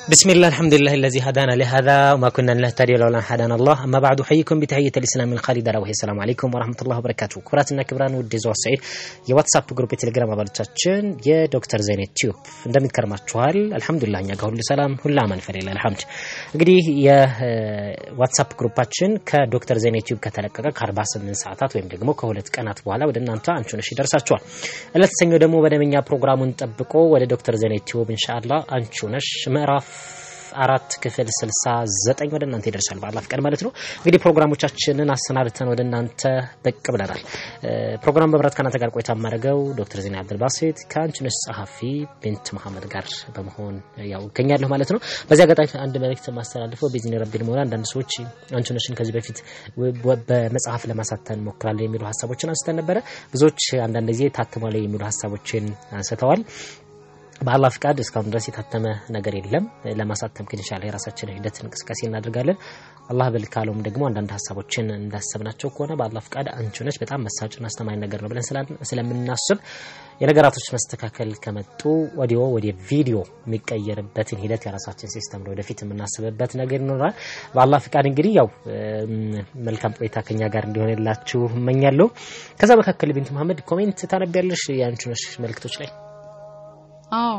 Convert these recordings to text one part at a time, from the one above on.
بسم الله الحمد لله الذي هدانا لهذا وما كنا لنهتدي لولا ان هدانا الله اما بعد احييكم بتحيه الاسلام الخالده وهي السلام عليكم ورحمه الله وبركاته ክቡራትና ክቡራን ውድ የዘዋ ሰዒድ የዋትሳፕ ግሩፕ የቴሌግራም አባሎቻችን የዶክተር ዘይኔት ቲዩብ እንደሚከርማችኋል አልሐምዱሊላህ እኛ ጋር ሁሉ ሰላም ሁሉ አማን ፈሌላ አልሐምድ እንግዲህ የዋትሳፕ ግሩፓችን ከዶክተር ዘይኔት ቲዩብ ከተለቀቀ ከ48 ሰዓታት ወይም ደግሞ ከሁለት ቀናት በኋላ ወደ እናንተ አንቺ ነሽ ይደርሳችኋል እለት ሰኞ ደግሞ መደበኛ ፕሮግራሙን ጠብቆ ወደ ዶክተር ዘይኔት ቲዩብ ኢንሻአላህ አንቺ ነሽ ምዕራፍ አራት ክፍል ስልሳ ዘጠኝ ወደ እናንተ ይደርሳል በአላህ ፍቃድ ማለት ነው። እንግዲህ ፕሮግራሞቻችንን አሰናድተን ወደ እናንተ ብቅ ብለናል። ፕሮግራም በብረት ከእናንተ ጋር ቆይታ የማደርገው ዶክተር ዜና አብዱልባሴት ከአንቺነሽ ጸሐፊ ቢንት መሐመድ ጋር በመሆን ያው እገኛለሁ ማለት ነው። በዚህ አጋጣሚ አንድ መልእክት የማስተላልፈው ቤዚኒ ረቢል መሆን አንዳንድ ሰዎች አንቺነሽን ከዚህ በፊት በመጽሐፍ ለማሳተን ሞክራለሁ የሚሉ ሀሳቦችን አንስተን ነበረ። ብዙዎች አንዳንድ ጊዜ ታትሟል የሚሉ ሀሳቦችን አንስተዋል። በአላህ ፍቃድ እስካሁን ድረስ የታተመ ነገር የለም። ለማሳተም ግን ኢንሻአላህ የራሳችን ሂደት እንቅስቃሴ እናደርጋለን። አላህ በል ካለውም ደግሞ አንዳንድ ሀሳቦችን እንዳሰብናቸው ከሆነ በአላህ ፍቃድ አንቺ ነሽ በጣም መሳጭና አስተማኝ ነገር ነው ብለን ስለምናስብ የነገራቶች መስተካከል ከመጡ ወዲዮ ወደ ቪዲዮ የሚቀየርበትን ሂደት የራሳችን ሲስተም ነው ወደፊት የምናስብበት ነገር ይኖራል። በአላህ ፍቃድ እንግዲህ ያው መልካም ቆይታ ከኛ ጋር እንዲሆንላችሁ እመኛለሁ። ከዛ መካከል ቢንት መሐመድ ኮሜንት ታነቢያለሽ የአንቺ ነሽ መልእክቶች ላይ አዎ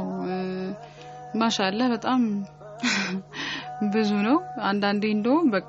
ማሻአላህ በጣም ብዙ ነው። አንዳንዴ እንደውም በቃ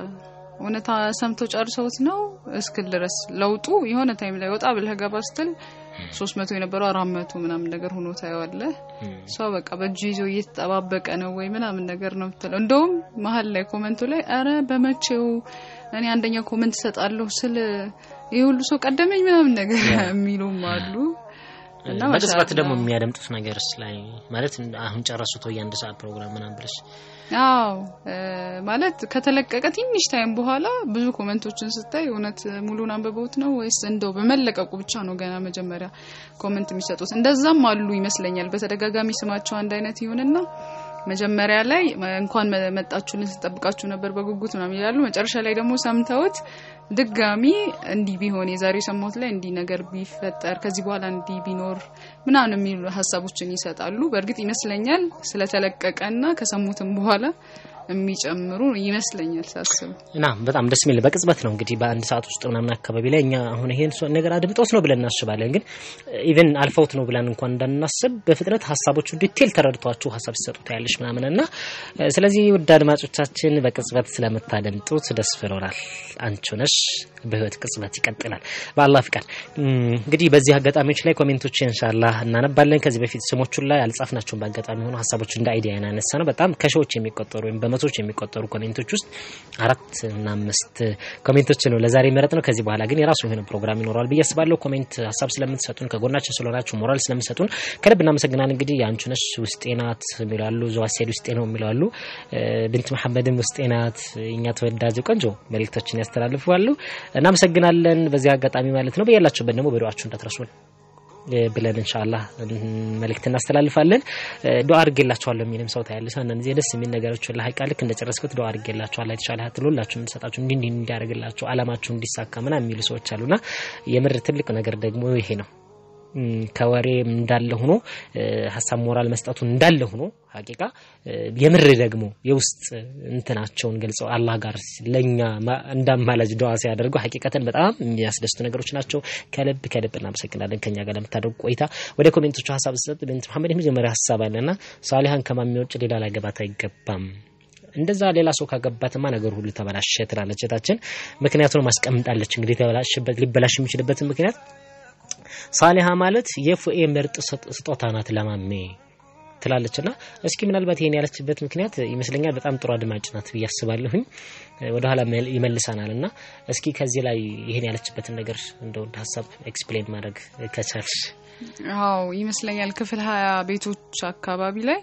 እውነታ ሰምተው ጨርሰውት ነው እስክል ድረስ ለውጡ የሆነ ታይም ላይ ወጣ ብለህ ገባ ስትል ሶስት መቶ የነበረው አራት መቶ ምናምን ነገር ሆኖ ታየዋለህ። ሰው በቃ በእጁ ይዞ እየተጠባበቀ ነው ወይ ምናምን ነገር ነው የምትለው። እንደውም መሀል ላይ ኮመንቱ ላይ አረ በመቼው እኔ አንደኛ ኮመንት እሰጣለሁ ስል ይህ ሁሉ ሰው ቀደመኝ ምናምን ነገር የሚሉም አሉ። እና በቅጽበት ደግሞ የሚያደምጡት ነገርስ ላይ ማለት አሁን ጨረሱት ወይ አንድ ሰዓት ፕሮግራም ምናምን ብለሽ አዎ ማለት ከተለቀቀ ትንሽ ታይም በኋላ ብዙ ኮመንቶችን ስታይ እውነት ሙሉን አንብበውት ነው ወይስ እንደው በመለቀቁ ብቻ ነው ገና መጀመሪያ ኮመንት የሚሰጡት? እንደዛም አሉ ይመስለኛል። በተደጋጋሚ ስማቸው አንድ አይነት ይሁንና መጀመሪያ ላይ እንኳን መጣችሁልን ስጠብቃችሁ ነበር በጉጉት ምናምን ይላሉ። መጨረሻ ላይ ደግሞ ሰምተውት ድጋሚ እንዲህ ቢሆን የዛሬው ሰማሁት ላይ እንዲህ ነገር ቢፈጠር ከዚህ በኋላ እንዲህ ቢኖር ምናምን የሚሉ ሀሳቦችን ይሰጣሉ። በእርግጥ ይመስለኛል ስለተለቀቀና ከሰሙትም በኋላ የሚጨምሩ ይመስለኛል ሳስብ እና በጣም ደስ የሚል በቅጽበት ነው እንግዲህ በአንድ ሰዓት ውስጥ ምናምን አካባቢ ላይ እኛ አሁን ይሄን ነገር አድምጦት ነው ብለን እናስባለን። ግን ኢቨን አልፈውት ነው ብለን እንኳን እንዳናስብ በፍጥነት ሀሳቦቹ ዲቴል ተረድቷችሁ ሀሳብ ሲሰጡ ታያለሽ ምናምን እና ስለዚህ ውድ አድማጮቻችን በቅጽበት ስለምታደምጡት ደስ ብሎናል። አንቺ ነሽ በህይወት ቅጽበት ይቀጥላል በአላህ ፍቃድ። እንግዲህ በዚህ አጋጣሚዎች ላይ ኮሜንቶች ኢንሻአላህ እናነባለን። ከዚህ በፊት ስሞቹን ላይ አልጻፍናቸውም። በአጋጣሚ ሆኖ ሀሳቦች እንደ አይዲያ ያነሳ ነው። በጣም ከሺዎች የሚቆጠሩ ወይም በመቶዎች የሚቆጠሩ ኮሜንቶች ውስጥ አራት እና አምስት ኮሜንቶች ነው ለዛሬ መረጥ ነው። ከዚህ በኋላ ግን የራሱ የሆነ ፕሮግራም ይኖረዋል ብዬ አስባለሁ። ኮሜንት ሀሳብ ስለምትሰጡን ከጎናችን ስለሆናችሁ ሞራል ስለምትሰጡን ከልብ እናመሰግናል። እንግዲህ የአንቺ ነሽ ውስጤ ናት የሚላሉ ዘዋሴድ ውስጤ ነው የሚለዋሉ ብንት መሐመድም ውስጤ ናት እኛ ተወዳጅ ቆንጆ መልእክቶችን ያስተላልፋሉ። እናመሰግናለን በዚህ አጋጣሚ ማለት ነው። በያላችሁበት ደግሞ በዱዓችሁ እንዳትረሱን ብለን ኢንሻአላህ መልእክት እናስተላልፋለን። ዱዓ አድርጌላችኋለሁ የሚልም ሰው ታያለሽ። አንዳንድ ጊዜ ደስ የሚል ነገሮች ላይ ቃል ልክ እንደጨረስኩት ዱዓ አድርጌላችኋለሁ የተሻለ ሀያት ሁላችሁም እንድሰጣችሁ እንዲህ እንዲህ እንዲያደርግላችሁ አላማችሁ እንዲሳካ ምናምን የሚሉ ሰዎች አሉና የምር ትልቅ ነገር ደግሞ ይሄ ነው። ከወሬ እንዳለ ሆኖ ሀሳብ ሞራል መስጠቱ እንዳለ ሆኖ ሀቂቃ የምር ደግሞ የውስጥ እንትናቸውን ገልጸው አላህ ጋር ለኛ እንዳማላጅ ዱዓ ሲያደርጉ ሀቂቀተን በጣም የሚያስደስቱ ነገሮች ናቸው። ከልብ ከልብ እናመሰግናለን ከኛ ጋር ለምታደርጉ ቆይታ። ወደ ኮሜንቶቹ ሀሳብ ስሰጥ ብንት መሐመድ የመጀመሪያ ሀሳብ አለና ሳሊሃን ከማሚ ውጭ ሌላ ላገባት አይገባም እንደዛ ሌላ ሰው ካገባትማ ነገር ሁሉ ተበላሸ ትላለች እህታችን። ምክንያቱን ማስቀምጣለች እንግዲህ ተበላሽበት ሊበላሽ የሚችልበትን ምክንያት ሳሊሃ ማለት የፉኤ ምርጥ ስጦታ ናት ለማሜ ትላለችና እስኪ ምናልባት ይሄን ያለችበት ምክንያት ይመስለኛል በጣም ጥሩ አድማጭ ናት ብዬ አስባለሁኝ። ወደኋላ ይመልሰናል እና እስኪ ከዚህ ላይ ይሄን ያለችበትን ነገር እንደው ሀሳብ ኤክስፕሌን ማድረግ ከቻልሽ። አዎ ይመስለኛል ክፍል ሀያ ቤቶች አካባቢ ላይ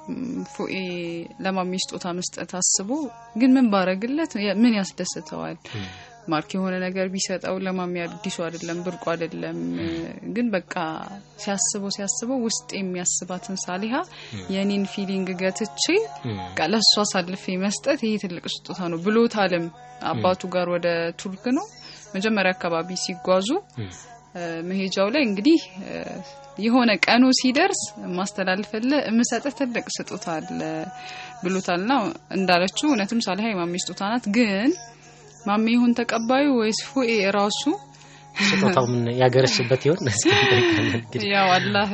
ፉኤ ለማሜ ስጦታ መስጠት አስቦ ግን ምን ባረግለት ምን ያስደስተዋል ማርክ የሆነ ነገር ቢሰጠው ለማሚ አዲሱ አይደለም ብርቁ አይደለም። ግን በቃ ሲያስበው ሲያስበው ውስጥ የሚያስባትን ሳሊሃ የኔን ፊሊንግ ገትቼ ለእሱ አሳልፌ መስጠት ይሄ ትልቅ ስጦታ ነው ብሎታልም። አባቱ ጋር ወደ ቱርክ ነው መጀመሪያ አካባቢ ሲጓዙ መሄጃው ላይ እንግዲህ የሆነ ቀኑ ሲደርስ ማስተላልፈልህ የምሰጥህ ትልቅ ስጦታ አለ ብሎታልና እንዳለችው እውነትም ሳሊሃ የማሜ ስጦታ ናት። ግን ማሜ ይሁን ተቀባዩ ወይስ ፉኤ ራሱ ስጦታው ምን ያገረሽበት ይሆን? እስኪ እንጠይቃለን እንግዲህ። ያው አላህ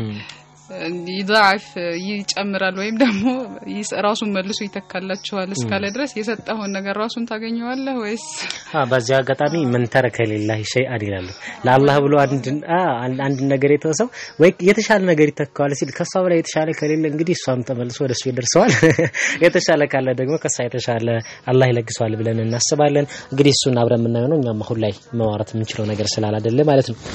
ይضاعፍ ይጨምራል ወይም ደግሞ ራሱን መልሶ ይተካላችኋል እስካለ ድረስ የሰጠኸውን ነገር ራሱን ታገኘዋለህ ወይስ አ በዚህ አጋጣሚ ምን ተረከ ሊላሂ ሸይአን ይላሉ። ለአላህ ብሎ አንድ አንድ ነገር የተወሰው ወይ የተሻለ ነገር ይተካዋል ሲል ከሷ በላይ የተሻለ ከሌለ እንግዲህ እሷም ተመልሶ ወደሱ ይደርሰዋል። የተሻለ ካለ ደግሞ ከሷ የተሻለ አላህ ይለግሰዋል ብለን እናስባለን። እንግዲህ እሱን አብረን የምናየው ነው። እኛም አሁን ላይ ማውራት የምንችለው ነገር ስላላደለ ማለት ነው።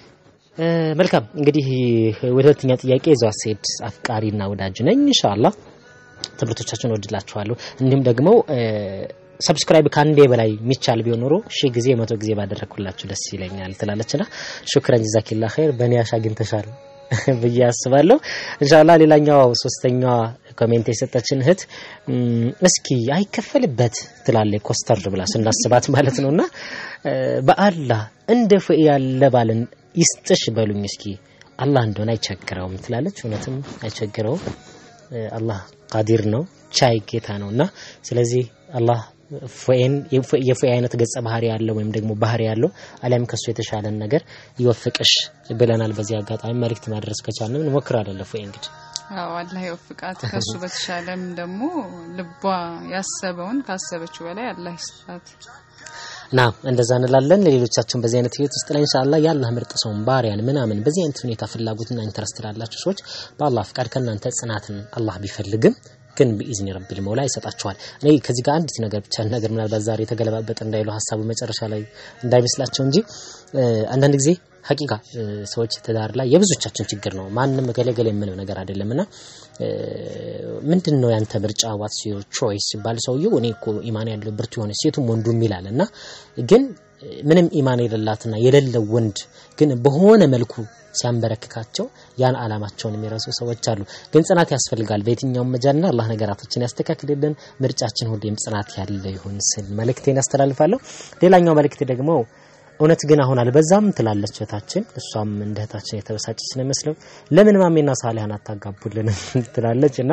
መልካም እንግዲህ ወደ ሁለተኛ ጥያቄ ይዘዋ ሴድ አፍቃሪና ወዳጅ ነኝ። ኢንሻአላህ ትምህርቶቻችን ወድላችኋለሁ። እንዲሁም ደግሞ ሰብስክራይብ ከአንዴ በላይ የሚቻል ቢሆን ኖሮ ሺህ ጊዜ መቶ ጊዜ ባደረግኩላችሁ ደስ ይለኛል ትላለችና ሹክረን ጀዛኪላ ኸይር በኒያሽ አግኝተሻል ብዬ አስባለሁ። ኢንሻአላህ ሌላኛው ሶስተኛዋ ኮሜንት የሰጠችን እህት እስኪ አይከፈልበት ትላለች ኮስተር ብላ ስናስባት ማለት ነውና በአላህ እንደ ፍሬ ያለ ባልን ይስጥሽ በሉኝ እስኪ አላህ እንደሆነ አይቸግረውም ትላለች። እውነትም አይቸግረውም። አላህ ቃዲር ነው፣ ቻይ ጌታ ነውና ስለዚህ አላህ ፎኤን የፎኤ አይነት ገጸ ባህሪ ያለው ወይም ደግሞ ባህሪ ያለው አሊያም ከሱ የተሻለን ነገር ይወፍቅሽ ብለናል። በዚህ አጋጣሚ መልእክት ማድረስ ከቻልን እንሞክራለን። ፎኤ እንግዲህ አዎ አላህ ይወፍቃት። ከሱ በተሻለም ደግሞ ልቧ ያሰበውን ካሰበችው በላይ አላህ ይስጣት። ና እንደዛ እንላለን። ለሌሎቻችን በዚህ አይነት ህይወት ውስጥ ላይ ኢንሻአላህ የአላህ ምርጥ ሰውን ባሪያን ምናምን በዚህ አይነት ሁኔታ ፍላጎትና ኢንተረስት ላላችሁ ሰዎች በአላህ ፍቃድ ከእናንተ ጽናትን አላህ ቢፈልግም ግን በኢዝኒ ረቢል መውላ ይሰጣችኋል። እኔ ከዚህ ጋር አንዲት ነገር ብቻ ነገር ምናልባት ዛሬ የተገለባበጠ እንዳይሉ ሀሳቡ መጨረሻ ላይ እንዳይመስላቸው እንጂ አንዳንድ ጊዜ ሀቂቃ ሰዎች ትዳር ላይ የብዙቻችን ችግር ነው። ማንም ገለገለ የምለው ነገር አይደለምና ምንድን ነው ያንተ ምርጫ ዋትስ ዮር ቾይስ ሲባል ሰውየው እኔ እኮ ኢማን ያለው ብርቱ የሆነ ሴቱም ወንዱም ይላል እና ግን ምንም ኢማን የሌላትና የሌለው ወንድ ግን በሆነ መልኩ ሲያንበረክካቸው ያን አላማቸውን የሚረሱ ሰዎች አሉ። ግን ጽናት ያስፈልጋል በየትኛውም መጃልና አላህ ነገራቶችን ያስተካክልልን። ምርጫችን ሁሌም ጽናት ያለ ይሁን ስል መልእክቴን ያስተላልፋለሁ። ሌላኛው መልእክቴ ደግሞ እውነት ግን አሁን አልበዛም ትላለች እህታችን። እሷም እንደ እህታችን የተበሳጨች ነው ይመስለው ለምን ማሜና ሳሊሃን አታጋቡልን ትላለች እና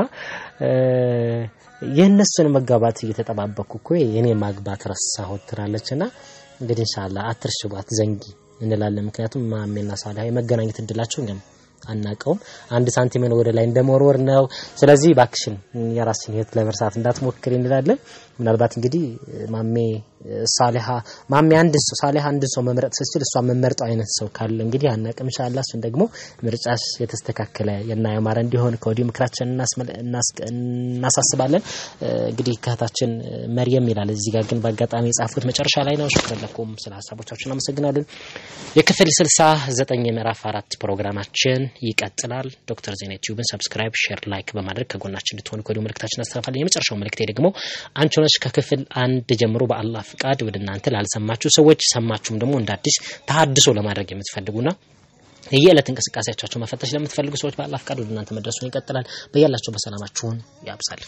የእነሱን መጋባት እየተጠባበኩ እኮ የኔ ማግባት ረሳሁት ትላለች እና እንግዲህ ኢንሻአላህ አትርሽባት ዘንጊ እንላለን። ምክንያቱም ማሜና ሳሊሃ የመገናኘት እድላቸው እኛም አናቀውም። አንድ ሳንቲምን ወደ ላይ እንደመወርወር ነው። ስለዚህ ባክሽን የራስን ህይወት ለመርሳት እንዳትሞክሪ እንላለን። ምናልባት እንግዲህ ማሜ ሳሊሃ ማሜ አንድ ሰው ሳሊሃ አንድ ሰው መምረጥ ስትችል እሷ መመርጠው አይነት ሰው ካለ እንግዲህ አናቅም። ኢንሻአላህ እሱን ደግሞ ምርጫሽ የተስተካከለ እና ያማረ እንዲሆን ከወዲሁ ምክራችን እናሳስባለን። እንግዲህ ከእህታችን መርየም ይላል እዚህ ጋር ግን በአጋጣሚ የጻፉት መጨረሻ ላይ ነው። ሽክረን ለኩም ስለ ሀሳቦቻችሁ እናመሰግናለን። የክፍል ስልሳ ዘጠኝ የምዕራፍ አራት ፕሮግራማችን ይቀጥላል። ዶክተር ዜና ዩቲዩብን ሰብስክራይብ፣ ሼር፣ ላይክ በማድረግ ከጎናችን እንድትሆኑ ከወዲሁ መልእክታችን እናስተላልፋለን። የመጨረሻው መልእክቴ ደግሞ አንቺ ሆነሽ ከክፍል አንድ ጀምሮ በአላህ ፍቃድ ወደ እናንተ ላልሰማችሁ ሰዎች ሰማችሁም ደግሞ እንደ አዲስ ተሀድሶ ለማድረግ የምትፈልጉና የየዕለት እንቅስቃሴያቸው መፈተሽ ለምትፈልጉ ሰዎች በአላህ ፍቃድ ወደ እናንተ መድረሱን ይቀጥላል። በያላቸው በሰላማችሁን ያብዛል።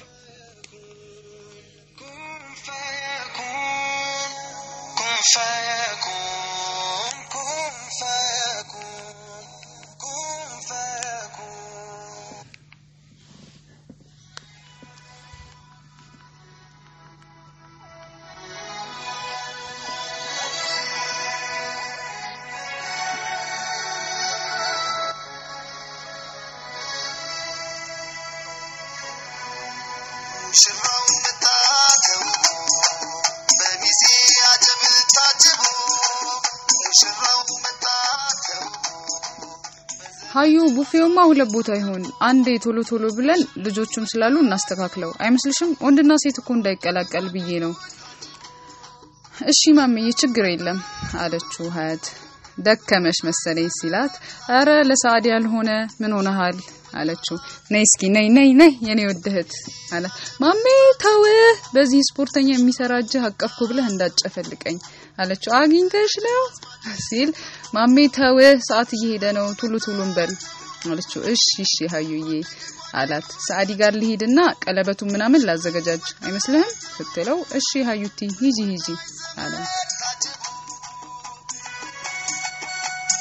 ሀዩ ቡፌውማ ሁለት ቦታ ይሆን አንዴ ቶሎ ቶሎ ብለን ልጆቹም ስላሉ እናስተካክለው አይመስልሽም? ወንድና ሴት እኮ እንዳይቀላቀል ብዬ ነው። እሺ ማምዬ ችግር የለም አለችው ሀያት። ደከመሽ መሰለኝ ሲላት፣ አረ ለሰዓድ ያልሆነ ምን ሆነሃል አለችው። ነይ እስኪ ነይ ነይ ነይ የኔ ውድ እህት አላት። ማሜ ተው፣ በዚህ ስፖርተኛ የሚሰራ እጅህ አቀፍኩ ብለህ እንዳጨፈልቀኝ አለችው። አግኝተሽ ነው ሲል ማሜ ተው፣ ሰዓት እየሄደ ነው፣ ቱሉ ቱሉን በል አለችው። እሺ እሺ ሀዩዬ አላት። ሰዓዲ ጋር ልሂድና ቀለበቱ ምናምን ላዘገጃጅ አይመስልህም ስትለው፣ እሺ ሀዩቲ ሂጂ ሂጂ አላት።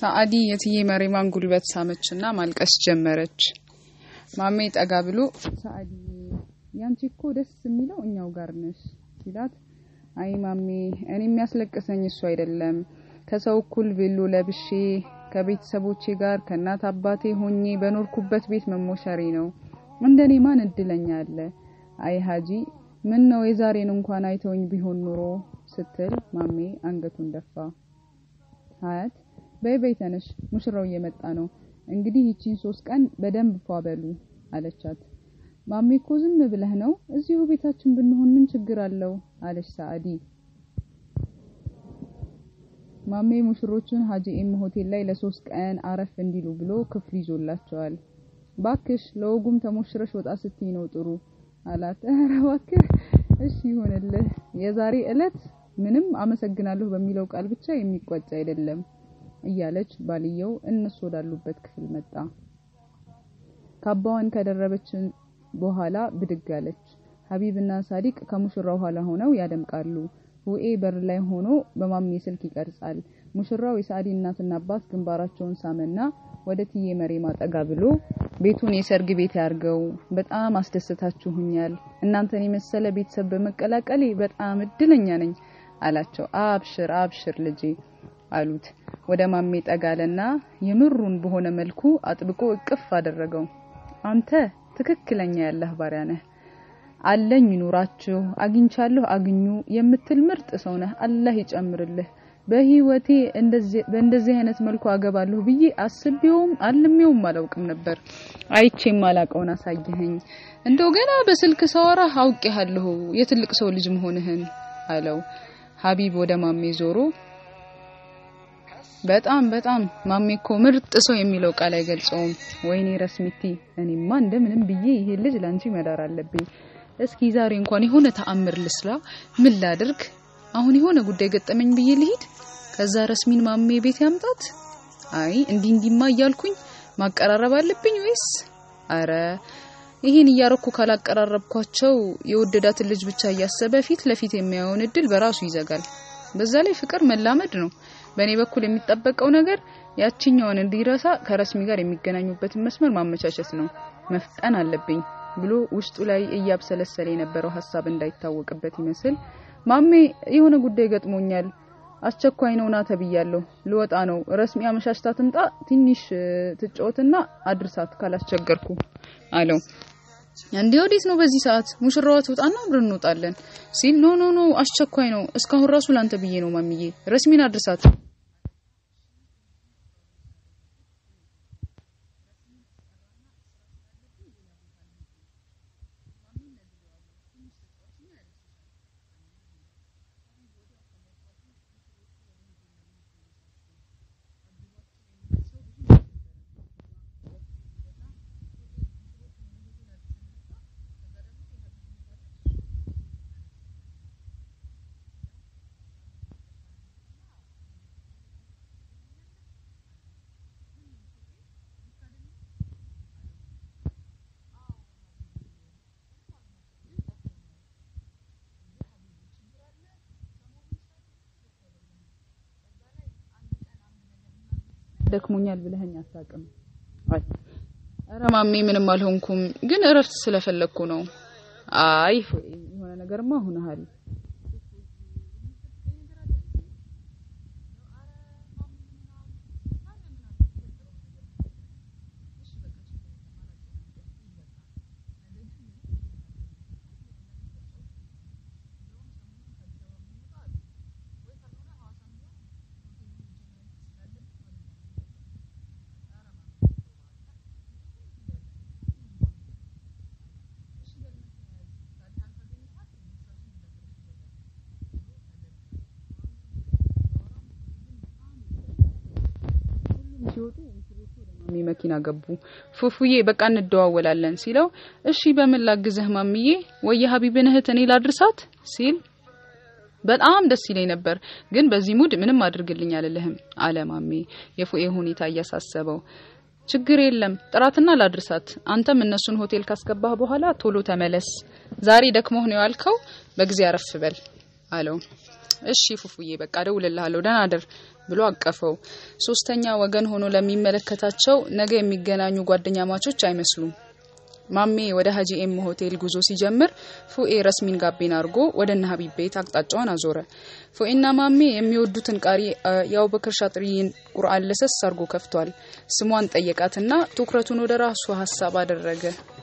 ሰአዲ የትዬ መሪማን ጉልበት ሳመችና ማልቀስ ጀመረች። ማሜ ጠጋ ብሎ ሰአዲ ያንቺ እኮ ደስ የሚለው እኛው ጋር ነሽ ሲላት፣ አይ ማሜ እኔ የሚያስለቅሰኝ እሱ አይደለም ከሰው እኩል ቬሎ ለብሼ ከቤተሰቦቼ ጋር ከእናት አባቴ ሆኜ በኖርኩበት ቤት መሞሸሬ ነው። እንደኔ ማን እድለኛ አለ? አይ ሀጂ ምን ነው የዛሬን እንኳን አይተውኝ ቢሆን ኑሮ ስትል ማሜ አንገቱን ደፋ። ሀያት በይ በይ ተነሽ፣ ሙሽራው እየመጣ ነው። እንግዲህ ይቺን ሶስት ቀን በደንብ ፏ በሉ አለቻት። ማሜ እኮ ዝም ብለህ ነው፣ እዚሁ ቤታችን ብንሆን ምን ችግር አለው አለች ሰአዲ። ማሜ ሙሽሮቹን ሀጂ ኤም ሆቴል ላይ ለሶስት ቀን አረፍ እንዲሉ ብሎ ክፍል ይዞላቸዋል። ባክሽ ለወጉም ተሞሽረሽ ወጣ ስትይ ነው ጥሩ አላት። ኧረ እባክህ እሺ ይሆንልህ። የዛሬ እለት ምንም አመሰግናለሁ በሚለው ቃል ብቻ የሚቋጭ አይደለም እያለች ባልየው እነሱ ወዳሉበት ክፍል መጣ። ካባዋን ከደረበች በኋላ ብድግ አለች። ሀቢብና ሳዲቅ ከሙሽራው ኋላ ሆነው ያደምቃሉ። ውኤ በር ላይ ሆኖ በማሜ ስልክ ይቀርጻል። ሙሽራው የሳዲ እናትና አባት ግንባራቸውን ሳመና ወደ ትዬ መሬማ ጠጋ ብሎ ቤቱን የሰርግ ቤት ያርገው፣ በጣም አስደስታችሁኛል። እናንተን የመሰለ ቤተሰብ በመቀላቀሌ በጣም እድለኛ ነኝ አላቸው። አብሽር አብሽር ልጄ አሉት። ወደ ማሜ ጠጋለና የምሩን በሆነ መልኩ አጥብቆ እቅፍ አደረገው። አንተ ትክክለኛ ያለህ ባሪያ ነህ አለኝ ይኑራችሁ፣ አግኝቻለሁ አግኙ የምትል ምርጥ ሰው ነህ። አላህ ይጨምርልህ። በህይወቴ በእንደዚህ አይነት መልኩ አገባለሁ ብዬ አስቤውም አልሜውም አላውቅም ነበር። አይቼም አላቀውን አሳየኸኝ። እንደው ገና በስልክ ሳወራ አውቄሃለሁ የትልቅ ሰው ልጅ መሆንህን አለው። ሀቢብ ወደ ማሜ ዞሮ በጣም በጣም ማሜ እኮ ምርጥ ሰው የሚለው ቃል አይገልጸውም። ወይኔ ረስሚቲ፣ እኔማ እንደምንም ብዬ ይሄ ልጅ ላንቺ መዳር አለብኝ። እስኪ ዛሬ እንኳን የሆነ ተአምር ልስራ። ምን ላድርግ? አሁን የሆነ ጉዳይ ገጠመኝ ብዬ ልሂድ፣ ከዛ ረስሚን ማሜ ቤት ያምጣት። አይ እንዲህ እንዲማ እያልኩኝ ማቀራረብ አለብኝ ወይስ? አረ ይሄን እያረኩ ካላቀራረብኳቸው የወደዳትን ልጅ ብቻ እያሰበ ፊት ለፊት የሚያየውን እድል በራሱ ይዘጋል። በዛ ላይ ፍቅር መላመድ ነው። በእኔ በኩል የሚጠበቀው ነገር ያችኛውን እንዲረሳ ከረስሚ ጋር የሚገናኙበትን መስመር ማመቻቸት ነው። መፍጠን አለብኝ ብሎ ውስጡ ላይ እያብሰለሰለ የነበረው ሀሳብ እንዳይታወቅበት ይመስል ማሜ የሆነ ጉዳይ ገጥሞኛል፣ አስቸኳይ ነው ና ተብያለሁ፣ ልወጣ ነው። ረስሚ አመሻሽታ ትምጣ፣ ትንሽ ትጫወትና አድርሳት ካላስቸገርኩ አለው። እንዴ ወዴት ነው በዚህ ሰዓት? ሙሽራዋ ትውጣና አብረን እንወጣለን ሲል ኖ ኖ ኖ አስቸኳይ ነው። እስካሁን ራሱ ላንተ ብዬ ነው ማሚዬ፣ ረስሚን አድርሳት ደክሞኛል ብለኸኝ አታውቅም። አይ ኧረ ማሜ ምንም አልሆንኩም፣ ግን እረፍት ስለፈለግኩ ነው። አይ የሆነ ነገርማ ሆነሃል። ሲወጡ ማሚ መኪና ገቡ። ፉፉዬ በቃ እንደዋወላለን ሲለው እሺ በምን ላግዝህ ማሚዬ? ወይ የሀቢብን እህት እኔ ላድርሳት ሲል በጣም ደስ ይለኝ ነበር፣ ግን በዚህ ሙድ ምንም አድርግልኝ አልልህም አለ ማሜ የፉኤ ሁኔታ እያሳሰበው። ችግር የለም ጥራትና ላድርሳት። አንተም እነሱን ሆቴል ካስገባህ በኋላ ቶሎ ተመለስ። ዛሬ ደክሞህ ነው ያልከው፣ በጊዜ አረፍ በል አለው። እሺ ፉፉዬ በቃ እደውልልሃለሁ፣ ደህና አደር ብሎ አቀፈው። ሶስተኛ ወገን ሆኖ ለሚመለከታቸው ነገ የሚገናኙ ጓደኛ ማቾች አይመስሉም። ማሜ ወደ ሀጂ ኤም ሆቴል ጉዞ ሲጀምር ፉኤ ረስሚን ጋቢና አድርጎ ወደ እነ ሀቢብ ቤት አቅጣጫውን አዞረ። ፉኤና ማሜ የሚወዱትን ቃሪ የአቡበክር ሻጥሪን ቁርአን ለሰስ አድርጎ ከፍቷል። ስሟን ጠየቃትና ትኩረቱን ወደ ራሱ ሀሳብ አደረገ።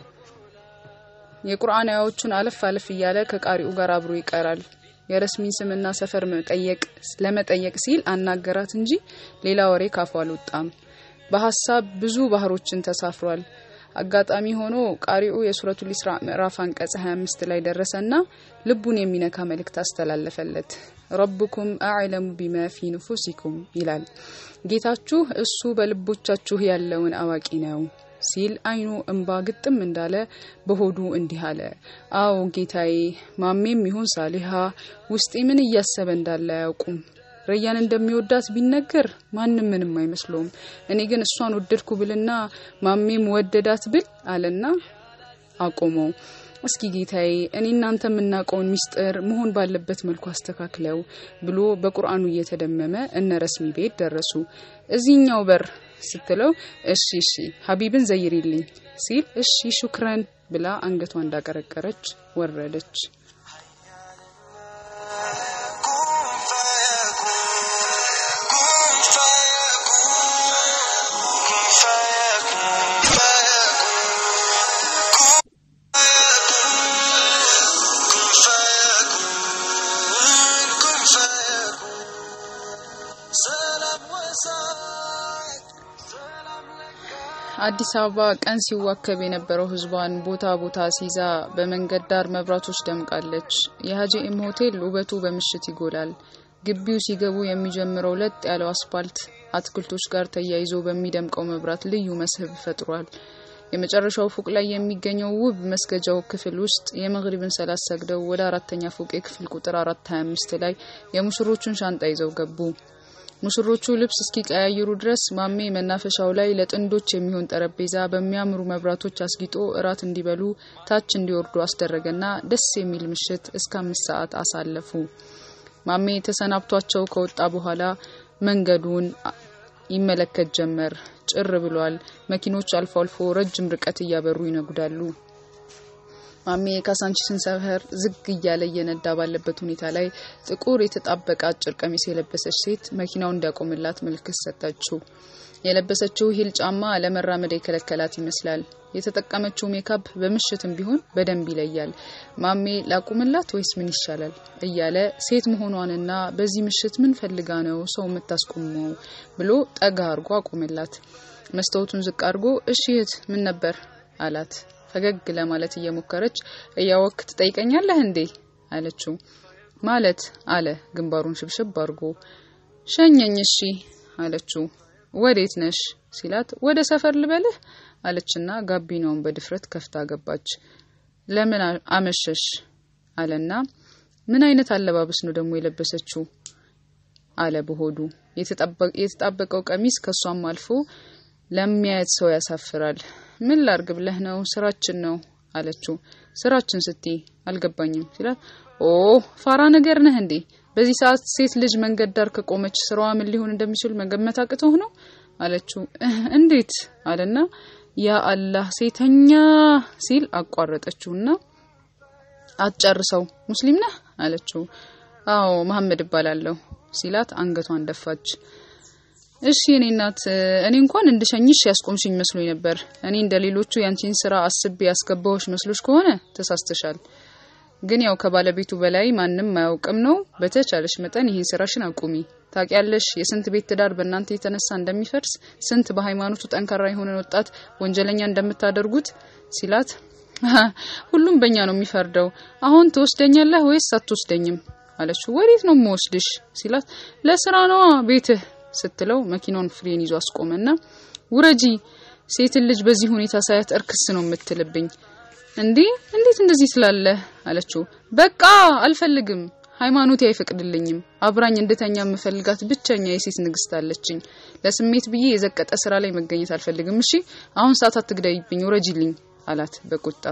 የቁርአን አያዎቹን አለፍ አለፍ እያለ ከቃሪኡ ጋር አብሮ ይቀራል። የረስሚን ስምና ሰፈር መጠየቅ ለመጠየቅ ሲል አናገራት እንጂ ሌላ ወሬ ካፉ አልወጣም። በሀሳብ ብዙ ባህሮችን ተሳፍሯል። አጋጣሚ ሆኖ ቃሪኡ የሱረቱል ኢስራ ምዕራፍ አንቀጽ 25 ላይ ደረሰና ልቡን የሚነካ መልእክት አስተላለፈለት። ረብኩም አዕለሙ ቢማ ፊ ንፉሲኩም ይላል። ጌታችሁ እሱ በልቦቻችሁ ያለውን አዋቂ ነው ሲል አይኑ እንባ ግጥም እንዳለ በሆዱ እንዲህ አለ። አዎ ጌታዬ፣ ማሜም ይሁን ሳሊሃ ውስጤ ምን እያሰበ እንዳለ አያውቁም። ረያን እንደሚወዳት ቢነገር ማንም ምንም አይመስለውም። እኔ ግን እሷን ወደድኩ ብልና ማሜም ወደዳት ብል አለና አቆመው። እስኪ ጌታዬ እኔ እናንተ የምናውቀውን ሚስጥር መሆን ባለበት መልኩ አስተካክለው ብሎ በቁርአኑ እየተደመመ እነ ረስሚ ቤት ደረሱ። እዚህኛው በር ስትለው እሺ እሺ ሀቢብን ዘይሪልኝ ሲል እሺ ሹክረን ብላ አንገቷ እንዳቀረቀረች ወረደች። አዲስ አበባ ቀን ሲዋከብ የነበረው ህዝቧን ቦታ ቦታ ሲይዛ በመንገድ ዳር መብራቶች ደምቃለች። የሀጂ ኤም ሆቴል ውበቱ በምሽት ይጎላል። ግቢው ሲገቡ የሚጀምረው ለጥ ያለው አስፓልት አትክልቶች ጋር ተያይዞ በሚደምቀው መብራት ልዩ መስህብ ፈጥሯል። የመጨረሻው ፎቅ ላይ የሚገኘው ውብ መስገጃው ክፍል ውስጥ የመግሪብን ሰላት ሰግደው ወደ አራተኛ ፎቅ የክፍል ቁጥር አራት ሀያ አምስት ላይ የሙሽሮቹን ሻንጣ ይዘው ገቡ። ሙሽሮቹ ልብስ እስኪቀያይሩ ድረስ ማሜ መናፈሻው ላይ ለጥንዶች የሚሆን ጠረጴዛ በሚያምሩ መብራቶች አስጊጦ እራት እንዲበሉ ታች እንዲወርዱ አስደረገና ደስ የሚል ምሽት እስከ አምስት ሰዓት አሳለፉ። ማሜ ተሰናብቷቸው ከወጣ በኋላ መንገዱን ይመለከት ጀመር። ጭር ብሏል። መኪኖች አልፎ አልፎ ረጅም ርቀት እያበሩ ይነጉዳሉ። ማሜ የካሳንቺስን ሰፈር ዝግ እያለ እየነዳ ባለበት ሁኔታ ላይ ጥቁር የተጣበቀ አጭር ቀሚስ የለበሰች ሴት መኪናው እንዲያቆምላት ምልክት ሰጠችው። የለበሰችው ሂል ጫማ ለመራመድ የከለከላት ይመስላል። የተጠቀመችው ሜካፕ በምሽትም ቢሆን በደንብ ይለያል። ማሜ ላቁምላት ወይስ ምን ይሻላል እያለ ሴት መሆኗንና በዚህ ምሽት ምን ፈልጋ ነው ሰው የምታስቆመው ብሎ ጠጋ አርጎ አቆመላት። መስታወቱን ዝቅ አድርጎ እሺ እህት ምን ነበር አላት። ፈገግ ለማለት እየሞከረች እያወክ ትጠይቀኛለህ እንዴ አለችው። ማለት አለ ግንባሩን ሽብሽብ አድርጎ። ሸኘኝ እሺ አለችው። ወዴት ነሽ ሲላት ወደ ሰፈር ልበልህ አለችና ጋቢናውን በድፍረት ከፍታ ገባች። ለምን አመሸሽ አለና ምን አይነት አለባበስ ነው ደግሞ የለበሰችው አለ በሆዱ። የተጣበቀው ቀሚስ ከሷም አልፎ ለሚያየት ሰው ያሳፍራል። ምን ላርግ ብለህ ነው? ስራችን ነው አለችው። ስራችን ስትይ አልገባኝም ሲላት፣ ኦ ፋራ ነገር ነህ እንዴ? በዚህ ሰዓት ሴት ልጅ መንገድ ዳር ከቆመች ስራዋ ምን ሊሆን እንደሚችል መገመት አቅቶህ ነው አለችው። እንዴት አለና ያ አላህ ሴተኛ ሲል አቋረጠችውና አትጨርሰው ሙስሊም ነህ አለችው። አዎ መሐመድ እባላለሁ ሲላት አንገቷን ደፋች። እሺ እኔ እናት እኔ እንኳን እንድሸኝሽ ያስቆምሽኝ መስሎኝ ነበር። እኔ እንደ ሌሎቹ ያንቺን ስራ አስቤ ያስገባዎች መስሎሽ ከሆነ ተሳስተሻል። ግን ያው ከባለቤቱ በላይ ማንም አያውቅም ነው። በተቻለሽ መጠን ይህን ስራሽን አቁሚ። ታውቂያለሽ የስንት ቤት ትዳር በእናንተ የተነሳ እንደሚፈርስ፣ ስንት በሃይማኖቱ ጠንካራ የሆነን ወጣት ወንጀለኛ እንደምታደርጉት ሲላት፣ ሁሉም በእኛ ነው የሚፈርደው። አሁን ትወስደኛለህ ወይስ አትወስደኝም አለችው። ወዴት ነው የምወስድሽ ሲላት፣ ለስራ ነዋ ቤትህ ስትለው መኪናውን ፍሬን ይዞ አስቆመና ውረጂ፣ ሴትን ልጅ በዚህ ሁኔታ ሳያት እርክስ ነው የምትልብኝ። እንዴ እንዴት እንደዚህ ትላለህ? አለችው። በቃ አልፈልግም፣ ሃይማኖቴ አይፈቅድልኝም። አብራኝ እንድተኛ የምፈልጋት ብቸኛ የሴት ንግስት አለችኝ። ለስሜት ብዬ የዘቀጠ ስራ ላይ መገኘት አልፈልግም። እሺ አሁን ሰዓት አትግዳይብኝ፣ ውረጂልኝ አላት በቁጣ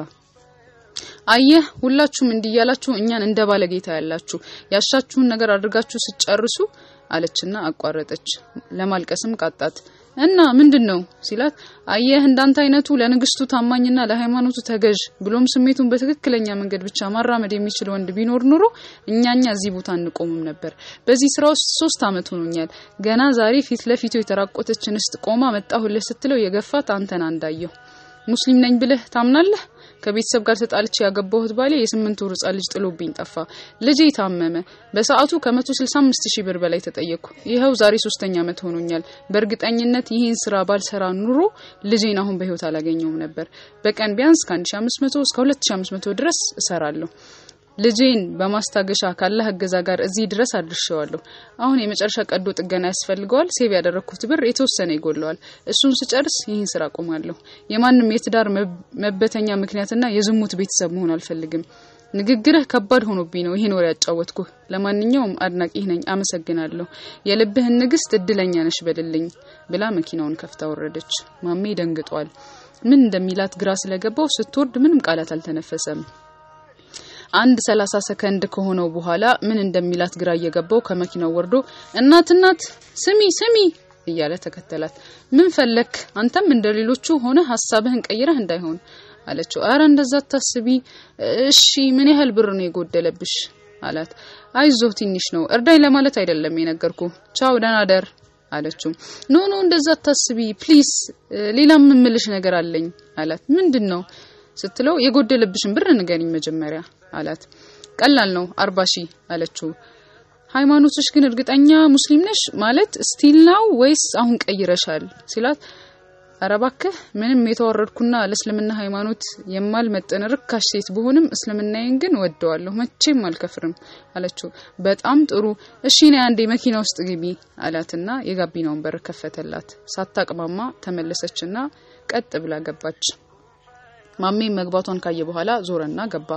አየህ ሁላችሁም እንዲህ እያላችሁ እኛን እንደ ባለጌታ ያላችሁ ያሻችሁን ነገር አድርጋችሁ ስጨርሱ አለችና አቋረጠች። ለማልቀስም ቃጣት። እና ምንድን ነው ሲላት፣ አየህ እንዳንተ አይነቱ ለንግስቱ ታማኝና ለሃይማኖቱ ተገዥ ብሎም ስሜቱን በትክክለኛ መንገድ ብቻ ማራመድ የሚችል ወንድ ቢኖር ኑሮ እኛኛ እዚህ ቦታ እንቆምም ነበር። በዚህ ስራ ውስጥ ሶስት አመት ሆኖኛል። ገና ዛሬ ፊት ለፊቱ የተራቆተች እንስት ቆማ መጣሁልህ ስትለው የገፋት አንተን አንዳየሁ። ሙስሊም ነኝ ብለህ ታምናለህ? ከቤተሰብ ጋር ተጣልቼ ያገባሁት ባሌ የስምንት ወር ህጻን ልጅ ጥሎብኝ ጠፋ። ልጄ ታመመ። በሰዓቱ ከ165 ሺህ ብር በላይ ተጠየቅኩ። ይኸው ዛሬ ሶስተኛ ዓመት ሆኖኛል። በእርግጠኝነት ይህን ስራ ባልሰራ ኑሮ ልጄን አሁን በህይወት አላገኘውም ነበር። በቀን ቢያንስ ከ1500 እስከ 2500 ድረስ እሰራለሁ። ልጄን በማስታገሻ ካላህ እገዛ ጋር እዚህ ድረስ አድርሼዋለሁ። አሁን የመጨረሻ ቀዶ ጥገና ያስፈልገዋል። ሴቭ ያደረግኩት ብር የተወሰነ ይጎለዋል። እሱን ስጨርስ ይህን ስራ አቆማለሁ። የማንም የትዳር መበተኛ ምክንያትና የዝሙት ቤተሰብ መሆን አልፈልግም። ንግግርህ ከባድ ሆኖብኝ ነው ይህን ወሬ ያጫወትኩህ። ለማንኛውም አድናቂህ ነኝ፣ አመሰግናለሁ። የልብህን ንግስት እድለኛ ነሽ በልልኝ ብላ መኪናውን ከፍታ ወረደች። ማሜ ደንግጧል። ምን እንደሚላት ግራ ስለገባው ስትወርድ ምንም ቃላት አልተነፈሰም። አንድ ሰላሳ ሰከንድ ከሆነው በኋላ ምን እንደሚላት ግራ እየገባው ከመኪናው ወርዶ እናት እናት ስሚ ስሚ እያለ ተከተላት። ምን ፈለክ? አንተም እንደ ሌሎቹ ሆነ ሀሳብህን ቀይረህ እንዳይሆን አለችው። አረ እንደዛ ታስቢ። እሺ ምን ያህል ብር ነው የጎደለብሽ? አላት። አይዞህ ትንሽ ነው፣ እርዳኝ ለማለት አይደለም የነገርኩ። ቻው ደህና ደር አለችው። ኖ ኖ እንደዛ ታስቢ ፕሊስ፣ ሌላም የምልሽ ነገር አለኝ አላት። ምንድን ነው ስትለው የጎደለብሽን ብር ንገሪኝ መጀመሪያ አላት። ቀላል ነው አርባ ሺህ አለችው። ሃይማኖትሽ ግን እርግጠኛ ሙስሊም ነሽ ማለት ስቲል ነው ወይስ አሁን ቀይረሻል? ሲላት ኧረ እባክህ ምንም የተዋረድኩና ለእስልምና ሃይማኖት የማልመጥን ርካሽ ሴት ብሆንም እስልምናዬን ግን ወደዋለሁ፣ መቼም አልከፍርም አለችው። በጣም ጥሩ እሺ፣ ነይ አንዴ መኪና ውስጥ ግቢ አላትና የጋቢናውን በር ከፈተላት። ሳታቅማማ ተመለሰችና ቀጥ ብላ ገባች። ማሜ መግባቷን ካየ በኋላ ዞረና ገባ።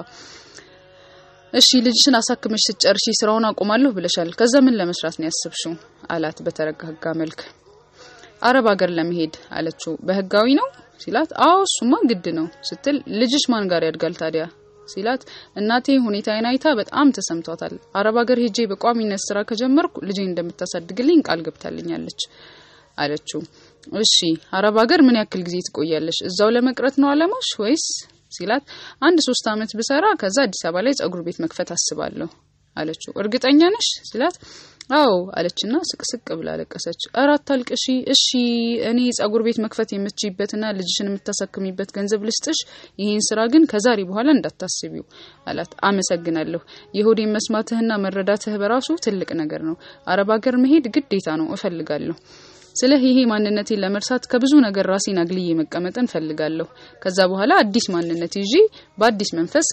እሺ ልጅሽን አሳክመሽ ስትጨርሺ ስራውን አቆማለሁ ብለሻል። ከዛ ምን ለመስራት ነው ያስብሽው? አላት በተረጋጋ መልክ። አረብ ሀገር ለመሄድ አለችው። በህጋዊ ነው ሲላት፣ አዎ እሱማ ግድ ነው ስትል፣ ልጅሽ ማን ጋር ያድጋል ታዲያ ሲላት፣ እናቴ ሁኔታዬን አይታ በጣም ተሰምቷታል። አረብ ሀገር ሄጄ በቋሚነት ስራ ከጀመርኩ ልጄን እንደምታሳድግልኝ ቃል ገብታልኛለች አለችው። እሺ አረብ ሀገር ምን ያክል ጊዜ ትቆያለሽ? እዛው ለመቅረት ነው አለማሽ ወይስ ሲላት አንድ ሶስት አመት ብሰራ ከዛ አዲስ አበባ ላይ ጸጉር ቤት መክፈት አስባለሁ አለችው። እርግጠኛ ነሽ ሲላት አዎ አለችና ስቅስቅ ብላ አለቀሰች። እራት አልቅሺ እሺ እኔ ጸጉር ቤት መክፈት የምትችይበትና ልጅሽን የምታሳክሚበት ገንዘብ ልስጥሽ። ይህን ስራ ግን ከዛሬ በኋላ እንዳታስቢው አላት። አመሰግናለሁ። የሆዴን መስማትህና መረዳትህ በራሱ ትልቅ ነገር ነው። አረብ ሀገር መሄድ ግዴታ ነው፣ እፈልጋለሁ ስለ ይሄ ማንነቴን ለመርሳት ከብዙ ነገር ራሴን አግልዬ መቀመጥን ፈልጋለሁ። ከዛ በኋላ አዲስ ማንነት ይዤ በአዲስ መንፈስ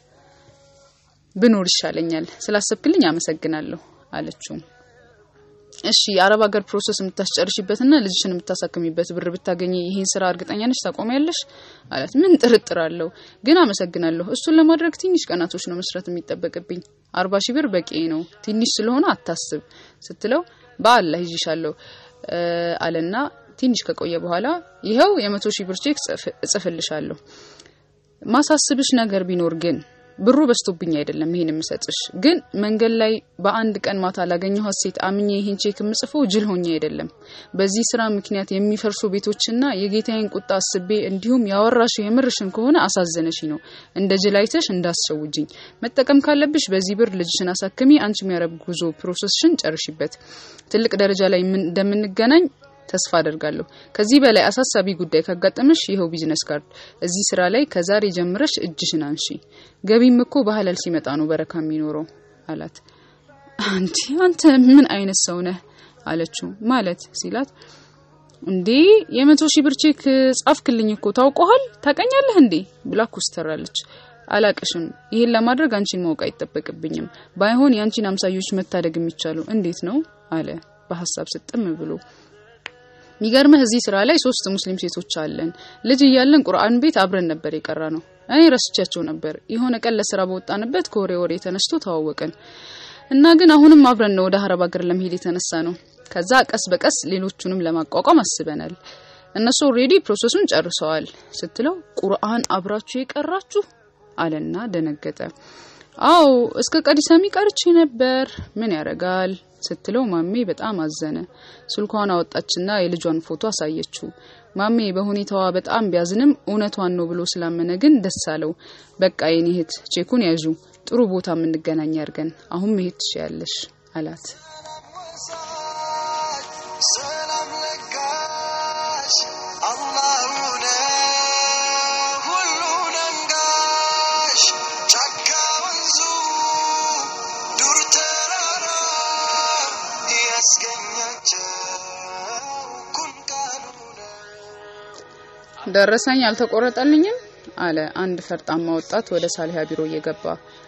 ብኖር ይሻለኛል። ስላሰብክልኝ አመሰግናለሁ አለችው። እሺ የአረብ ሀገር ፕሮሰስ የምታስጨርሽበትና ልጅሽን የምታሳክሚበት ብር ብታገኝ ይሄን ስራ እርግጠኛ ነሽ ታቆሚያለሽ? አላት። ምን ጥርጥር አለው፣ ግን አመሰግናለሁ። እሱን ለማድረግ ትንሽ ቀናቶች ነው መስራት የሚጠበቅብኝ። አርባ ሺህ ብር በቂ ነው፣ ትንሽ ስለሆነ አታስብ ስትለው በአላህ ይዤሻለሁ አለና ትንሽ ከቆየ በኋላ ይኸው የመቶ ሺህ ብር ቼክ እጽፍልሻለሁ። ማሳስብሽ ነገር ቢኖር ግን ብሩ በስቶብኝ አይደለም ይሄን የምሰጥሽ፣ ግን መንገድ ላይ በአንድ ቀን ማታ ላገኘኋት ሴት አምኜ ይሄን ቼክ የምጽፈው ጅል ሆኜ አይደለም። በዚህ ስራ ምክንያት የሚፈርሱ ቤቶችና የጌታዬን ቁጣ አስቤ እንዲሁም ያወራሽው የምርሽን ከሆነ አሳዘነሽ ነው። እንደ ጅል አይተሽ እንዳስሸውጅኝ። መጠቀም ካለብሽ በዚህ ብር ልጅሽን አሳክሚ፣ አንቺ የሚያረብ ጉዞ ፕሮሰስሽን ጨርሽበት። ትልቅ ደረጃ ላይ እንደምንገናኝ ተስፋ አደርጋለሁ። ከዚህ በላይ አሳሳቢ ጉዳይ ካጋጠመሽ ይኸው ቢዝነስ ካርድ፣ እዚህ ስራ ላይ ከዛሬ ጀምረሽ እጅሽን አንሺ። ገቢም እኮ በሐላል ሲመጣ ነው በረካ የሚኖረው አላት። አንቺ አንተ ምን አይነት ሰው ነህ አለችው። ማለት ሲላት እንዴ የመቶ ሺህ ብር ቼክ ጻፍክልኝ እኮ ታውቀዋል፣ ታቀኛለህ እንዴ ብላ ኮስተራለች። አላቅሽም። ይሄን ለማድረግ አንቺን ማወቅ አይጠበቅብኝም። ባይሆን የአንቺን አምሳዮች መታደግ የሚቻሉ እንዴት ነው አለ በሀሳብ ስጥም ብሎ ሚገርምህ እዚህ ስራ ላይ ሶስት ሙስሊም ሴቶች አለን። ልጅ እያለን ቁርአን ቤት አብረን ነበር የቀራ ነው። እኔ ረስቻቸው ነበር። የሆነ ቀን ለስራ በወጣንበት ከወሬ ወሬ ተነስቶ ተዋወቅን እና ግን አሁንም አብረን ነው ወደ አረብ ሀገር ለመሄድ የተነሳ ነው። ከዛ ቀስ በቀስ ሌሎቹንም ለማቋቋም አስበናል። እነሱ ኦልሬዲ ፕሮሰሱን ጨርሰዋል ስትለው ቁርአን አብራችሁ የቀራችሁ አለና ደነገጠ። አዎ እስከ ቀዲሰሚ ቀርቼ ነበር። ምን ያረጋል ስትለው ማሜ በጣም አዘነ። ስልኳን አወጣችና የልጇን ፎቶ አሳየችው። ማሜ በሁኔታዋ በጣም ቢያዝንም እውነቷን ነው ብሎ ስላመነ ግን ደስ አለው። በቃ የኔ እህት ቼኩን ያዡ፣ ጥሩ ቦታ የምንገናኝ ያርገን፣ አሁን መሄድ ትችያለሽ አላት። ሰላም ለጋሽ አላሁ ነው ሁሉን አንጋሽ ጫካ ወንዙ ዱር ተራራ ያስገኛቸው ኩን ቃሉ ነው። ደረሰኝ አልተቆረጠልኝም አለ አንድ ፈርጣማ ወጣት ወደ ሳሊሃ ቢሮ እየገባ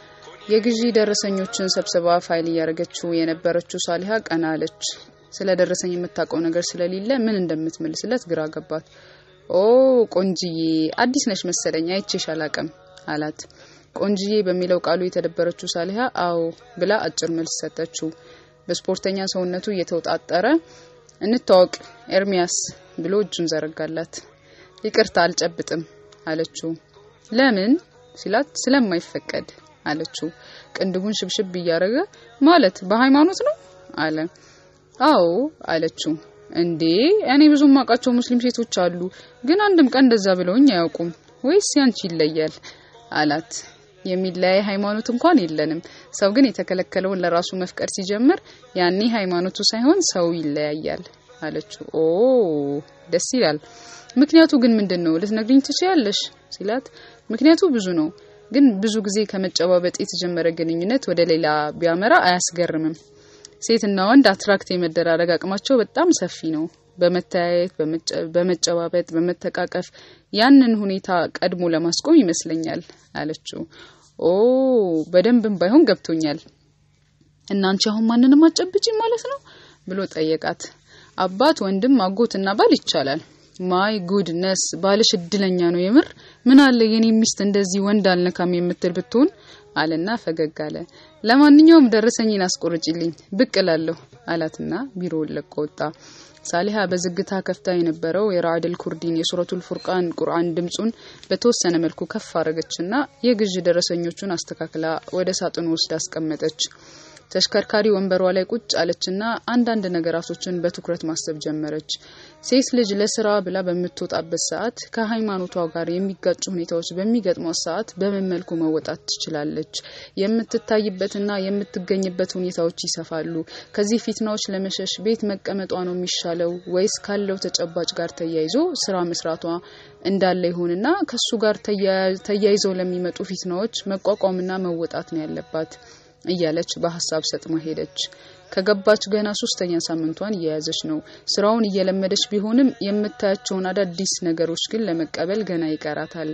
የግዢ ደረሰኞችን ሰብስባ ፋይል እያደረገችው የነበረችው ሳሊሃ ቀና አለች። ስለ ደረሰኝ የምታውቀው ነገር ስለሌለ ምን እንደምትመልስለት ግራ ገባት። ኦ ቆንጅዬ አዲስ ነሽ መሰለኝ አይቼሽ አላቅም አላት። ቆንጅዬ በሚለው ቃሉ የተደበረችው ሳሊሃ አዎ ብላ አጭር መልስ ሰጠችው። በስፖርተኛ ሰውነቱ እየተውጣጠረ እንታወቅ ኤርሚያስ ብሎ እጁን ዘረጋላት። ይቅርታ አልጨብጥም አለችው። ለምን ሲላት ስለማይፈቀድ አለችው። ቅንድቡን ሽብሽብ እያደረገ ማለት በሃይማኖት ነው አለ። አዎ አለችው። እንዴ እኔ ብዙ ማውቃቸው ሙስሊም ሴቶች አሉ፣ ግን አንድም ቀን እንደዛ ብለውኝ አያውቁም። ወይስ ያንቺ ይለያል አላት። የሚለያይ ሃይማኖት እንኳን የለንም። ሰው ግን የተከለከለውን ለራሱ መፍቀድ ሲጀምር ያኔ ሃይማኖቱ ሳይሆን ሰው ይለያያል አለችው። ኦ ደስ ይላል። ምክንያቱ ግን ምንድን ነው ልትነግሪኝ ትችያለሽ? ሲላት ምክንያቱ ብዙ ነው፣ ግን ብዙ ጊዜ ከመጨባበጥ የተጀመረ ግንኙነት ወደ ሌላ ቢያመራ አያስገርምም። ሴትና ወንድ አትራክት የመደራረግ አቅማቸው በጣም ሰፊ ነው። በመተያየት፣ በመጨባበጥ፣ በመተቃቀፍ ያንን ሁኔታ ቀድሞ ለማስቆም ይመስለኛል አለችው። ኦ በደንብም ባይሆን ገብቶኛል። እናንቺ አሁን ማንንም አጨብጪ ማለት ነው ብሎ ጠየቃት። አባት፣ ወንድም፣ አጎትና ባል ይቻላል። ማይ ጉድነስ ባልሽ እድለኛ ነው የምር። ምን አለ የኔ ሚስት እንደዚህ ወንድ አልነካም የምትል ብትሆን አለና ፈገግ አለ። ለማንኛውም ደረሰኝን አስቆርጭልኝ ብቅ እላለሁ አላትና ቢሮውን ለቆ ወጣ። ሳሊሃ በዝግታ ከፍታ የነበረው የራዕድል ኩርዲን የሱረቱል ፉርቃን ቁርአን ድምጹን በተወሰነ መልኩ ከፍ አረገችና የግዥ ደረሰኞቹን አስተካክላ ወደ ሳጥኑ ውስጥ አስቀመጠች። ተሽከርካሪ ወንበሯ ላይ ቁጭ አለችና አንዳንድ ነገራቶችን በትኩረት ማሰብ ጀመረች። ሴት ልጅ ለስራ ብላ በምትወጣበት ሰዓት ከሃይማኖቷ ጋር የሚጋጩ ሁኔታዎች በሚገጥሟት ሰዓት በምን መልኩ መወጣት ትችላለች? የምትታይበትና የምትገኝበት ሁኔታዎች ይሰፋሉ። ከዚህ ፊትናዎች ለመሸሽ ቤት መቀመጧ ነው የሚሻለው ወይስ ካለው ተጨባጭ ጋር ተያይዞ ስራ መስራቷ እንዳለ ይሆንና ከሱ ጋር ተያይዘው ለሚመጡ ፊትናዎች መቋቋምና መወጣት ነው ያለባት እያለች በሀሳብ ሰጥማ ሄደች። ከገባች ገና ሶስተኛ ሳምንቷን እየያዘች ነው። ስራውን እየለመደች ቢሆንም የምታያቸውን አዳዲስ ነገሮች ግን ለመቀበል ገና ይቀራታል።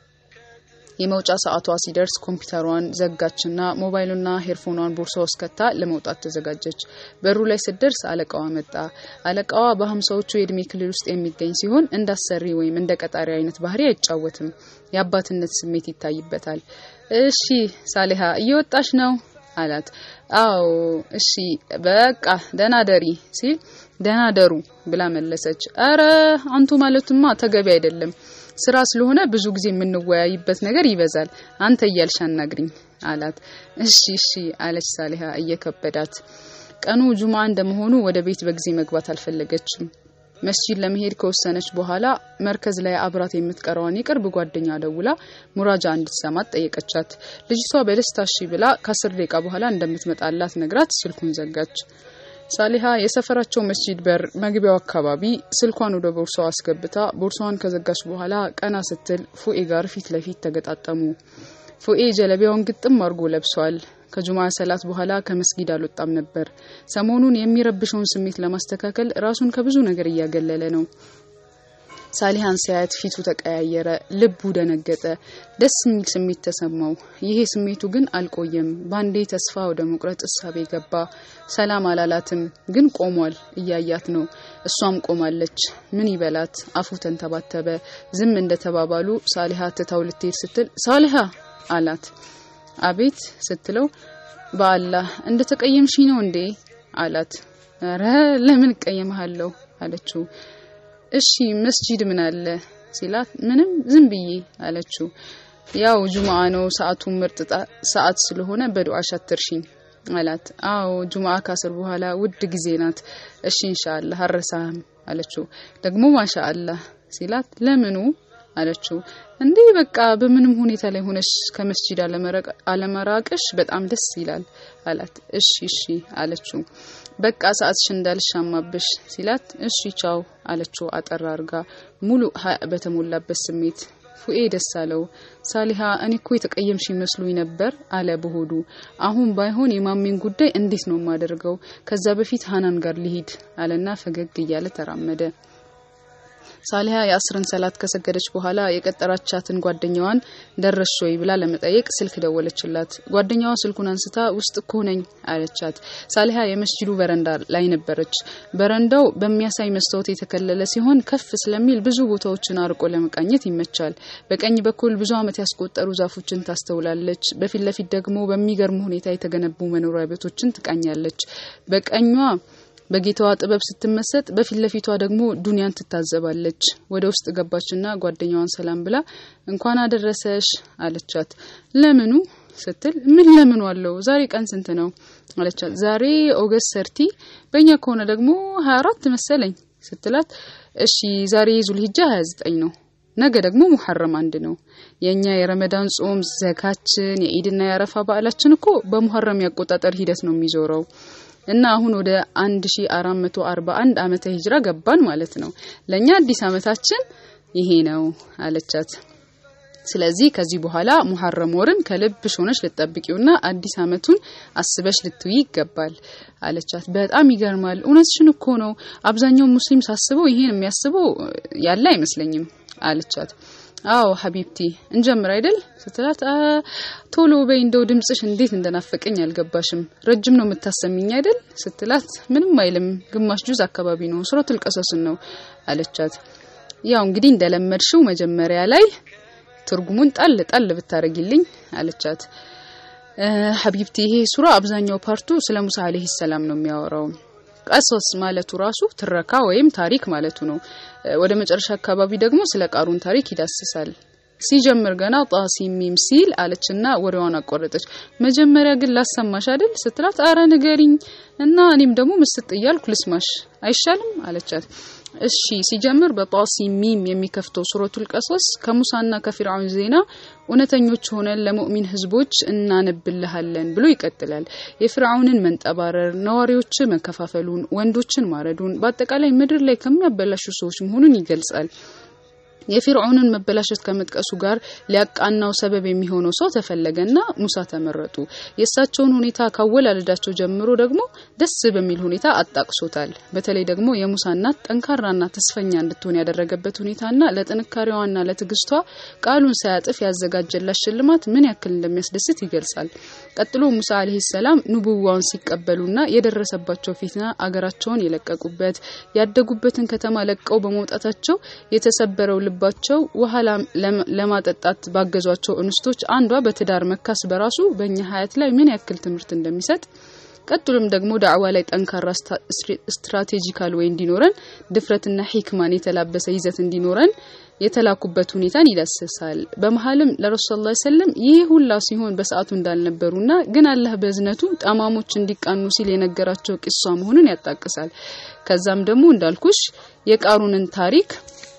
የመውጫ ሰዓቷ ሲደርስ ኮምፒውተሯን ዘጋችና ሞባይሉና ሄርፎኗን ቦርሳ ውስጥ ከታ ለመውጣት ተዘጋጀች። በሩ ላይ ስትደርስ አለቃዋ መጣ። አለቃዋ በሀምሳዎቹ የእድሜ ክልል ውስጥ የሚገኝ ሲሆን እንዳሰሪ ወይም እንደ ቀጣሪ አይነት ባህሪ አይጫወትም። የአባትነት ስሜት ይታይበታል። እሺ ሳሊሃ እየወጣሽ ነው አላት። አዎ እሺ በቃ ደህና ደሪ ሲል ደህና ደሩ ብላ መለሰች። አረ አንቱ ማለቱማ ተገቢ አይደለም። ስራ ስለሆነ ብዙ ጊዜ የምንወያይበት ነገር ይበዛል። አንተ እያልሽ አናግሪኝ አላት። እሺ እሺ አለች ሳሊሃ እየከበዳት። ቀኑ ጁማ እንደመሆኑ ወደ ቤት በጊዜ መግባት አልፈለገችም። መስጂድ ለመሄድ ከወሰነች በኋላ መርከዝ ላይ አብራት የምትቀረዋን የቅርብ ጓደኛ ደውላ ሙራጃ እንድትሰማት ጠየቀቻት። ልጅቷ በደስታ እሺ ብላ ከአስር ደቂቃ በኋላ እንደምትመጣላት ነግራት ስልኩን ዘጋች። ሳሊሃ የሰፈራቸው መስጂድ በር መግቢያው አካባቢ ስልኳን ወደ ቦርሳዋ አስገብታ ቦርሳዋን ከዘጋች በኋላ ቀና ስትል ፉኤ ጋር ፊት ለፊት ተገጣጠሙ። ፉኤ ጀለቢያውን ግጥም አድርጎ ለብሷል። ከጁማ ሰላት በኋላ ከመስጊድ አልወጣም ነበር። ሰሞኑን የሚረብሸውን ስሜት ለማስተካከል ራሱን ከብዙ ነገር እያገለለ ነው። ሳሊሃን ሲያያት ፊቱ ተቀያየረ፣ ልቡ ደነገጠ፣ ደስ የሚል ስሜት ተሰማው። ይሄ ስሜቱ ግን አልቆየም። ባንዴ ተስፋ ወደ መቁረጥ እሳቤ ገባ። ሰላም አላላትም፣ ግን ቆሟል። እያያት ነው። እሷም ቆማለች። ምን ይበላት? አፉ ተንተባተበ። ዝም እንደተባባሉ ሳሊሃ ትታው ልትሄድ ስትል ሳሊሃ አላት። አቤት ስትለው በአላህ እንደ ተቀየምሽ ነው እንዴ አላት። ኧረ ለምን እቀየምሃለሁ አለችው። እሺ መስጂድ ምን አለ ሲላት ምንም ዝም ብዬ አለችው። ያው ጁምአ ነው ሰዓቱ ምርጥ ሰዓት ስለሆነ በዱዓሽ አትርሽኝ አላት። አዎ ጁምአ ካስር በኋላ ውድ ጊዜ ናት። እሺ ኢንሻአላህ አረሳህም አለችው። ደግሞ ማሻአላህ ሲላት ለምኑ አለችው። እንዲህ በቃ በምንም ሁኔታ ላይ ሆነሽ ከመስጂድ አለመራቅሽ በጣም ደስ ይላል አላት። እሺ እሺ አለችው። በቃ ሰዓትሽ እንዳልሻማብሽ ሲላት እሺ ቻው አለችው አጠራ አርጋ ሙሉ ሀያ በተሞላበት ስሜት ፉኤ ደስ አለው። ሳሊሃ እኔ እኮ የተቀየምሽ ይመስሉኝ ነበር አለ በሆዱ። አሁን ባይሆን የማሜን ጉዳይ እንዴት ነው የማደርገው? ከዛ በፊት ሀናን ጋር ሊሂድ አለና ፈገግ እያለ ተራመደ። ሳሊሃ የአስርን ሰላት ከሰገደች በኋላ የቀጠራቻትን ጓደኛዋን ደረሽ ወይ ብላ ለመጠየቅ ስልክ ደወለችላት። ጓደኛዋ ስልኩን አንስታ ውስጥ እኮ ነኝ አለቻት። ሳሊሃ የመስጂዱ በረንዳ ላይ ነበረች። በረንዳው በሚያሳይ መስታወት የተከለለ ሲሆን ከፍ ስለሚል ብዙ ቦታዎችን አርቆ ለመቃኘት ይመቻል። በቀኝ በኩል ብዙ ዓመት ያስቆጠሩ ዛፎችን ታስተውላለች። በፊት ለፊት ደግሞ በሚገርም ሁኔታ የተገነቡ መኖሪያ ቤቶችን ትቃኛለች። በቀኟ በጌታዋ ጥበብ ስትመሰጥ በፊት ለፊቷ ደግሞ ዱንያን ትታዘባለች። ወደ ውስጥ ገባችና ጓደኛዋን ሰላም ብላ እንኳን አደረሰሽ አለቻት። ለምኑ ስትል ምን ለምኑ አለው ዛሬ ቀን ስንት ነው አለቻት። ዛሬ ኦገስት ሰርቲ በእኛ ከሆነ ደግሞ ሀያ አራት መሰለኝ ስትላት እሺ ዛሬ ዙልሂጃ ሀያ ዘጠኝ ነው ነገ ደግሞ ሙሐረም አንድ ነው። የኛ የረመዳን ጾም፣ ዘካችን፣ የኢድና የአረፋ በዓላችን እኮ በሙሐረም ያቆጣጠር ሂደት ነው የሚዞረው እና አሁን ወደ 1441 ዓመተ ሂጅራ ገባን ማለት ነው። ለኛ አዲስ ዓመታችን ይሄ ነው አለቻት። ስለዚህ ከዚህ በኋላ ሙሐረም ወርን ከልብሽ ሆነሽ ልትጠብቂውና አዲስ ዓመቱን አስበሽ ልትውይ ይገባል አለቻት። በጣም ይገርማል። እውነትሽን እኮ ነው። አብዛኛው ሙስሊም ሳስበው ይሄን የሚያስበው ያለ አይመስለኝም አለቻት። አዎ ሀቢብቲ እንጀምር አይደል ስትላት፣ ቶሎ በይ እንደው ድምጽሽ እንዴት እንደናፈቀኝ አልገባሽም። ረጅም ነው የምታሰሚኝ አይደል ስትላት፣ ምንም አይልም ግማሽ ጁዝ አካባቢ ነው ሱረቱል ቀሰስን ነው አለቻት። ያው እንግዲህ እንደለመድሽው መጀመሪያ ላይ ትርጉሙን ጣል ጣል ብታረጊልኝ አለቻት። ሀቢብቲ ይሄ ሱራ አብዛኛው ፓርቱ ስለ ሙሳ አለይሂ ሰላም ነው የሚያወራው። ቀሶስ ማለቱ ራሱ ትረካ ወይም ታሪክ ማለቱ ነው። ወደ መጨረሻ አካባቢ ደግሞ ስለ ቃሩን ታሪክ ይዳስሳል። ሲጀምር ገና ጣሲም ሚም ሲል አለችና ወሬዋን አቋረጠች። መጀመሪያ ግን ላሰማሽ አይደል ስትላት፣ አረ ንገሪኝ እና እኔም ደግሞ ምስጥ እያልኩ ልስማሽ አይሻልም አለቻት። እሺ ሲጀምር በጣሲም ሚም የሚከፍተው ሱረቱል ቀሶስ ከሙሳና ከፊርዓውን ዜና እውነተኞች ሆነን ለሙእሚን ህዝቦች እናነብልሃለን ብሎ ይቀጥላል። የፊርዓውንን መንጠባረር፣ ነዋሪዎች መከፋፈሉን፣ ወንዶችን ማረዱን፣ በአጠቃላይ ምድር ላይ ከሚያበላሹ ሰዎች መሆኑን ይገልጻል። የፊርዖንን መበላሸት ከመጥቀሱ ጋር ሊያቃናው ሰበብ የሚሆነው ሰው ተፈለገና ሙሳ ተመረጡ። የእሳቸውን ሁኔታ ካወላለዳቸው ጀምሮ ደግሞ ደስ በሚል ሁኔታ አጣቅሶታል። በተለይ ደግሞ የሙሳ እናት ጠንካራና ተስፈኛ እንድትሆን ያደረገበት ሁኔታና ለጥንካሬዋና ለትዕግስቷ ቃሉን ሳያጥፍ ያዘጋጀላት ሽልማት ምን ያክል እንደሚያስደስት ይገልጻል። ቀጥሎ ሙሳ አለይሂ ሰላም ንቡዋውን ሲቀበሉና የደረሰባቸው ፊትና አገራቸውን የለቀቁበት ያደጉበትን ከተማ ለቀው በመውጣታቸው የተሰበረው ልባቸው ውሃ ለማጠጣት ባገዟቸው እንስቶች አንዷ በትዳር መካስ በራሱ በእኛ ሀያት ላይ ምን ያክል ትምህርት እንደሚሰጥ ቀጥሎም ደግሞ ዳዕዋ ላይ ጠንካራ ስትራቴጂካል ወይ እንዲኖረን ድፍረትና ሂክማን የተላበሰ ይዘት እንዲኖረን የተላኩበት ሁኔታን ይዳስሳል። በመሀልም ለረሱል ላ ሰለም ይህ ሁላ ሲሆን በሰዓቱ እንዳልነበሩና ግን አላህ በእዝነቱ ጠማሞች እንዲቃኑ ሲል የነገራቸው ቂሷ መሆኑን ያጣቅሳል። ከዛም ደግሞ እንዳልኩሽ የቃሩንን ታሪክ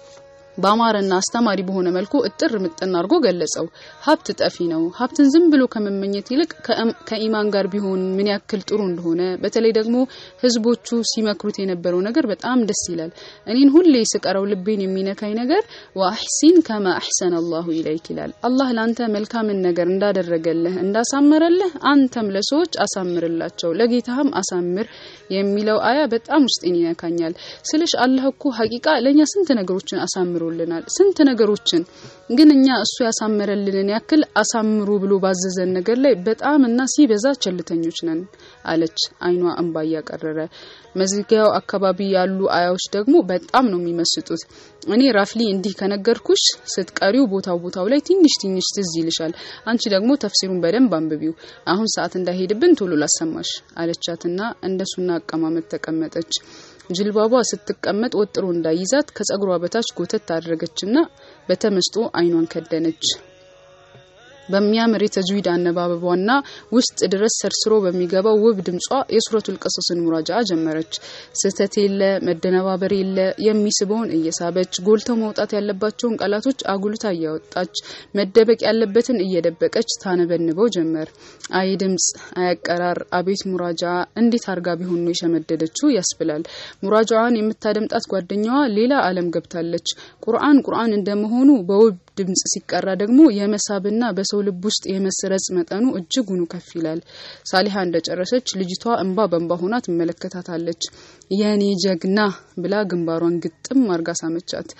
በአማረና አስተማሪ በሆነ መልኩ እጥር ምጥን አድርጎ ገለጸው። ሀብት ጠፊ ነው። ሀብትን ዝም ብሎ ከመመኘት ይልቅ ከኢማን ጋር ቢሆን ምን ያክል ጥሩ እንደሆነ፣ በተለይ ደግሞ ህዝቦቹ ሲመክሩት የነበረው ነገር በጣም ደስ ይላል። እኔን ሁሌ ስቀረው ልቤን የሚነካኝ ነገር ወአሕሲን ከማ አሕሰነ አላሁ ኢለይክ ይላል። አላህ ለአንተ መልካምን ነገር እንዳደረገልህ እንዳሳመረልህ አንተም ለሰዎች አሳምርላቸው፣ ለጌታህም አሳምር የሚለው አያ በጣም ውስጤን ይነካኛል። ስልሽ አላህ እኮ ሀቂቃ ለእኛ ስንት ነገሮችን አሳምሮ ልናል ስንት ነገሮችን ግን እኛ እሱ ያሳመረልንን ያክል አሳምሩ ብሎ ባዘዘን ነገር ላይ በጣም እና ሲበዛ ቸልተኞች ነን አለች፣ አይኗ እንባ እያቀረረ። መዝጊያው አካባቢ ያሉ አያዎች ደግሞ በጣም ነው የሚመስጡት። እኔ ራፍሊ እንዲህ ከነገርኩሽ ስትቀሪው ቦታው ቦታው ላይ ትንሽ ትንሽ ትዝ ይልሻል። አንቺ ደግሞ ተፍሲሩን በደንብ አንብቢው። አሁን ሰዓት እንዳይሄድብን ቶሎ ላሰማሽ አለቻትና እንደሱና አቀማመጥ ተቀመጠች። ጅልባቧ ስትቀመጥ ወጥሮ እንዳይዛት ከጸጉሯ በታች ጎተት ታደረገችና በተመስጦ አይኗን ከደነች። በሚያምር የተጅዊድ አነባበቧና ውስጥ ድረስ ሰርስሮ በሚገባው ውብ ድምጿ የሱረቱል ቀሰስን ሙራጃ ጀመረች። ስህተት የለ፣ መደነባበር የለ፣ የሚስበውን እየሳበች ጎልተው መውጣት ያለባቸውን ቃላቶች አጉልታ እያወጣች መደበቅ ያለበትን እየደበቀች ታነበንበው ጀመር። አይ ድምጽ፣ አይ አቀራር፣ አቤት ሙራጃ! እንዴት አርጋ ቢሆን ነው የሸመደደችው ያስብላል። ሙራጃዋን የምታደምጣት ጓደኛዋ ሌላ ዓለም ገብታለች። ቁርአን ቁርአን እንደመሆኑ በውብ ድምጽ ሲቀራ ደግሞ የመሳብና በሰው ልብ ውስጥ የመስረጽ መጠኑ እጅጉኑ ከፍ ይላል። ሳሊሃ እንደጨረሰች ልጅቷ እንባ በእንባ ሆና ትመለከታታለች። የኔ ጀግና ብላ ግንባሯን ግጥም አርጋ ሳመቻት።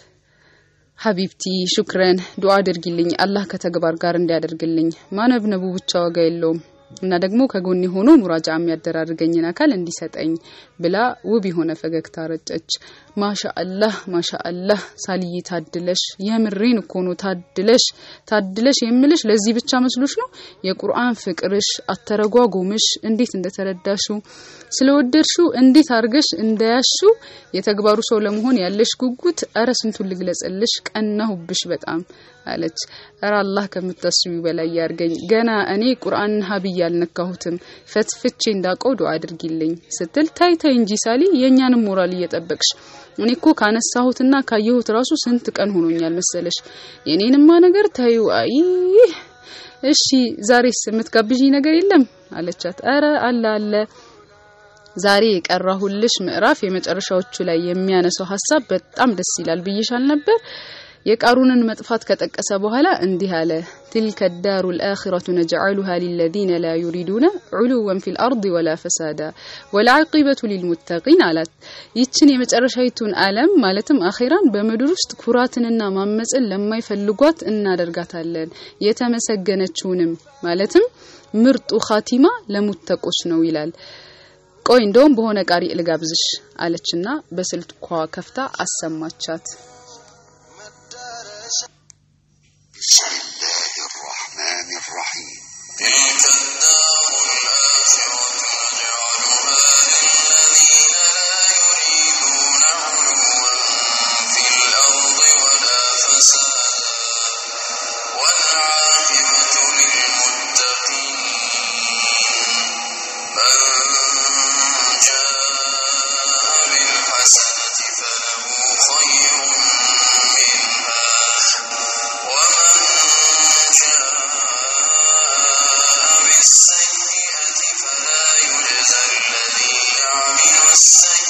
ሀቢብቲ ሹክረን፣ ዱዓ አድርጊልኝ አላህ ከተግባር ጋር እንዲያደርግልኝ። ማነብነቡ ብቻ ዋጋ የለውም እና ደግሞ ከጎኔ ሆኖ ሙራጃ የሚያደራርገኝን አካል እንዲሰጠኝ ብላ ውብ የሆነ ፈገግታ ረጨች። ማሻአላህ ማሻአላህ፣ ሳልዬ ታድለሽ፣ የምሬን እኮ ነው ታድለሽ፣ ታድለሽ የምልሽ ለዚህ ብቻ መስሎሽ ነው? የቁርአን ፍቅርሽ፣ አተረጓጎምሽ እንዴት እንደተረዳሽው ስለወደድሽው እንዴት አርገሽ እንደያሽው የተግባሩ ሰው ለመሆን ያለሽ ጉጉት፣ እረ ስንቱን ልግለጽልሽ፣ ቀናሁብሽ በጣም አለች። እረ አላህ ከምታስቢ በላይ ያርገኝ። ገና እኔ ቁርአንን ሀብዬ አልነካሁትም፣ ፈትፍቼ እንዳውቀው ዱዓ አድርጊልኝ ስትል ታይ ታይ እንጂ ሳሊ የእኛንም ሞራል እየጠበቅሽ እኔ እኮ ካነሳሁትና ካየሁት ራሱ ስንት ቀን ሆኖኛል መሰለሽ። የኔንማ ነገር ታዩ። አይ እሺ ዛሬስ የምትጋብዥኝ ነገር የለም አለቻት። አረ አለ አለ ዛሬ የቀራሁልሽ ምዕራፍ የመጨረሻዎቹ ላይ የሚያነሳው ሀሳብ በጣም ደስ ይላል ብዬሻል ነበር። የቃሩንን መጥፋት ከጠቀሰ በኋላ እንዲህ አለ። ትልከ ዳሩ ልአኪረቱ ነጅዓሉሃ ሊለዚነ ላ ዩሪዱነ ዑሉወን ፊ ልአርድ ወላ ፈሳዳ ወልዓቂበቱ ሊልሙተቂን አላት። ይችን የመጨረሻዊቱን ዓለም ማለትም አኼራን በምድር ውስጥ ኩራትንና ማመፅን ለማይፈልጓት እናደርጋታለን። የተመሰገነችውንም ማለትም ምርጡ ኻቲማ ለሙተቆች ነው ይላል። ቆይ እንደውም በሆነ ቃሪ ልጋብዝሽ አለችና በስልኳ ከፍታ አሰማቻት። بسم الله الرحمن الرحيم تلك الدار الآخرة نجعلها للذين لا يريدون علوا في الأرض ولا فسادا والعاقبة للمتقين من جاء بالحسنة فله خير منها ومن جاء بالسيئة فلا يجزى الذين عملوا السيئة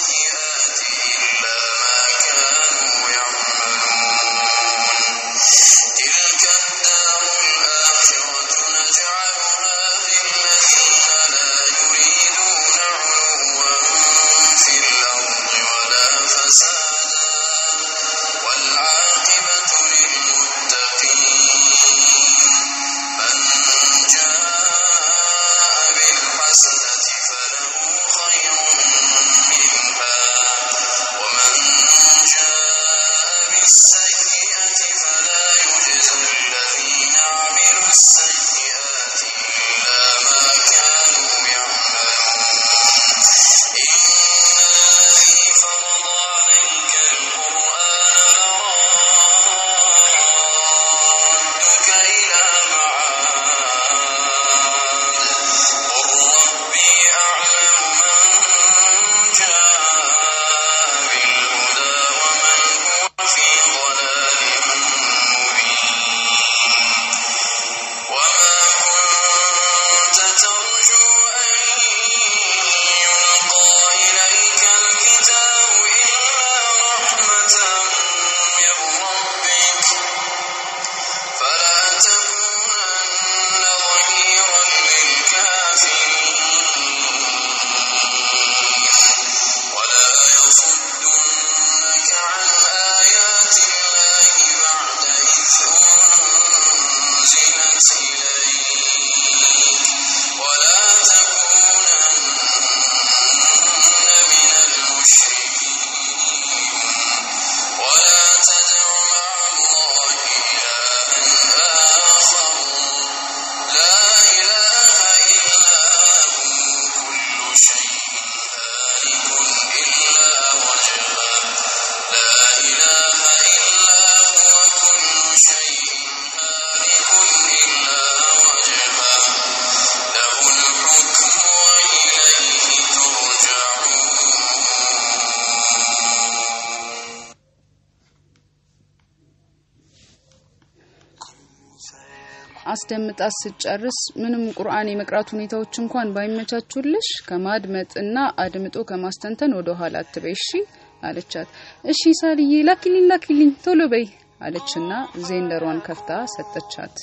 አስደምጣት ስጨርስ ምንም ቁርአን የመቅራት ሁኔታዎች እንኳን ባይመቻቹልሽ ከማድመጥና አድምጦ ከማስተንተን ወደ ኋላ አትበይ እሺ አለቻት። እሺ ሳልዬ ላኪልኝ ላኪልኝ ቶሎ በይ አለችና ዜንደሯን ከፍታ ሰጠቻት።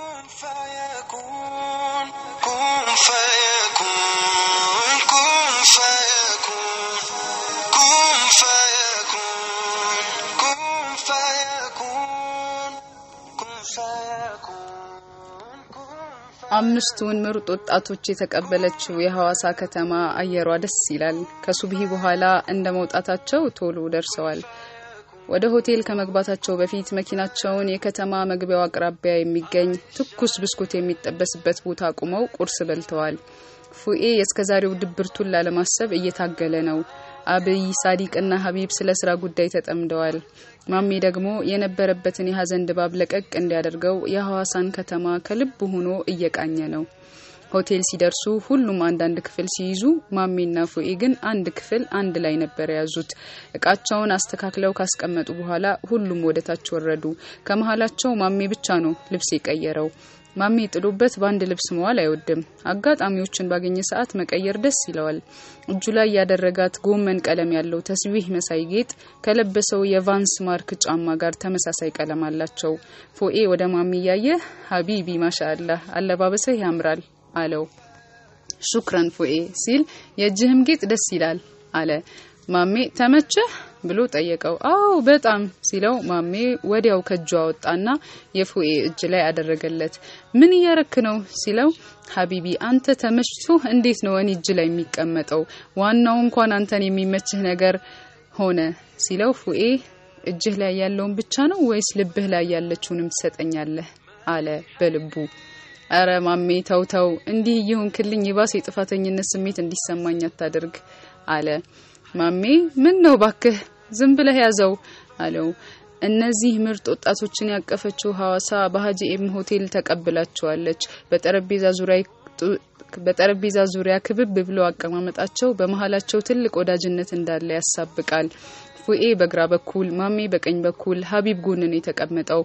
كن فيكون كن فيكون كن فيكون كن فيكون كن فيكون كن አምስቱን ምርጥ ወጣቶች የተቀበለችው የሐዋሳ ከተማ አየሯ ደስ ይላል። ከሱብሂ በኋላ እንደ መውጣታቸው ቶሎ ደርሰዋል። ወደ ሆቴል ከመግባታቸው በፊት መኪናቸውን የከተማ መግቢያው አቅራቢያ የሚገኝ ትኩስ ብስኩት የሚጠበስበት ቦታ አቁመው ቁርስ በልተዋል። ፉኤ የእስከዛሬው ድብርቱን ላለማሰብ እየታገለ ነው። አብይ፣ ሳዲቅና ሀቢብ ስለ ስራ ጉዳይ ተጠምደዋል። ማሜ ደግሞ የነበረበትን የሀዘን ድባብ ለቀቅ እንዲያደርገው የሐዋሳን ከተማ ከልብ ሆኖ እየቃኘ ነው። ሆቴል ሲደርሱ ሁሉም አንዳንድ ክፍል ሲይዙ ማሜና ፉኤ ግን አንድ ክፍል አንድ ላይ ነበር የያዙት። እቃቸውን አስተካክለው ካስቀመጡ በኋላ ሁሉም ወደ ታች ወረዱ። ከመሀላቸው ማሜ ብቻ ነው ልብስ የቀየረው። ማሜ ጥሎበት በአንድ ልብስ መዋል አይወድም። አጋጣሚዎችን ባገኘ ሰዓት መቀየር ደስ ይለዋል። እጁ ላይ ያደረጋት ጎመን ቀለም ያለው ተስቢህ መሳይ ጌጥ ከለበሰው የቫንስ ማርክ ጫማ ጋር ተመሳሳይ ቀለም አላቸው። ፎኤ ወደ ማሜ እያየ ሀቢቢ ማሻአላህ አለባበስህ ያምራል አለው። ሹክረን ፎኤ ሲል የእጅህም ጌጥ ደስ ይላል አለ። ማሜ ተመቸህ ብሎ ጠየቀው። አዎ በጣም ሲለው ማሜ ወዲያው ከእጁ አወጣና የፎኤ እጅ ላይ አደረገለት። ምን እያረክ ነው ሲለው ሀቢቢ አንተ ተመችቶ እንዴት ነው እኔ እጅ ላይ የሚቀመጠው? ዋናው እንኳን አንተን የሚመችህ ነገር ሆነ ሲለው ፉኤ እጅህ ላይ ያለውን ብቻ ነው ወይስ ልብህ ላይ ያለችውንም ትሰጠኛለህ? አለ በልቡ። አረ ማሜ ተውተው፣ እንዲህ እየሆንክልኝ የባሰ የጥፋተኝነት ስሜት እንዲሰማኝ አታድርግ አለ። ማሜ ምን ነው ባክህ ዝም ብለህ ያዘው አለው። እነዚህ ምርጥ ወጣቶችን ያቀፈችው ሐዋሳ በሀጂ ኤም ሆቴል ተቀብላቸዋለች። በጠረጴዛ ዙሪያ በጠረጴዛ ዙሪያ ክብብ ብለው አቀማመጣቸው በመሀላቸው ትልቅ ወዳጅነት እንዳለ ያሳብቃል። ፉኤ በግራ በኩል ማሜ በቀኝ በኩል ሀቢብ ጎን ነው የተቀመጠው።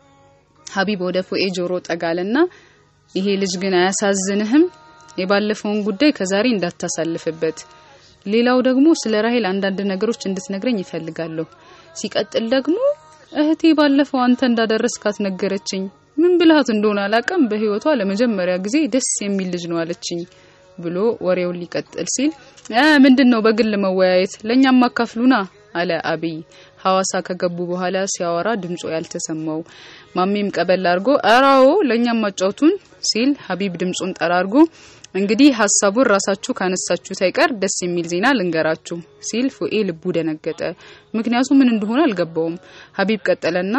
ሀቢብ ወደ ፉኤ ጆሮ ጠጋለና ይሄ ልጅ ግን አያሳዝንህም? የባለፈውን ጉዳይ ከዛሬ እንዳታሳልፍበት። ሌላው ደግሞ ስለ ራሄል አንዳንድ ነገሮች እንድትነግረኝ ይፈልጋለሁ። ሲቀጥል ደግሞ እህቴ ባለፈው አንተ እንዳደረስካት ነገረችኝ። ምን ብልሃት እንደሆነ አላውቅም። በህይወቷ ለመጀመሪያ ጊዜ ደስ የሚል ልጅ ነው አለችኝ ብሎ ወሬውን ሊቀጥል ሲል እ ምንድን ነው በግል መወያየት ለእኛም አካፍሉና አለ አብይ። ሐዋሳ ከገቡ በኋላ ሲያወራ ድምጾ ያልተሰማው ማሜም ቀበል አድርጎ አራዎ ለእኛም ማጫውቱን ሲል ሀቢብ ድምጹን ጠራርጎ እንግዲህ ሀሳቡን ራሳችሁ ካነሳችሁት አይቀር ደስ የሚል ዜና ልንገራችሁ ሲል ፉኤ ልቡ ደነገጠ። ምክንያቱ ምን እንደሆነ አልገባውም። ሀቢብ ቀጠለና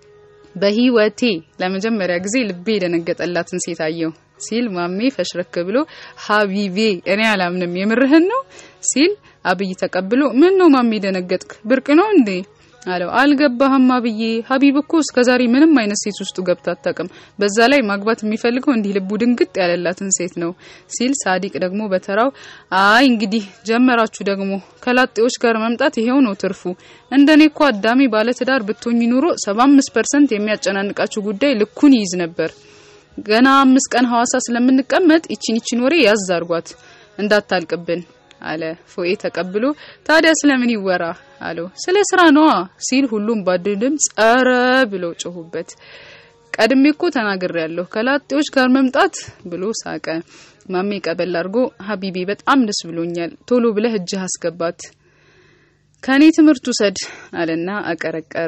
በህይወቴ ለመጀመሪያ ጊዜ ልቤ የደነገጠላትን ሴት አየሁ ሲል ማሜ ፈሽረክ ብሎ ሀቢቤ እኔ አላምንም የምርህን ነው ሲል አብይ ተቀብሎ ምን ነው ማሜ ደነገጥክ? ብርቅ ነው እንዴ አለው። አልገባህም አብዬ፣ ሀቢብ እኮ እስከዛሬ ምንም አይነት ሴት ውስጡ ገብታ አታውቅም። በዛ ላይ ማግባት የሚፈልገው እንዲህ ልቡ ድንግጥ ያለላትን ሴት ነው ሲል ሳዲቅ ደግሞ በተራው አይ እንግዲህ ጀመራችሁ ደግሞ ከላጤዎች ጋር መምጣት ይሄው ነው ትርፉ። እንደኔ እኮ አዳሜ ባለትዳር ብትሆኝ ኑሮ 75% የሚያጨናንቃችሁ ጉዳይ ልኩን ይይዝ ነበር። ገና አምስት ቀን ሐዋሳ ስለምንቀመጥ ይቺን ይቺን ወሬ ያዝ አርጓት እንዳታልቅብን አለ ፎኤ ተቀብሎ ታዲያ ስለምን ይወራ አለው ስለ ስራ ነዋ ሲል ሁሉም ባድ ድምፅ ጸረ ብለው ጮሁበት ቀድሜ እኮ ተናግሬ ያለሁ ከላጤዎች ጋር መምጣት ብሎ ሳቀ ማሜ ቀበል አድርጎ ሀቢቢ በጣም ደስ ብሎኛል ቶሎ ብለህ እጅህ አስገባት ከኔ ትምህርት ውሰድ አለና አቀረቀረ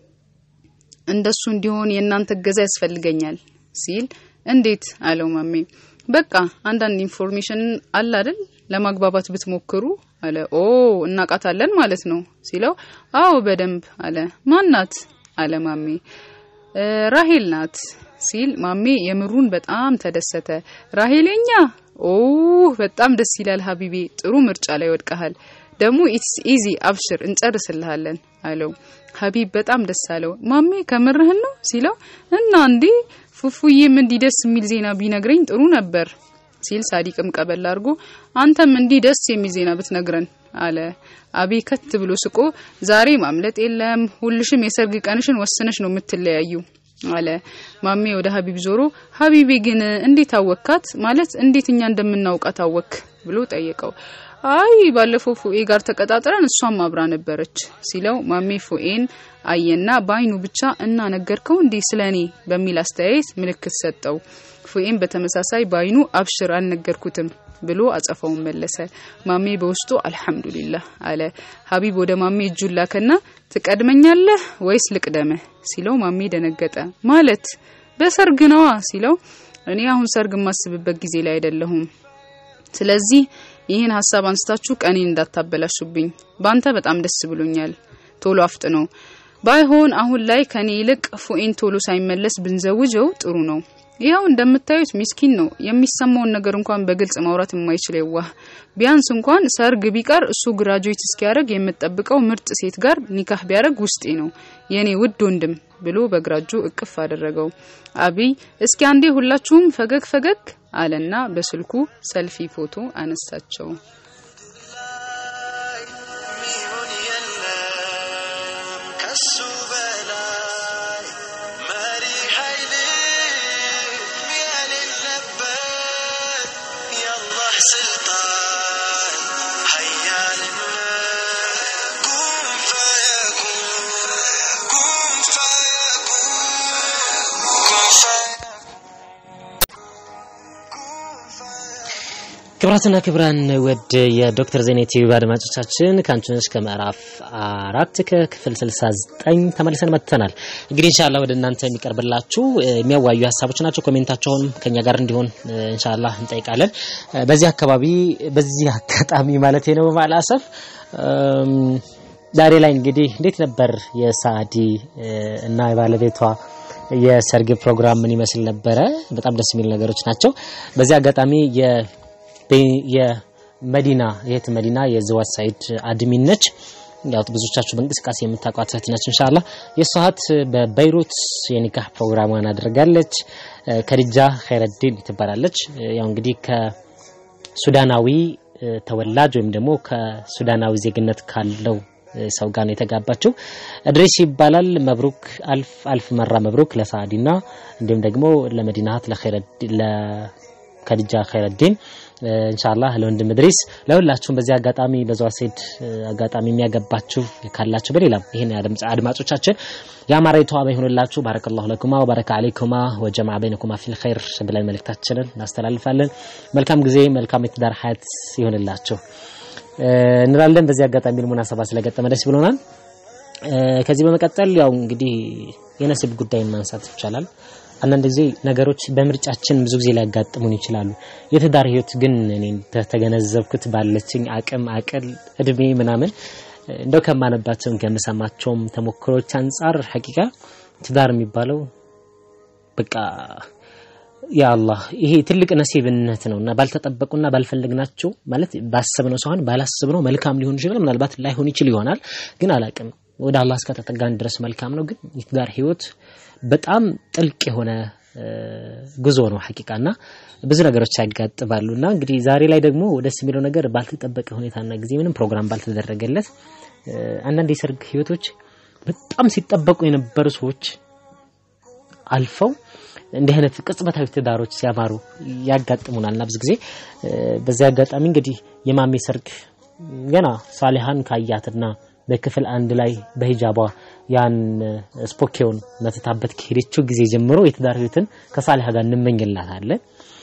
እንደሱ እንዲሆን የእናንተ እገዛ ያስፈልገኛል ሲል እንዴት አለው ማሜ በቃ አንዳንድ ኢንፎርሜሽን አለ አይደል ለማግባባት ብትሞክሩ አለ ኦ እናቃታለን ማለት ነው ሲለው አዎ በደንብ አለ ማናት አለ ማሜ ራሄል ናት ሲል ማሜ የምሩን በጣም ተደሰተ ራሄለኛ ኦ በጣም ደስ ይላል ሀቢቤ ጥሩ ምርጫ ላይ ወድቀሃል ደግሞ ኢትስ ኢዚ አብሽር እንጨርስልሃለን አለው ሀቢብ በጣም ደስ አለው ማሜ ከምርህን ነው ሲለው እና እንዴ ፉፉዬም እንዲህ ደስ የሚል ዜና ቢነግረኝ ጥሩ ነበር ሲል ሳዲቅም ቀበል አድርጎ አንተም እንዲህ ደስ የሚል ዜና ብትነግረን አለ አቤ ከት ብሎ ስቆ ዛሬ ማምለጥ የለም ሁልሽም የሰርግ ቀንሽን ወስነሽ ነው የምትለያዩ አለ። ማሜ ወደ ሀቢብ ዞሮ ሀቢቤ ግን እንዴት አወካት? ማለት እንዴት እኛ እንደምናውቃት አወክ ብሎ ጠየቀው። አይ ባለፈው ፉኤ ጋር ተቀጣጥረን እሷም አብራ ነበረች ሲለው ማሜ ፉኤን አየና በአይኑ ብቻ እና ነገርከው እንዴ ስለኔ በሚል አስተያየት ምልክት ሰጠው። ፉኤን በተመሳሳይ በአይኑ አብሽር አልነገርኩትም ብሎ አጸፋውን መለሰ። ማሜ በውስጡ አልሐምዱሊላህ አለ። ሀቢብ ወደ ማሜ እጁን ላከና ትቀድመኛለህ ወይስ ልቅደምህ ሲለው ማሜ ደነገጠ። ማለት በሰርግ ነዋ ሲለው እኔ አሁን ሰርግ የማስብበት ጊዜ ላይ አይደለሁም። ስለዚህ ይህን ሀሳብ አንስታችሁ ቀኔን እንዳታበላሹብኝ። ባንተ በጣም ደስ ብሎኛል። ቶሎ አፍጥነው። ባይሆን አሁን ላይ ከኔ ይልቅ ፉኤን ቶሎ ሳይመለስ ብንዘውጀው ጥሩ ነው። ይኸው እንደምታዩት ሚስኪን ነው። የሚሰማውን ነገር እንኳን በግልጽ ማውራት የማይችል የዋህ። ቢያንስ እንኳን ሰርግ ቢቀር እሱ ግራጁዌት እስኪያደርግ የምጠብቀው ምርጥ ሴት ጋር ኒካህ ቢያደርግ ውስጤ ነው የኔ ውድ ወንድም ብሎ በግራጁ እቅፍ አደረገው። አብይ እስኪ አንዴ ሁላችሁም ፈገግ ፈገግ አለና በስልኩ ሰልፊ ፎቶ አነሳቸው። ላይ ሚሆን የለም ከሱ በላይ መሪ ኃይልም የሌለበት የአላህ ስልጣን ኃያልነት ኩን ፈየኩን ኩን ፈየኩን ኩን ክብራትና ክብራን ወድ የዶክተር ዜና ቲዩብ አድማጮቻችን ከአንቺነሽ ከምዕራፍ አራት ከክፍል 69 ተመልሰን መጥተናል። እንግዲህ ኢንሻአላህ ወደ እናንተ የሚቀርብላችሁ እ፣ የሚያዋዩ ሀሳቦች ናቸው። ኮሜንታቸውንም ከኛ ጋር እንዲሆን እ፣ ኢንሻአላህ እንጠይቃለን። እ፣ በዚህ አካባቢ በዚህ አጋጣሚ ማለት ነው በማላሰፍ እም፣ ዛሬ ላይ እንግዲህ እንዴት ነበር የሳዲ እ፣ እና የባለቤቷ የሰርግ ፕሮግራም ምን ይመስል ነበረ? በጣም ደስ የሚል ነገሮች ናቸው። በዚህ አጋጣሚ የ የመዲና የት መዲና የዘዋት ሳይድ አድሚን ነች። ያው ብዙዎቻችሁ በእንቅስቃሴ የምታውቋት እህት ነች። ኢንሻአላህ የእሷ እህት በበይሩት የኒካህ ፕሮግራሟን አድርጋለች። እ፣ ከድጃ ኸይረዲን ትባላለች። እ፣ ያው እንግዲህ ከሱዳናዊ እ፣ ተወላጅ ወይም ደግሞ ከሱዳናዊ ዜግነት ካለው እ፣ ሰው ጋር ነው የተጋባችው። እድሪስ ይባላል። መብሩክ አልፍ አልፍ መራ መብሩክ ለሳዲና እንዲሁም ደግሞ ለመዲናት ለኸይረዲን ለከድጃ ኸይረዲን ኢንሻአላህ ለወንድም እድሪስ ለሁላችሁም በዚህ አጋጣሚ በዛው ሴድ አጋጣሚ የሚያገባችሁ ካላችሁ በሌላም ይሄን ያድምጽ አድማጮቻችን ያማረ የተዋበ ይሁንላችሁ። ባረከላሁ ለኩማ ወባረከ አለይኩማ ወጀማዓ በይነኩማ ፊል ኸይር ብለን መልእክታችንን እናስተላልፋለን። መልካም ጊዜ፣ መልካም የትዳር ሀያት ይሁንላችሁ እ፣ እንላለን። በዚህ አጋጣሚ ሙናሰባ ስለገጠመ ደስ ብሎናል። እ፣ ከዚህ በመቀጠል ያው እንግዲህ የነስብ ጉዳይን ማንሳት ይቻላል። አንዳንድ ጊዜ ነገሮች በምርጫችን ብዙ ጊዜ ሊያጋጥሙን ይችላሉ። የትዳር ህይወት ግን እኔ ተገነዘብኩት ባለችኝ አቅም አቅል እድሜ ምናምን እንደው ከማነባቸውም ከምሰማቸውም ተሞክሮች አንጻር ሐቂቃ ትዳር የሚባለው በቃ ያ አላህ ይሄ ትልቅ ነሲብነት ነውና ባልተጠበቁና ባልፈለግናቸው ማለት ባሰብነው ሳይሆን ባላሰብነው መልካም ሊሆን ይችላል። ምናልባት ላይሆን ይችል ይሆናል፣ ግን አላቅም ወደ አላህ እስከተጠጋን ድረስ መልካም ነው። ግን የትዳር ህይወት በጣም ጥልቅ የሆነ እ፣ ጉዞ ነው ሐቂቃና ብዙ ነገሮች ያጋጥማሉ እና እንግዲህ ዛሬ ላይ ደግሞ ደስ የሚለው ነገር ባልተጠበቀ ሁኔታና ጊዜ ምንም ፕሮግራም ባልተደረገለት እ፣ አንዳንድ የሰርግ ህይወቶች በጣም ሲጠበቁ የነበሩ ሰዎች አልፈው እንዲህ አይነት ቅጽበታዊ ትዳሮች ሲያማሩ ያጋጥሙናልና ብዙ ጊዜ እ፣ በዚህ አጋጣሚ እንግዲህ የማሜ ሰርግ ገና ሳሊሃን ካያትና በክፍል አንድ ላይ በሂጃቧ ያን ስፖኬውን መትታበት ከሄደችው ጊዜ ጀምሮ የትዳር ህይወትን ከሳሊሃ ጋር እንመኝላታለን።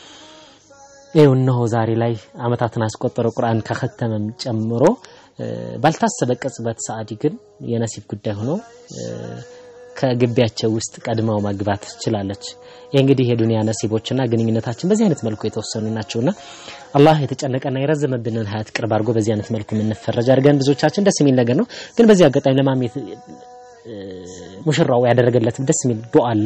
ይኸው እነሆ ዛሬ ላይ አመታትን አስቆጠረ ቁርአን ከኸተመም ጨምሮ እ፣ ባልታሰበ ቅጽበት ሰዓዲ ግን የነሲብ ጉዳይ ሆኖ እ፣ ከግቢያቸው ውስጥ ቀድመው ማግባት ትችላለች። ይህ እንግዲህ የዱንያ ነሲቦችና ግንኙነታችን በዚህ አይነት መልኩ የተወሰኑ ናቸውና አላህ የተጨነቀና የረዘመብንን ሀያት ቅርብ አድርጎ በዚህ አይነት መልኩ የምንፈረጅ አድርገን ብዙዎቻችን ደስ የሚል ነገር ነው። ግን በዚህ አጋጣሚ ለማሜት እ፣ ሙሽራው ያደረገለት ደስ የሚል ዱዓ አለ።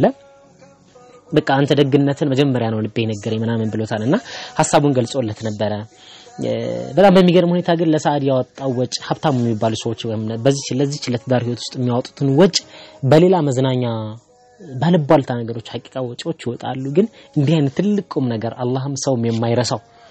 በቃ አንተ ደግነትን መጀመሪያ ነው ልቤ ነገረኝ ምናምን ብሎታል እና ሀሳቡን ገልጾለት ነበረ። እ፣ በጣም በሚገርም ሁኔታ ግን ለሳዕድ ያወጣው ወጭ ሀብታሙ የሚባሉ ሰዎች ወይም በዚህ ለዚህ ለትዳር ህይወት ውስጥ የሚያወጡትን ወጭ በሌላ መዝናኛ ባልባልታ ነገሮች ሀቂቃ ወጪዎች ይወጣሉ። ግን እንዲህ አይነት ትልቅ ቁም ነገር አላህም ሰውም የማይረሳው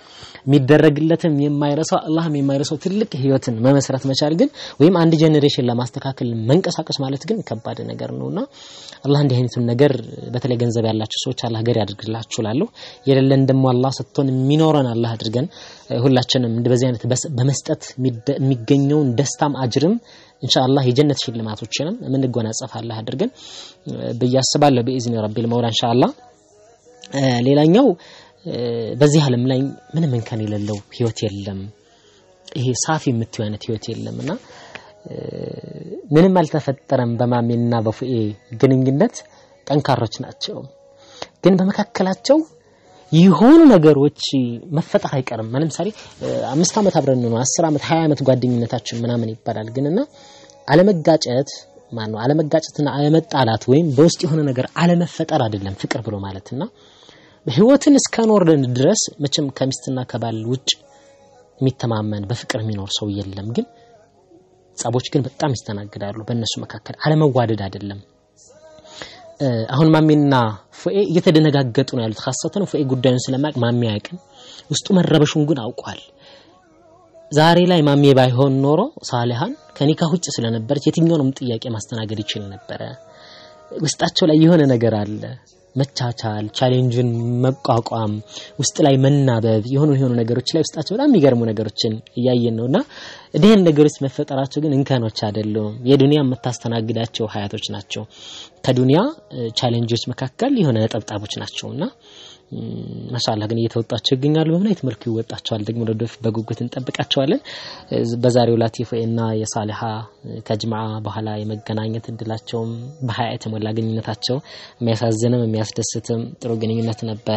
የሚደረግለትም የማይረሳው አላህም የማይረሳው ትልቅ ህይወትን መመስረት መቻል ግን ወይም አንድ ጄኔሬሽን ለማስተካከል መንቀሳቀስ ማለት ግን ከባድ ነገር ነውና አላህ እንዲህ አይነቱን ነገር በተለይ ገንዘብ ያላቸው ሰዎች አላህ ገር ያድርግላችሁ እላለሁ። የሌለን ደግሞ አላህ ሰጥቶን የሚኖረን አላህ አድርገን ሁላችንም እንደ በዚህ አይነት በመስጠት የሚገኘውን ደስታም አጅርም ኢንሻአላህ የጀነት ሽልማቶችንም የምንጎናጸፍ አላህ አድርገን ብዬ አስባለሁ። በኢዝኒ ረቢል መውላ ኢንሻአላህ። ሌላኛው በዚህ ዓለም ላይ ምንም እንከን የሌለው ህይወት የለም። ይሄ ሳፊ የምትዩ አይነት ህይወት የለም እና ምንም አልተፈጠረም። በማሜና በፉኤ ግንኙነት ጠንካሮች ናቸው፣ ግን በመካከላቸው የሆኑ ነገሮች መፈጠር አይቀርም። ለምሳሌ አምስት ዓመት አብረን ነው አስር ዓመት ሀያ ዓመት ጓደኝነታችን ምናምን ይባላል። ግን እና አለመጋጨት ማን ነው አለመጋጨትና አለመጣላት ወይም በውስጥ የሆነ ነገር አለመፈጠር አይደለም ፍቅር ብሎ ማለትና ህይወትን እስከኖርን ድረስ መቼም ከሚስትና ከባል ውጭ የሚተማመን በፍቅር የሚኖር ሰው የለም። ግን ጸቦች ግን በጣም ይስተናግዳሉ በእነሱ መካከል አለመዋደድ አይደለም። አሁን ማሜና ፉኤ እየተደነጋገጡ ነው ያሉት። ኻሰተን ፉኤ ጉዳዩን ስለማያውቅ ማሜ አያውቅም። ውስጡ መረበሹን ግን አውቋል። ዛሬ ላይ ማሜ ባይሆን ኖሮ ሳሊሃን ከኒካ ውጭ ስለነበረች የትኛውንም ጥያቄ ማስተናገድ ይችል ነበረ። ውስጣቸው ላይ የሆነ ነገር አለ መቻቻል፣ ቻሌንጅን መቋቋም፣ ውስጥ ላይ መናበብ የሆኑ የሆኑ ነገሮች ላይ ውስጣቸው በጣም የሚገርሙ ነገሮችን እያየን ነውና እንዲህን ነገሮች መፈጠራቸው ግን እንከኖች አይደሉም። የዱንያ የምታስተናግዳቸው ሀያቶች ናቸው። ከዱንያ ቻሌንጆች መካከል የሆነ ነጠብጣቦች ናቸውና ማሻአላህ ግን እየተወጣቸው ይገኛሉ። በምን አይነት መልኩ ይወጣቸዋል ደግሞ ወደፊት በጉጉት እንጠብቃቸዋለን። በዛሬው ላቲፎና የሳሊሃ ከጅምዓ በኋላ የመገናኘት እድላቸውም በሀያ የተሞላ ግንኙነታቸው የሚያሳዝንም የሚያስደስትም ጥሩ ግንኙነት ነበረ።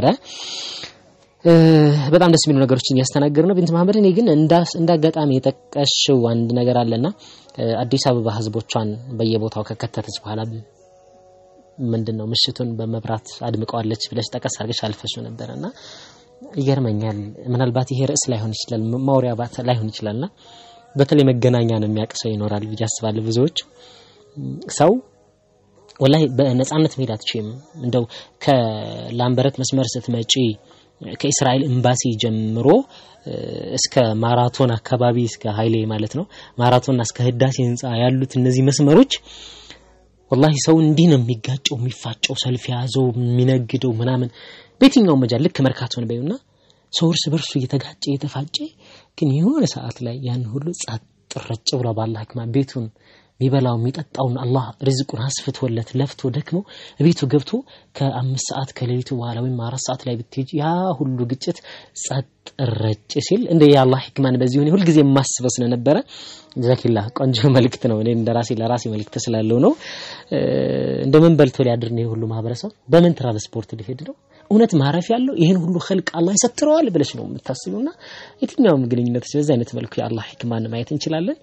በጣም ደስ የሚሉ ነገሮችን እያስተናገዱ ነው። ቢንት መሀመድ እኔ ግን እንደ አጋጣሚ የጠቀሽው አንድ ነገር አለና አዲስ አበባ ህዝቦቿን በየቦታው ከከተተች በኋላ ምንድን ነው ምሽቱን በመብራት አድምቀዋለች ብለሽ ጠቀስ አድርገሽ አልፈሽው ነበረና ይገርመኛል። ምናልባት ይሄ ርዕስ ላይሆን ይችላል ማውሪያ ላይሆን ይችላልና በተለይ መገናኛ ነው የሚያውቅ ሰው ይኖራል ብዬ አስባለሁ። ብዙዎች ሰው ወላሂ በነጻነት መሄድ አትችይም። እንደው ከላምበረት መስመር ስትመጪ ከእስራኤል ኤምባሲ ጀምሮ እስከ ማራቶን አካባቢ እስከ ሀይሌ ማለት ነው ማራቶንና እስከ ህዳሴ ህንፃ ያሉት እነዚህ መስመሮች ወላሂ ሰው እንዲህ ነው የሚጋጨው፣ የሚፋጨው፣ ሰልፍ የያዘው የሚነግደው ምናምን በየትኛውም መጃል ልክ መርካቶን በዩና ሰው እርስ በርሱ እየተጋጨ እየተፋጨ ግን የሆነ ሰዓት ላይ ያን ሁሉ ጸጥ ረጭ ብሎ ባላህ ህክማ ቤቱን የሚበላው የሚጠጣውን አላህ ሪዝቁን አስፍቶለት ለፍቶ ደክሞ ቤቱ ገብቶ ከአምስት ሰዓት ከሌሊቱ በኋላ ወይም አራት ሰዓት ላይ ብትሄጂ ያ ሁሉ ግጭት ጸጥ ረጭ ሲል እንደ የአላህ ህክማን በዚህ ሆነ ሁልጊዜ የማስበው ስለነበረ ጀዛኪላ ቆንጆ መልእክት ነው። እኔ እንደ ራሴ ለራሴ መልእክት ስላለው ነው። እንደምን በልቶ ሊያድር ነው የሁሉ ማህበረሰብ በምን ትራንስፖርት ሊሄድ ነው? እውነት ማረፍ ያለው ይህን ሁሉ ኸልቅ አላህ ይሰትረዋል ብለሽ ነው የምታስቢውና የትኛውም ግንኙነቶች በዚህ አይነት መልኩ የአላህ ህክማን ማየት እንችላለን።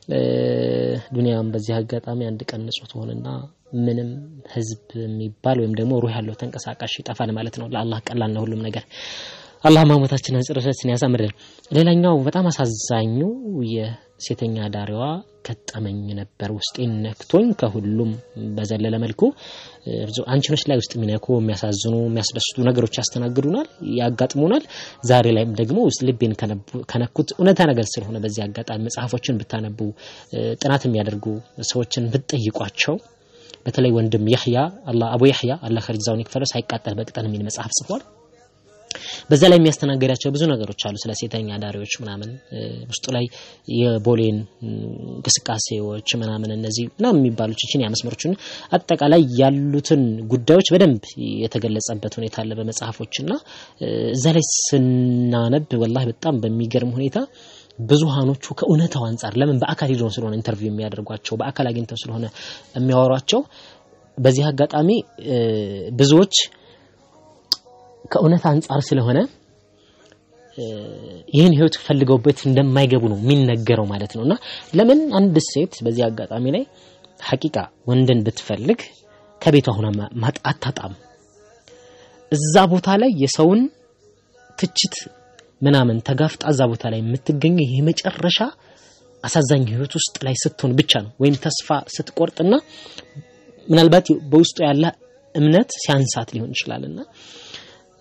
ዱንያም በዚህ አጋጣሚ አንድ ቀን ንጹህ ትሆንና ምንም ህዝብ የሚባል ወይም ደግሞ ሩህ ያለው ተንቀሳቃሽ ይጠፋል ማለት ነው። ለአላህ ቀላል ነው ሁሉም ነገር። አላህ ማሞታችንን መጨረሻችን ያሳምርልን። ሌላኛው በጣም አሳዛኙ የሴተኛ ዳሪዋ ገጠመኝ ነበር። ውስጤን ነክቶኝ ከሁሉም በዘለለ መልኩ አንቺኖች ላይ ውስጥ የሚነኩ የሚያሳዝኑ፣ የሚያስደስቱ ነገሮች ያስተናግዱናል፣ ያጋጥሙናል። ዛሬ ላይም ደግሞ ውስጥ ልቤን ከነኩት እውነታ ነገር ስለሆነ በዚህ አጋጣሚ መጽሐፎችን ብታነቡ፣ ጥናት የሚያደርጉ ሰዎችን ብትጠይቋቸው በተለይ ወንድም ያህያ አላህ አቡ ያህያ አላህ ኸርጃውን ይክፈለው ሳይቃጠል በቅጠል የሚል መጽሐፍ ጽፏል። በዛ ላይ የሚያስተናግዳቸው ብዙ ነገሮች አሉ። ስለ ሴተኛ ዳሪዎች ምናምን ውስጡ ላይ የቦሌን እንቅስቃሴዎች ምናምን እነዚህ ምናምን የሚባሉ ቺቺኒያ መስመሮችን አጠቃላይ ያሉትን ጉዳዮች በደንብ የተገለጸበት ሁኔታ አለ በመጽሐፎች እና እዛ ላይ ስናነብ ወላሂ በጣም በሚገርም ሁኔታ ብዙሃኖቹ ከእውነታው አንጻር ለምን በአካል ሄደው ስለሆነ ኢንተርቪው የሚያደርጓቸው በአካል አግኝተው ስለሆነ የሚያወሯቸው በዚህ አጋጣሚ ብዙዎች ከእውነት አንጻር ስለሆነ ይህን ህይወት ፈልገውበት እንደማይገቡ ነው የሚነገረው ማለት ነው። እና ለምን አንድ ሴት በዚህ አጋጣሚ ላይ ሐቂቃ ወንድን ብትፈልግ ከቤቷ ሆና አታጣም። እዛ ቦታ ላይ የሰውን ትችት ምናምን ተጋፍጣ እዛ ቦታ ላይ የምትገኘው ይህ መጨረሻ አሳዛኝ ህይወት ውስጥ ላይ ስትሆን ብቻ ነው። ወይም ተስፋ ስትቆርጥና ምናልባት በውስጡ ያለ እምነት ሲያንሳት ሊሆን ይችላልና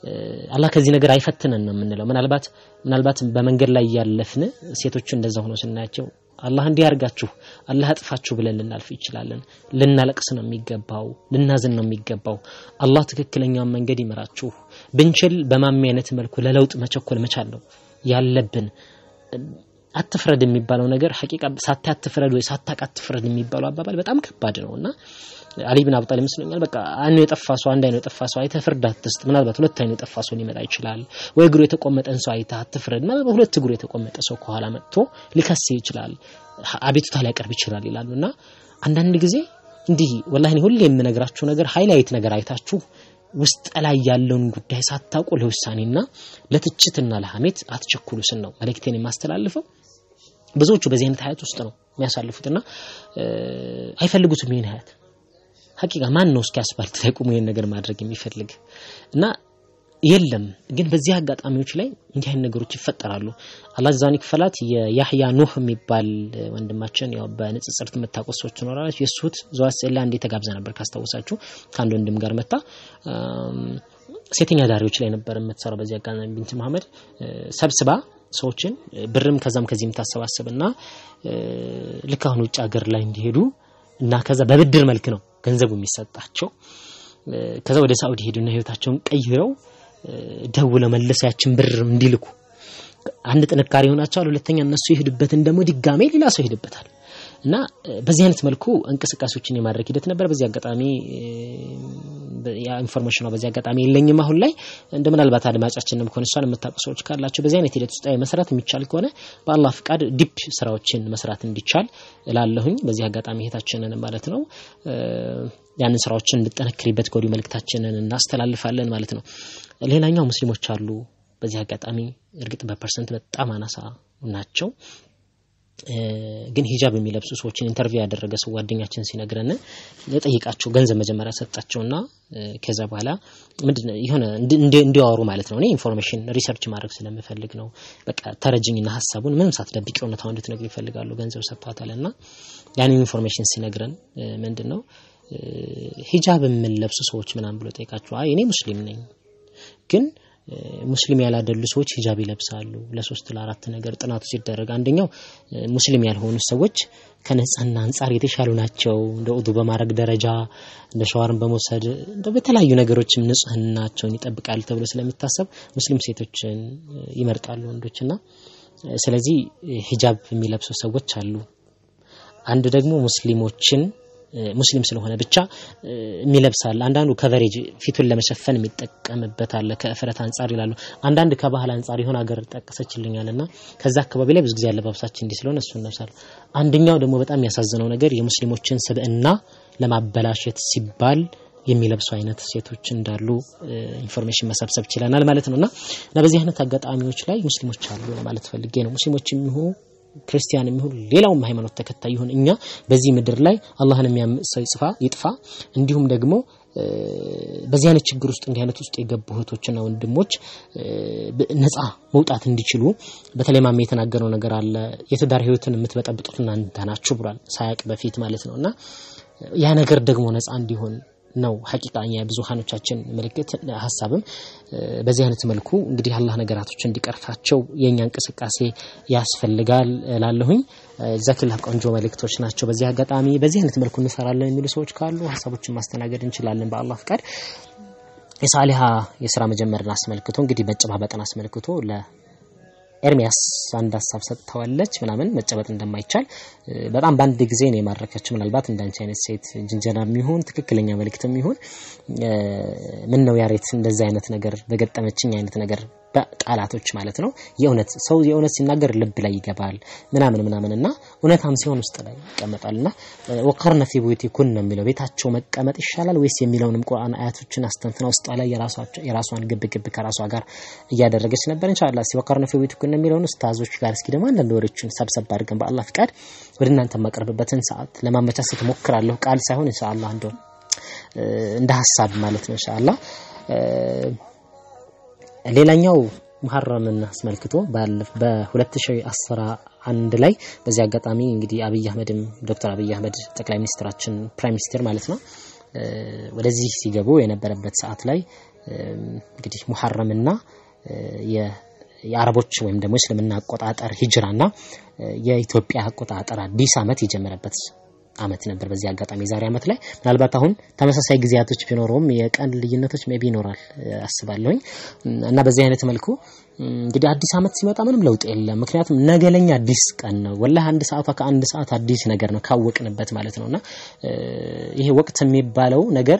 አላህ ከዚህ ነገር አይፈትነን ነው የምንለው። ምናልባት ምናልባት በመንገድ ላይ እያለፍን ሴቶቹ እንደዛ ሆኖ ስናያቸው አላህ እንዲህ አርጋችሁ አላህ አጥፋችሁ ብለን ልናልፍ ይችላለን። ልናለቅስ ነው የሚገባው፣ ልናዝን ነው የሚገባው። አላህ ትክክለኛውን መንገድ ይመራችሁ። ብንችል በማሚ አይነት መልኩ ለለውጥ መቸኮል መቻል ነው ያለብን። አትፍረድ የሚባለው ነገር ሐቂቃ ሳታይ አትፍረድ ወይ ሳታቅ አትፍረድ የሚባለው አባባል በጣም ከባድ ነው እና አሊ ብን አቡ ጣሊብ ይመስለኛል በቃ አይኑ የጠፋ ሰው አንድ አይኑ የጠፋ ሰው አይተህ ፍርድ አትስጥ። ምናልባት ሁለት አይኑ የጠፋ ሰው ሊመጣ ይችላል። ወይ እግሩ የተቆመጠን ሰው አይተህ አትፍረድ። ምናልባት ሁለት እግሩ የተቆመጠ ሰው ከኋላ መጥቶ ሊከስ ይችላል፣ አቤቱታ ሊያቀርብ ይችላል ይላሉ እና አንዳንድ ጊዜ እንዲህ ወላሂ ሁሌ የምነግራችሁ ነገር ሃይላይት ነገር አይታችሁ ውስጥ ላይ ያለውን ጉዳይ ሳታውቁ ለውሳኔና ለትችትና ለሐሜት አትቸኩሉ ስን ነው መልእክቴን የማስተላልፈው። ብዙዎቹ በዚህ አይነት ሀያት ውስጥ ነው የሚያሳልፉትና አይፈልጉትም ይህን ሀያት ሀቂቃ ማን ነው እስኪ አስፋልት ላይ ቆሞ ይሄን ነገር ማድረግ የሚፈልግ እና የለም። ግን በዚህ አጋጣሚዎች ላይ እንዲህ አይነት ነገሮች ይፈጠራሉ። አላህ ዛን ይክፈላት። የያህያ ኑህ የሚባል ወንድማችን ያው በንጽጽር የምታውቁት ሰዎች ትኖራላችሁ። የሱት ዘዋስ ላ እንዴ ተጋብዛ ነበር ካስታወሳችሁ፣ ከአንድ ወንድም ጋር መታ ሴተኛ ዳሪዎች ላይ ነበር የምትሰራው። በዚህ አጋጣሚ ቢንት መሐመድ ሰብስባ ሰዎችን ብርም ከዛም ከዚህ የምታሰባስብና ልክ አሁን ውጭ ሀገር ላይ እንዲሄዱ እና ከዛ በብድር መልክ ነው ገንዘቡ የሚሰጣቸው። ከዛ ወደ ሳኡዲ ሄዱና ህይወታቸውን ቀይረው ደውለው መልሰው ያችን ብር እንዲልኩ አንድ ጥንካሬ ይሆናቸዋል። ሁለተኛ እነሱ ይሄዱበትን ደግሞ ድጋሜ ሌላ ሰው ይሄድበታል እና በዚህ አይነት መልኩ እንቅስቃሴዎችን የማድረግ ሂደት ነበር። በዚህ አጋጣሚ ኢንፎርሜሽኗ በዚህ አጋጣሚ የለኝም አሁን ላይ እንደ ምናልባት አድማጫችንም ከሆነ እሷን የምታውቁ ሰዎች ካላቸው በዚህ አይነት ሂደት ውስጥ መስራት የሚቻል ከሆነ በአላህ ፍቃድ ዲፕ ስራዎችን መስራት እንዲቻል እላለሁኝ። በዚህ አጋጣሚ እህታችንን ማለት ነው ያንን ስራዎችን እንድጠነክሪበት ከወዲሁ መልእክታችንን እናስተላልፋለን ማለት ነው። ሌላኛው ሙስሊሞች አሉ። በዚህ አጋጣሚ እርግጥ በፐርሰንት በጣም አናሳ ናቸው። ግን ሂጃብ የሚለብሱ ሰዎችን ኢንተርቪው ያደረገ ሰው ጓደኛችን ሲነግረን የጠይቃቸው ገንዘብ መጀመሪያ ሰጣቸውና ከዛ በኋላ ምንድነው የሆነ እንዲያወሩ ማለት ነው። እኔ ኢንፎርሜሽን ሪሰርች ማድረግ ስለምፈልግ ነው። በቃ ተረጅኝና ሀሳቡን ምንም ሳትደብቂ እውነታው እንድትነግር ይፈልጋሉ። ገንዘብ ሰጥቷታልና ያንን ኢንፎርሜሽን ሲነግረን ምንድን ነው ሂጃብ የምንለብሱ ሰዎች ምናምን ብሎ ጠይቃቸው፣ አይ እኔ ሙስሊም ነኝ ግን ሙስሊም ያላደሉ ሰዎች ሂጃብ ይለብሳሉ። ለሶስት ለአራት ነገር ጥናቱ ሲደረግ አንደኛው ሙስሊም ያልሆኑ ሰዎች ከንጽህና አንጻር የተሻሉ ናቸው። እንደ ውዱ በማድረግ ደረጃ እንደ ሸዋርን በመውሰድ እንደ በተለያዩ ነገሮችም ንጽህናቸውን ይጠብቃሉ ተብሎ ስለሚታሰብ ሙስሊም ሴቶችን ይመርጣሉ ወንዶችና ስለዚህ ሂጃብ የሚለብሱ ሰዎች አሉ። አንድ ደግሞ ሙስሊሞችን ሙስሊም ስለሆነ ብቻ የሚለብሳል። አንዳንዱ ከቨሬጅ ፊቱን ለመሸፈን የሚጠቀምበት አለ ከእፍረት አንጻር ይላሉ። አንዳንድ ከባህል አንጻር የሆነ ሀገር ጠቀሰችልኛል እና ከዛ አካባቢ ላይ ብዙ ጊዜ አለባበሳችን እንዲህ ስለሆነ እሱ እንለብሳል። አንደኛው ደግሞ በጣም የሚያሳዝነው ነገር የሙስሊሞችን ስብዕና ለማበላሸት ሲባል የሚለብሱ አይነት ሴቶች እንዳሉ ኢንፎርሜሽን መሰብሰብ ችለናል ማለት ነው እና እና በዚህ አይነት አጋጣሚዎች ላይ ሙስሊሞች አሉ ለማለት ፈልጌ ነው። ሙስሊሞች የሚሆኑ ክርስቲያን የሚሆን ሌላውም ሃይማኖት ተከታይ ይሁን እኛ በዚህ ምድር ላይ አላህን የሚያምጽ ሰው ይጥፋ ይጥፋ። እንዲሁም ደግሞ በዚህ አይነት ችግር ውስጥ እንዲህ አይነት ውስጥ የገቡ እህቶችና ወንድሞች ነፃ መውጣት እንዲችሉ በተለይ ማሜ የተናገረው ነገር አለ። የትዳር ህይወትን የምትበጠብጡት እናንተ ናችሁ ብሏል፣ ሳያቅ በፊት ማለት ነው እና ያ ነገር ደግሞ ነፃ እንዲሆን ነው ሐቂቃኛ የብዙሃኖቻችን ምልክት ሀሳብም በዚህ አይነት መልኩ እንግዲህ አላህ ነገራቶች እንዲቀርፋቸው የእኛ እንቅስቃሴ ያስፈልጋል ላለሁኝ ጀዛኪላህ ቆንጆ መልእክቶች ናቸው። በዚህ አጋጣሚ በዚህ አይነት መልኩ እንሰራለን የሚሉ ሰዎች ካሉ ሀሳቦችን ማስተናገድ እንችላለን በአላህ ፍቃድ። የሳሊሃ የስራ መጀመርን አስመልክቶ እንግዲህ መጨባበጥን አስመልክቶ ለ ኤርሚያስ አንድ ሀሳብ ሰጥተዋለች ምናምን መጨበጥ እንደማይቻል በጣም በአንድ ጊዜ ነው የማረከችው። ምናልባት እንዳንቺ አይነት ሴት ጅንጀና የሚሆን ትክክለኛ መልእክት የሚሆን ምን ነው ያሬት እንደዚህ አይነት ነገር በገጠመችኝ አይነት ነገር ቃላቶች ማለት ነው። የእውነት ሰው የእውነት ሲናገር ልብ ላይ ይገባል ምናምን ምናምን እና እውነታም ሲሆን ውስጥ ላይ ይቀመጣል እና ወቀርነ ፊ ቡዩቲኩን ነው የሚለው ቤታቸው መቀመጥ ይሻላል ወይስ የሚለውንም ቁርአን አያቶችን አስተንትና ውስጧ ላይ የራሷን ግብ ግብ ከራሷ ጋር እያደረገች ነበር። ኢንሻአላህ እስኪ ወቀርነ ፊ ቡዩቲኩን የሚለውን ኡስታዞች ጋር እስኪ ደግሞ አንዳንድ ወሬዎችን ሰብሰብ አድርገን በአላህ ፍቃድ ወደ እናንተ የማቀርብበትን ሰዓት ለማመቻቸት እሞክራለሁ። ቃል ሳይሆን ኢንሻአላህ እንደው እንደ ሀሳብ ማለት ነው ኢንሻአላህ ሌላኛው ሙሐረምን አስመልክቶ በ2011 ላይ በዚህ አጋጣሚ እንግዲህ አብይ አህመድም ዶክተር አብይ አህመድ ጠቅላይ ሚኒስትራችን ፕራይም ሚኒስትር ማለት ነው ወደዚህ ሲገቡ የነበረበት ሰዓት ላይ እንግዲህ ሙሐረምና የአረቦች ወይም ደግሞ እስልምና አቆጣጠር ሂጅራና የኢትዮጵያ አቆጣጠር አዲስ ዓመት የጀመረበት አመት ነበር። በዚህ አጋጣሚ የዛሬ አመት ላይ ምናልባት አሁን ተመሳሳይ ጊዜያቶች ቢኖረውም የቀን ልዩነቶች ሜቢ ይኖራል አስባለሁኝ እና በዚህ አይነት መልኩ እንግዲህ አዲስ አመት ሲመጣ ምንም ለውጥ የለም። ምክንያቱም ነገ ለኛ አዲስ ቀን ነው። ወላሂ አንድ ሰዓቷ ከአንድ ሰዓት አዲስ ነገር ነው ካወቅንበት ማለት ነውና ይሄ ወቅት የሚባለው ነገር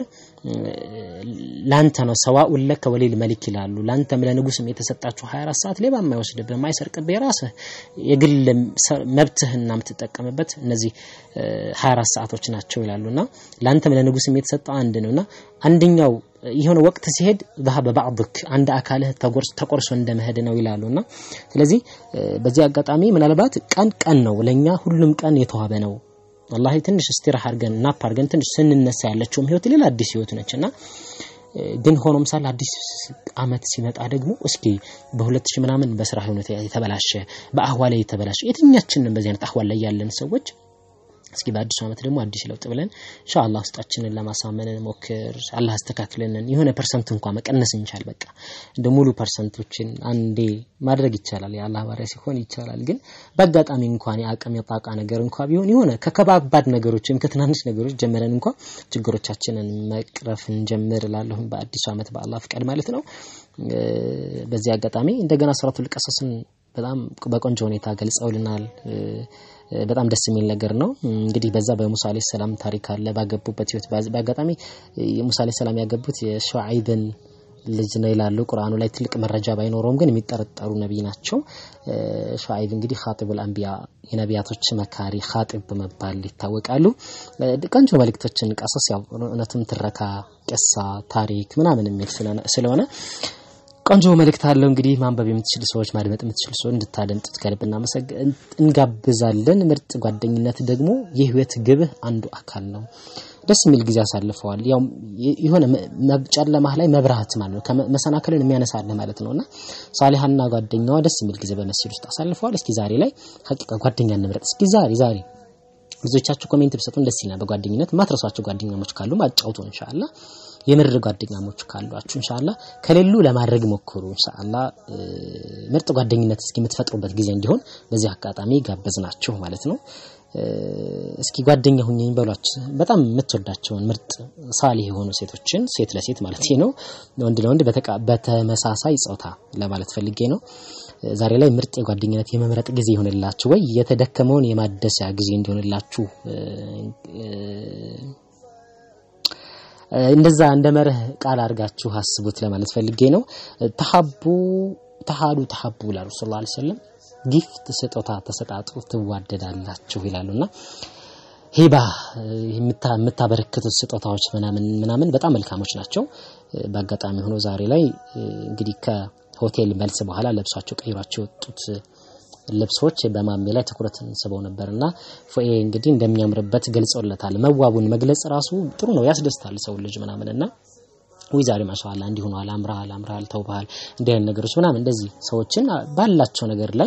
ላንተ ነው። ሰዋኡን ለከ ወሊል መሊክ ይላሉ። ላንተም ለንጉስም የተሰጣችሁ 24 ሰዓት ሌባ የማይወስድብህ የማይሰርቅብህ የራስህ የግል መብትህና የምትጠቀምበት እነዚህ 24 ሰዓቶች ናቸው ይላሉና ላንተም ለንጉስም የተሰጠው አንድ ነውና አንደኛው የሆነ ወቅት ሲሄድ ذهب بعضك አንድ አካልህ ተቆርሶ እንደመሄድ ነው ይላሉና ስለዚህ በዚህ አጋጣሚ ምናልባት ቀን ቀን ነው ለኛ ሁሉም ቀን የተዋበ ነው። ወላሂ ትንሽ እስቲራህ አድርገን ናፕ አድርገን ትንሽ ስንነሳ ያለችውም ህይወት ሌላ አዲስ ህይወት ነችና ግን ሆኖም ሳለ አዲስ አመት ሲመጣ ደግሞ እስኪ በሁለት ሺህ ምናምን በስራ ህይወት የተበላሸ በአህዋል የተበላሸ የትኛችንን በዚህ አይነት አህዋል ላይ ያለን ሰዎች እስኪ በአዲሱ ዓመት ደግሞ አዲስ ለውጥ ብለን ኢንሻአላህ ውስጣችንን ለማሳመን ሞክር። አላህ አስተካክለንን የሆነ ፐርሰንት እንኳን መቀነስ እንቻል። በቃ እንደ ሙሉ ፐርሰንቶችን አንዴ ማድረግ ይቻላል። የአላህ ባሪያ ሲሆን ይቻላል። ግን በአጋጣሚ እንኳን የአቅም የጣቃ ነገር እንኳን ቢሆን የሆነ ከከባባድ ነገሮች ወይም ከትናንሽ ነገሮች ጀምረን እንኳን ችግሮቻችንን መቅረፍ እንጀምር እላለሁ። በአዲሱ ዓመት በአላህ ፍቃድ ማለት ነው። በዚህ አጋጣሚ እንደገና ሱረቱል ቀሰስን በጣም በቆንጆ ሁኔታ ገልጸውልናል። በጣም ደስ የሚል ነገር ነው። እንግዲህ በዛ በሙሳ አለይሂ ሰላም ታሪክ አለ ባገቡበት ህይወት በአጋጣሚ ሙሳ አለይሂ ሰላም ያገቡት የሹዓይብን ልጅ ነው ይላሉ። ቁርአኑ ላይ ትልቅ መረጃ ባይኖረውም ግን የሚጠረጠሩ ነቢይ ናቸው። ሹዓይብ እንግዲህ ኻጢቡል አንቢያ የነቢያቶች መካሪ ኻጢብ በመባል ይታወቃሉ። ቆንጆ መልእክቶችን ቀሰስ ያው እውነትም ትረካ፣ ቅሳ፣ ታሪክ ምናምን የሚል ስለሆነ ቆንጆ መልእክት አለው። እንግዲህ ማንበብ የምትችሉ ሰዎች ማድመጥ የምትችሉ ሰዎች እንድታደምጡት ከልብ እንጋብዛለን። ምርጥ ጓደኝነት ደግሞ የህይወት ግብህ አንዱ አካል ነው። ደስ የሚል ጊዜ አሳልፈዋል። ያው የሆነ ጨለማህ ላይ መብራት ማለት ነው፣ መሰናክልን የሚያነሳልህ ማለት ነውና ሳሊሃና ጓደኛዋ ደስ የሚል ጊዜ በመስጂድ ውስጥ አሳልፈዋል። እስኪ ዛሬ ላይ ሀቂቃ ጓደኛ እንምረጥ። እስኪ ዛሬ ዛሬ ብዙዎቻችሁ ኮሜንት ብሰጡን ደስ ይላል። በጓደኝነት ማትረሷቸው ጓደኛሞች ካሉ አጫውቱ ኢንሻአላህ። የምር ጓደኛሞች ካሏችሁ ኢንሻአላ ከሌሉ ለማድረግ ሞክሩ። ኢንሻአላ ምርጥ ጓደኝነት እስኪ የምትፈጥሩበት ጊዜ እንዲሆን በዚህ አጋጣሚ ጋበዝናችሁ ማለት ነው። እስኪ ጓደኛ ሁኚኝ በሏችሁ። በጣም የምትወዳቸውን ምርጥ ሳሊህ የሆኑ ሴቶችን ሴት ለሴት ማለት ነው፣ ወንድ ለወንድ በተመሳሳይ ጾታ ለማለት ፈልጌ ነው። ዛሬ ላይ ምርጥ የጓደኝነት የመምረጥ ጊዜ ይሆንላችሁ ወይ የተደከመውን የማደሲያ ጊዜ እንዲሆንላችሁ እንደዛ እንደ መርህ ቃል አድርጋችሁ አስቡት ለማለት ፈልጌ ነው። ተሐቡ ተሃዱ ተሐቡ ይላሉ ሰለላሁ ዐለይሂ ወሰለም። ጊፍት ስጦታ ተሰጣጡ ትዋደዳላችሁ ይላሉና ሂባ የምታበረክቱት ስጦታዎች ምናምን ምናምን በጣም መልካሞች ናቸው። በአጋጣሚ ሆኖ ዛሬ ላይ እንግዲህ ከሆቴል መልስ በኋላ ለብሷቸው ቀይሯቸው የወጡት ልብሶች በማሜ ላይ ትኩረትን ስበው ነበርና ፎኤ እንግዲህ እንደሚያምርበት ገልጸውለታል። መዋቡን መግለጽ ራሱ ጥሩ ነው፣ ያስደስታል ሰው ልጅ ምናምንና ወይ ዛሬ ማሻአላ እንዲህ ሆኗል፣ አምራሃል፣ አምራሃል፣ ተውበሃል፣ እንዲህ አይነት ነገሮች ምናምን እንደዚህ ሰዎችን ባላቸው ነገር ላይ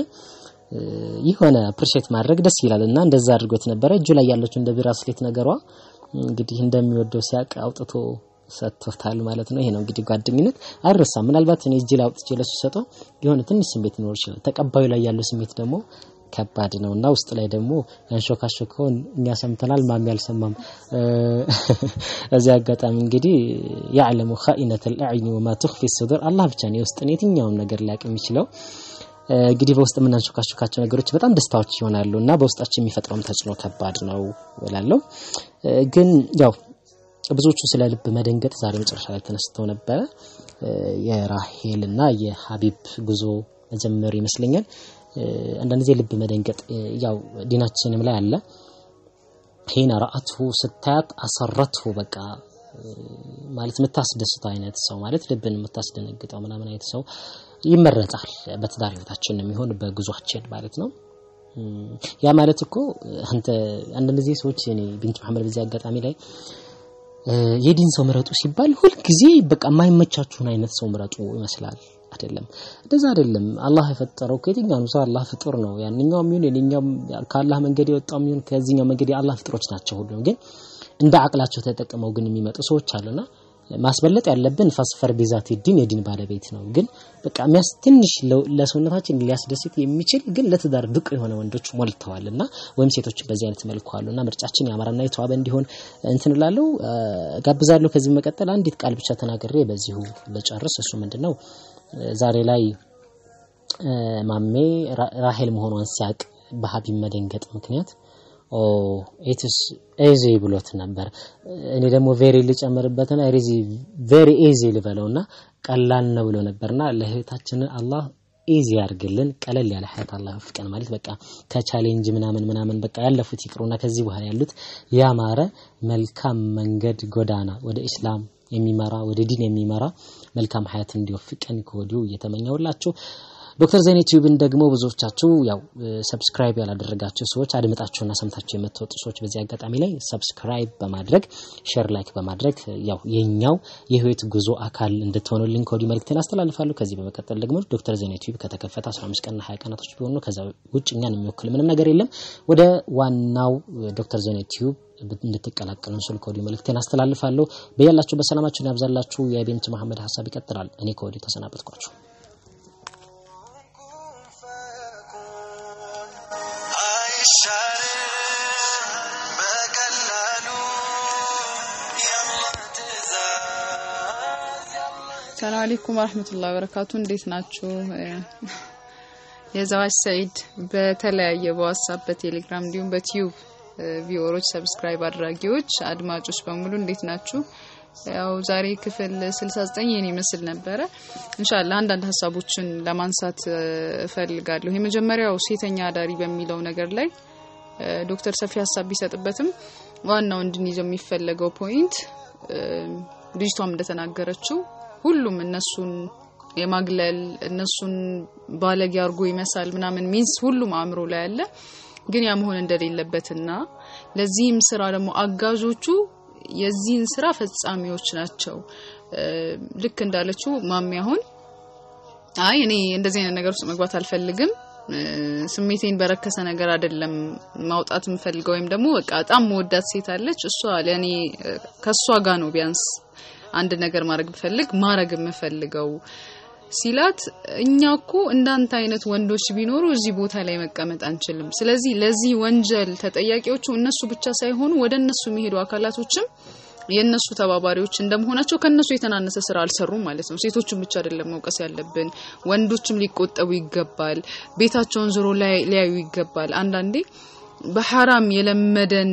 የሆነ አፕሪሼት ማድረግ ደስ ይላል እና እንደዛ አድርጎት ነበረ። እጁ ላይ ያለችው እንደ ብራስሌት ነገሯ እንግዲህ እንደሚወደው ሲያቅ አውጥቶ ሰጥቶታል ማለት ነው። ይሄ ነው እንግዲህ ጓደኝነት አይረሳም። ምናልባት እኔ እጅ ላይ አውጥቼ ለሱ ሰጠው የሆነ ትንሽ ስሜት ሊኖር ይችላል። ተቀባዩ ላይ ያለው ስሜት ደግሞ ከባድ ነው እና ውስጥ ላይ ደግሞ ያንሾካሾከውን እኛ ሰምተናል፣ ማሚ አልሰማም። እዚህ አጋጣሚ እንግዲህ ያዕለሙ ኻኢነተል አዕዩን ወማ ትኽፊ ሱዱር አላህ ብቻ ነው የውስጥን የትኛውን ነገር ሊያውቅ የሚችለው። እንግዲህ በውስጥ የምናንሾካሾካቸው ነገሮች በጣም ደስታዎች ይሆናሉ እና በውስጣችን የሚፈጥረውም ተጽዕኖ ከባድ ነው እላለሁ ግን ያው ብዙዎቹ ስለ ልብ መደንገጥ ዛሬ መጨረሻ ላይ ተነስተው ነበረ። የራሄልና የሀቢብ ጉዞ መጀመር ይመስለኛል። አንዳንድ ጊዜ ልብ መደንገጥ ያው ዲናችንም ላይ አለ። ሂነ ረአትሁ ስታያት አሰረትሁ በቃ ማለት የምታስደስተው አይነት ሰው ማለት ልብን የምታስደነግጠው ምናምን አይነት ሰው ይመረጣል። በትዳር ህይወታችን የሚሆን በጉዟችን ማለት ነው። ያ ማለት እኮ አንተ አንዳንድ ጊዜ ሰዎች እኔ ቢንት መሐመድ በዚህ አጋጣሚ ላይ የዲን ሰው ምረጡ ሲባል ሁልጊዜ በቃ የማይመቻችሁን አይነት ሰው ምረጡ ይመስላል። አይደለም፣ እንደዛ አይደለም። አላህ የፈጠረው ከየትኛውም ሰው አላህ ፍጡር ነው። ያንኛውም ይሁን የኛውም ከአላህ መንገድ የወጣውም ይሁን ከዚህኛው መንገድ የአላህ ፍጡሮች ናቸው። ሁሉም ግን እንደ አቅላቸው ተጠቅመው ግን የሚመጡ ሰዎች አሉና ማስበለጥ ያለብን ፋስፈር ቢዛት ዲን የዲን ባለቤት ነው። ግን በቃ የሚያስ ትንሽ ለ- ለሰውነታችን ሊያስደስት የሚችል ግን ለትዳር ብቁ የሆነ ወንዶች ሞልተዋል እና ወይም ሴቶች በዚህ አይነት መልኩ አሉ እና ምርጫችን ያማረና የተዋበ እንዲሆን እንትን እላለሁ እ፣ ጋብዛለሁ። ከዚህ መቀጠል አንዲት ቃል ብቻ ተናግሬ በዚሁ ልጨርስ። እሱ ምንድን ነው እ፣ ዛሬ ላይ እ፣ ማሜ ራ- ራሄል መሆኗን ሲያቅ በሀቢብ መደንገጥ ምክንያት ኦ ኢትስ ኤዚ ብሎት ነበር። እኔ ደግሞ ቬሪ ልጨምርበትና ሪዚ ቬሪ ኤዚ ልበለውና ቀላል ነው ብሎ ነበርና ለህይወታችንን አላህ ኢዚ ያርግልን። ቀለል ያለ ሀያት አላህ ፍቀን ማለት በቃ ከቻሌንጅ ምናምን ምናምን በቃ ያለፉት ይቅሩና ከዚህ በኋላ ያሉት ያማረ መልካም መንገድ ጎዳና ወደ ኢስላም የሚመራ ወደ ዲን የሚመራ መልካም ሀያት እንዲወፍቀን ከወዲሁ እየተመኘውላችሁ ዶክተር ዘይኔ ቲዩብን ደግሞ ብዙዎቻችሁ ያው ሰብስክራይብ ያላደረጋችሁ ሰዎች አድምጣችሁና ሰምታችሁ የምትወጡ ሰዎች በዚህ አጋጣሚ ላይ ሰብስክራይብ በማድረግ ሼር ላይክ በማድረግ ያው የኛው የህይወት ጉዞ አካል እንድትሆኑልኝ ከወዲሁ መልእክቴን አስተላልፋለሁ። ከዚህ በመቀጠል ደግሞ ዶክተር ዘይኔ ቲዩብ ከተከፈተ 15 ቀንና 20 ቀናቶች ቢሆኑ ነው። ከዛ ውጭ እኛን የሚወክል ምንም ነገር የለም። ወደ ዋናው ዶክተር ዘይኔ ቲዩብ እንድትቀላቀሉን ስል ከወዲሁ መልእክቴን አስተላልፋለሁ። በያላችሁ በሰላማችሁን ያብዛላችሁ። የቤንት መሐመድ ሀሳብ ይቀጥላል። እኔ ከወዲሁ ተሰናበትኳችሁ። አይሻልም በቀላሉ የአላህ ትእዛዝ ሰላም አለይኩም ወራህመቱላሂ ወበረካቱ። እንዴት ናችሁ? የዘዋጅ ሰኢድ በተለያየ በዋትስአፕ በቴሌግራም እንዲሁም በቲዩብ ቪወሮች ሰብስክራይብ አድራጊዎች አድማጮች በሙሉ እንዴት ናችሁ? ያው ዛሬ ክፍል 69 ይህን ይመስል ነበረ። ኢንሻአላህ አንዳንድ ሀሳቦችን ለማንሳት እ፣ እፈልጋለሁ። የመጀመሪያው ሴተኛ አዳሪ በሚለው ነገር ላይ እ፣ ዶክተር ሰፊ ሀሳብ ቢሰጥበትም ዋናው እንድንይዘው የሚፈለገው ፖይንት እ፣ ልጅቷም እንደተናገረችው ሁሉም እነሱን የማግለል እነሱን ባለጌ አርጎ ይመሳል ምናምን ሚንስ ሁሉም አእምሮ ላይ አለ። ግን ያ መሆን እንደሌለበትና ለዚህም ስራ ደግሞ አጋዦቹ የዚህን ስራ ፈጻሚዎች ናቸው። እ፣ ልክ እንዳለችው ማሚ አሁን አይ እኔ እንደዚህ አይነት ነገር ውስጥ መግባት አልፈልግም እ፣ ስሜቴን በረከሰ ነገር አይደለም ማውጣት የምፈልገው ወይም ደግሞ በቃ በጣም መወዳት ሴት አለች እሷ ለእኔ እ፣ ከእሷ ጋር ነው ቢያንስ አንድ ነገር ማድረግ ብፈልግ ማድረግ የምፈልገው ሲላት እኛ እኮ እንዳንተ አይነት ወንዶች ቢኖሩ እዚህ ቦታ ላይ መቀመጥ አንችልም። ስለዚህ ለዚህ ወንጀል ተጠያቂዎቹ እነሱ ብቻ ሳይሆኑ ወደ እነሱ የሚሄዱ አካላቶችም የእነሱ ተባባሪዎች እንደመሆናቸው ከእነሱ የተናነሰ ስራ አልሰሩም ማለት ነው። ሴቶችን ብቻ አይደለም መውቀስ ያለብን፣ ወንዶችም ሊቆጠቡ ይገባል። ቤታቸውን ዞሮ ላይ- ሊያዩ ይገባል። አንዳንዴ በሐራም የለመደን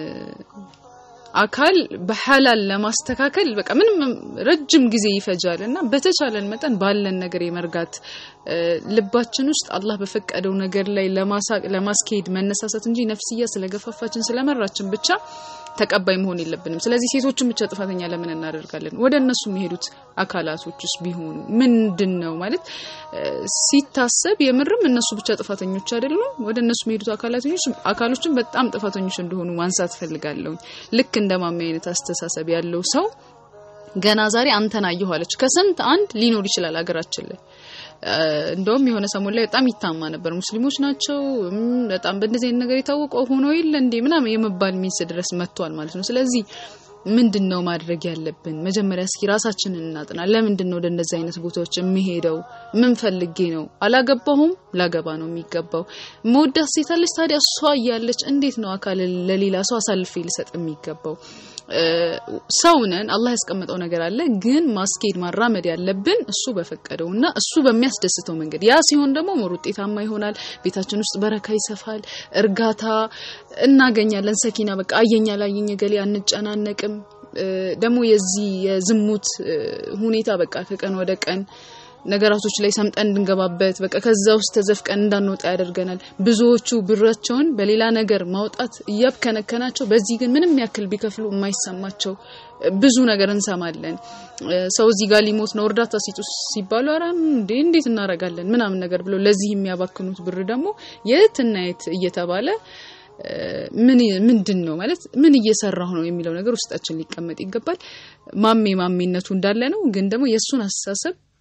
አካል በሐላል ለማስተካከል በቃ ምንም ረጅም ጊዜ ይፈጃል እና በተቻለን መጠን ባለን ነገር የመርጋት እ፣ ልባችን ውስጥ አላህ በፈቀደው ነገር ላይ ለማሳቅ ለማስኬድ መነሳሳት እንጂ ነፍስያ ስለገፋፋችን ስለመራችን ብቻ ተቀባይ መሆን የለብንም። ስለዚህ ሴቶችን ብቻ ጥፋተኛ ለምን እናደርጋለን? ወደ እነሱ የሚሄዱት አካላቶች ውስጥ ቢሆኑ ምንድን ነው ማለት እ፣ ሲታሰብ የምርም እነሱ ብቻ ጥፋተኞች አይደሉም። ወደ እነሱ የሚሄዱት አካላቶች አካሎችን በጣም ጥፋተኞች እንደሆኑ ማንሳት ፈልጋለሁ። ልክ እንደ ማሚ አይነት አስተሳሰብ ያለው ሰው ገና ዛሬ አንተን አየሁ አለች። ከስንት አንድ ሊኖር ይችላል ሀገራችን ላይ እ፣ እንደውም የሆነ ሰሞን ላይ በጣም ይታማ ነበር። ሙስሊሞች ናቸው እም፣ በጣም በእንደዚህ አይነት ነገር የታወቀው ሆኖ የለ እንዴ ምናምን የመባል ሚንስ ድረስ መጥቷል ማለት ነው። ስለዚህ ምንድን ነው ማድረግ ያለብን? መጀመሪያ እስኪ ራሳችንን እናጥና። ለምንድን ነው ወደ እንደዚህ አይነት ቦታዎች የሚሄደው? ምን ፈልጌ ነው? አላገባሁም፣ ላገባ ነው የሚገባው። መወዳት ሴት አለች። ታዲያ እሷ እያለች እንዴት ነው አካል ለሌላ ሰው አሳልፌ ልሰጥ የሚገባው? እ፣ ሰው ነን። አላህ ያስቀመጠው ነገር አለ። ግን ማስኬድ ማራመድ ያለብን እሱ በፈቀደውና እሱ በሚያስደስተው መንገድ። ያ ሲሆን ደግሞ ሞር ውጤታማ ይሆናል። ቤታችን ውስጥ በረካ ይሰፋል፣ እርጋታ እናገኛለን። ሰኪና በቃ አየኛ ላየኝ ገሌ አንጨናነቅም። እ፣ ደግሞ የዚህ የዝሙት እ፣ ሁኔታ በቃ ከቀን ወደ ቀን ነገራቶች ላይ ሰምጠን እንድንገባበት በቃ ከዛ ውስጥ ተዘፍቀን እንዳንወጣ ያደርገናል። ብዙዎቹ ብራቸውን በሌላ ነገር ማውጣት እያብከነከናቸው፣ በዚህ ግን ምንም ያክል ቢከፍሉ የማይሰማቸው ብዙ ነገር እንሰማለን። እ፣ ሰው እዚህ ጋር ሊሞት ነው እርዳታ ሲጡ ሲባሉ ኧረ እንዴ እንዴት እናረጋለን ምናምን ነገር ብለው ለዚህ የሚያባክኑት ብር ደግሞ የትና የት እየተባለ እ፣ ምን ምንድን ነው ማለት ምን እየሰራሁ ነው የሚለው ነገር ውስጣችን ሊቀመጥ ይገባል። ማሜ ማሜነቱ እንዳለ ነው፣ ግን ደግሞ የእሱን አስተሳሰብ